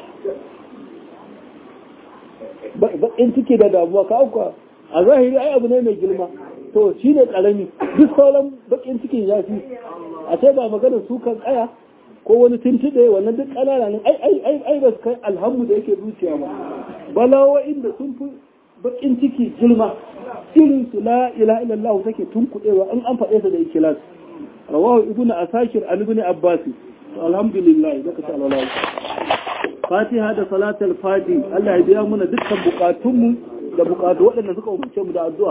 bakin ciki da damuwa ka auka a zahiri ai abu ne mai girma to shine karami duk sauran bakin cikin ya fi a sai ba maganar sukan kaya ko wani tuntuɗe wannan duk ƙanana ne ai ai ai ai ba su kai alhamdu da yake zuciya ba bala'o'in da sun fi bakin ciki girma irin su la ilaha illallah take tunkuɗewa in an faɗe ta da ikilas rawahu ibnu asakir an ibn abbas alhamdulillah da ka ta alwala fatiha da salatul fati Allah ya biya mana dukkan bukatunmu da bukatu waɗanda suka umarce mu da addu'a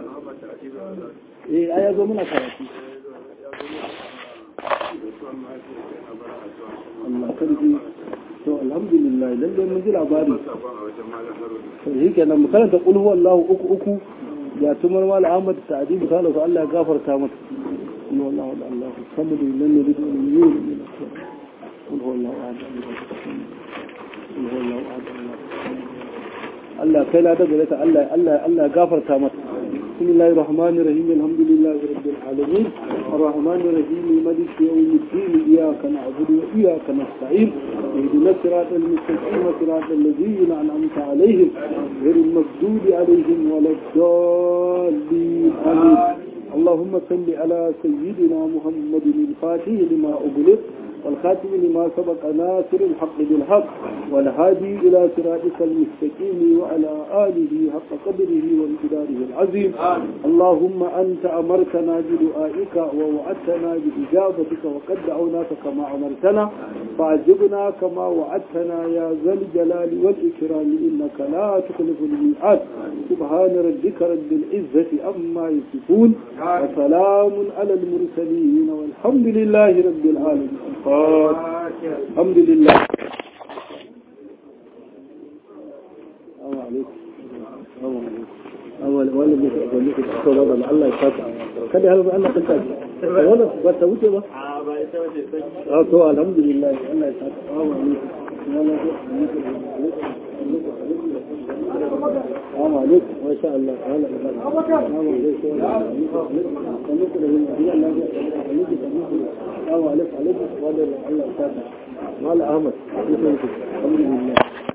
eh aya zo muna karatu Allah karji to alhamdulillah lalle mun ji labari shi kenan mu karanta qul huwallahu uku uku ya tumar mal ahmad ta'dib kala ko Allah ya gafarta mata qul huwallahu Allah samad lam yalid wa lam yulad qul huwallahu ahad qul huwallahu ahad Allah kai la daga ta Allah Allah Allah ya gafarta mata بسم الله الرحمن الرحيم الحمد لله رب العالمين الرحمن الرحيم مالك يوم الدين إياك نعبد وإياك نستعين اهدنا الصراط المستقيم صراط الذين أنعمت عليهم غير المغضوب عليهم ولا الضالين آمين اللهم صل على سيدنا محمد الفاتح لما أغلق والخاتم لما سبق ناصر الحق بالحق والهادي إلى صراطك المستقيم وعلى آله حق قدره وامتداره العظيم اللهم أنت أمرتنا بدعائك ووعدتنا بإجابتك وقد دعوناك كما أمرتنا فعجبنا كما وعدتنا يا ذا الجلال والإكرام إنك لا تخلف الميعاد سبحان ربك رب العزة أما يصفون وسلام على المرسلين والحمد لله رب العالمين الحمد لله السلام عليكم السلام عليكم أول ولا بيت أقول لك الصلاة ولا الله يفتح كده هذا الله تنتج ولا بس وجه بس آه تو الحمد لله الله يفتح السلام عليكم السلام عليكم ما شاء الله هلا السلام عليكم السلام عليكم عليكم ولا الله يفتح مال أحمد الحمد لله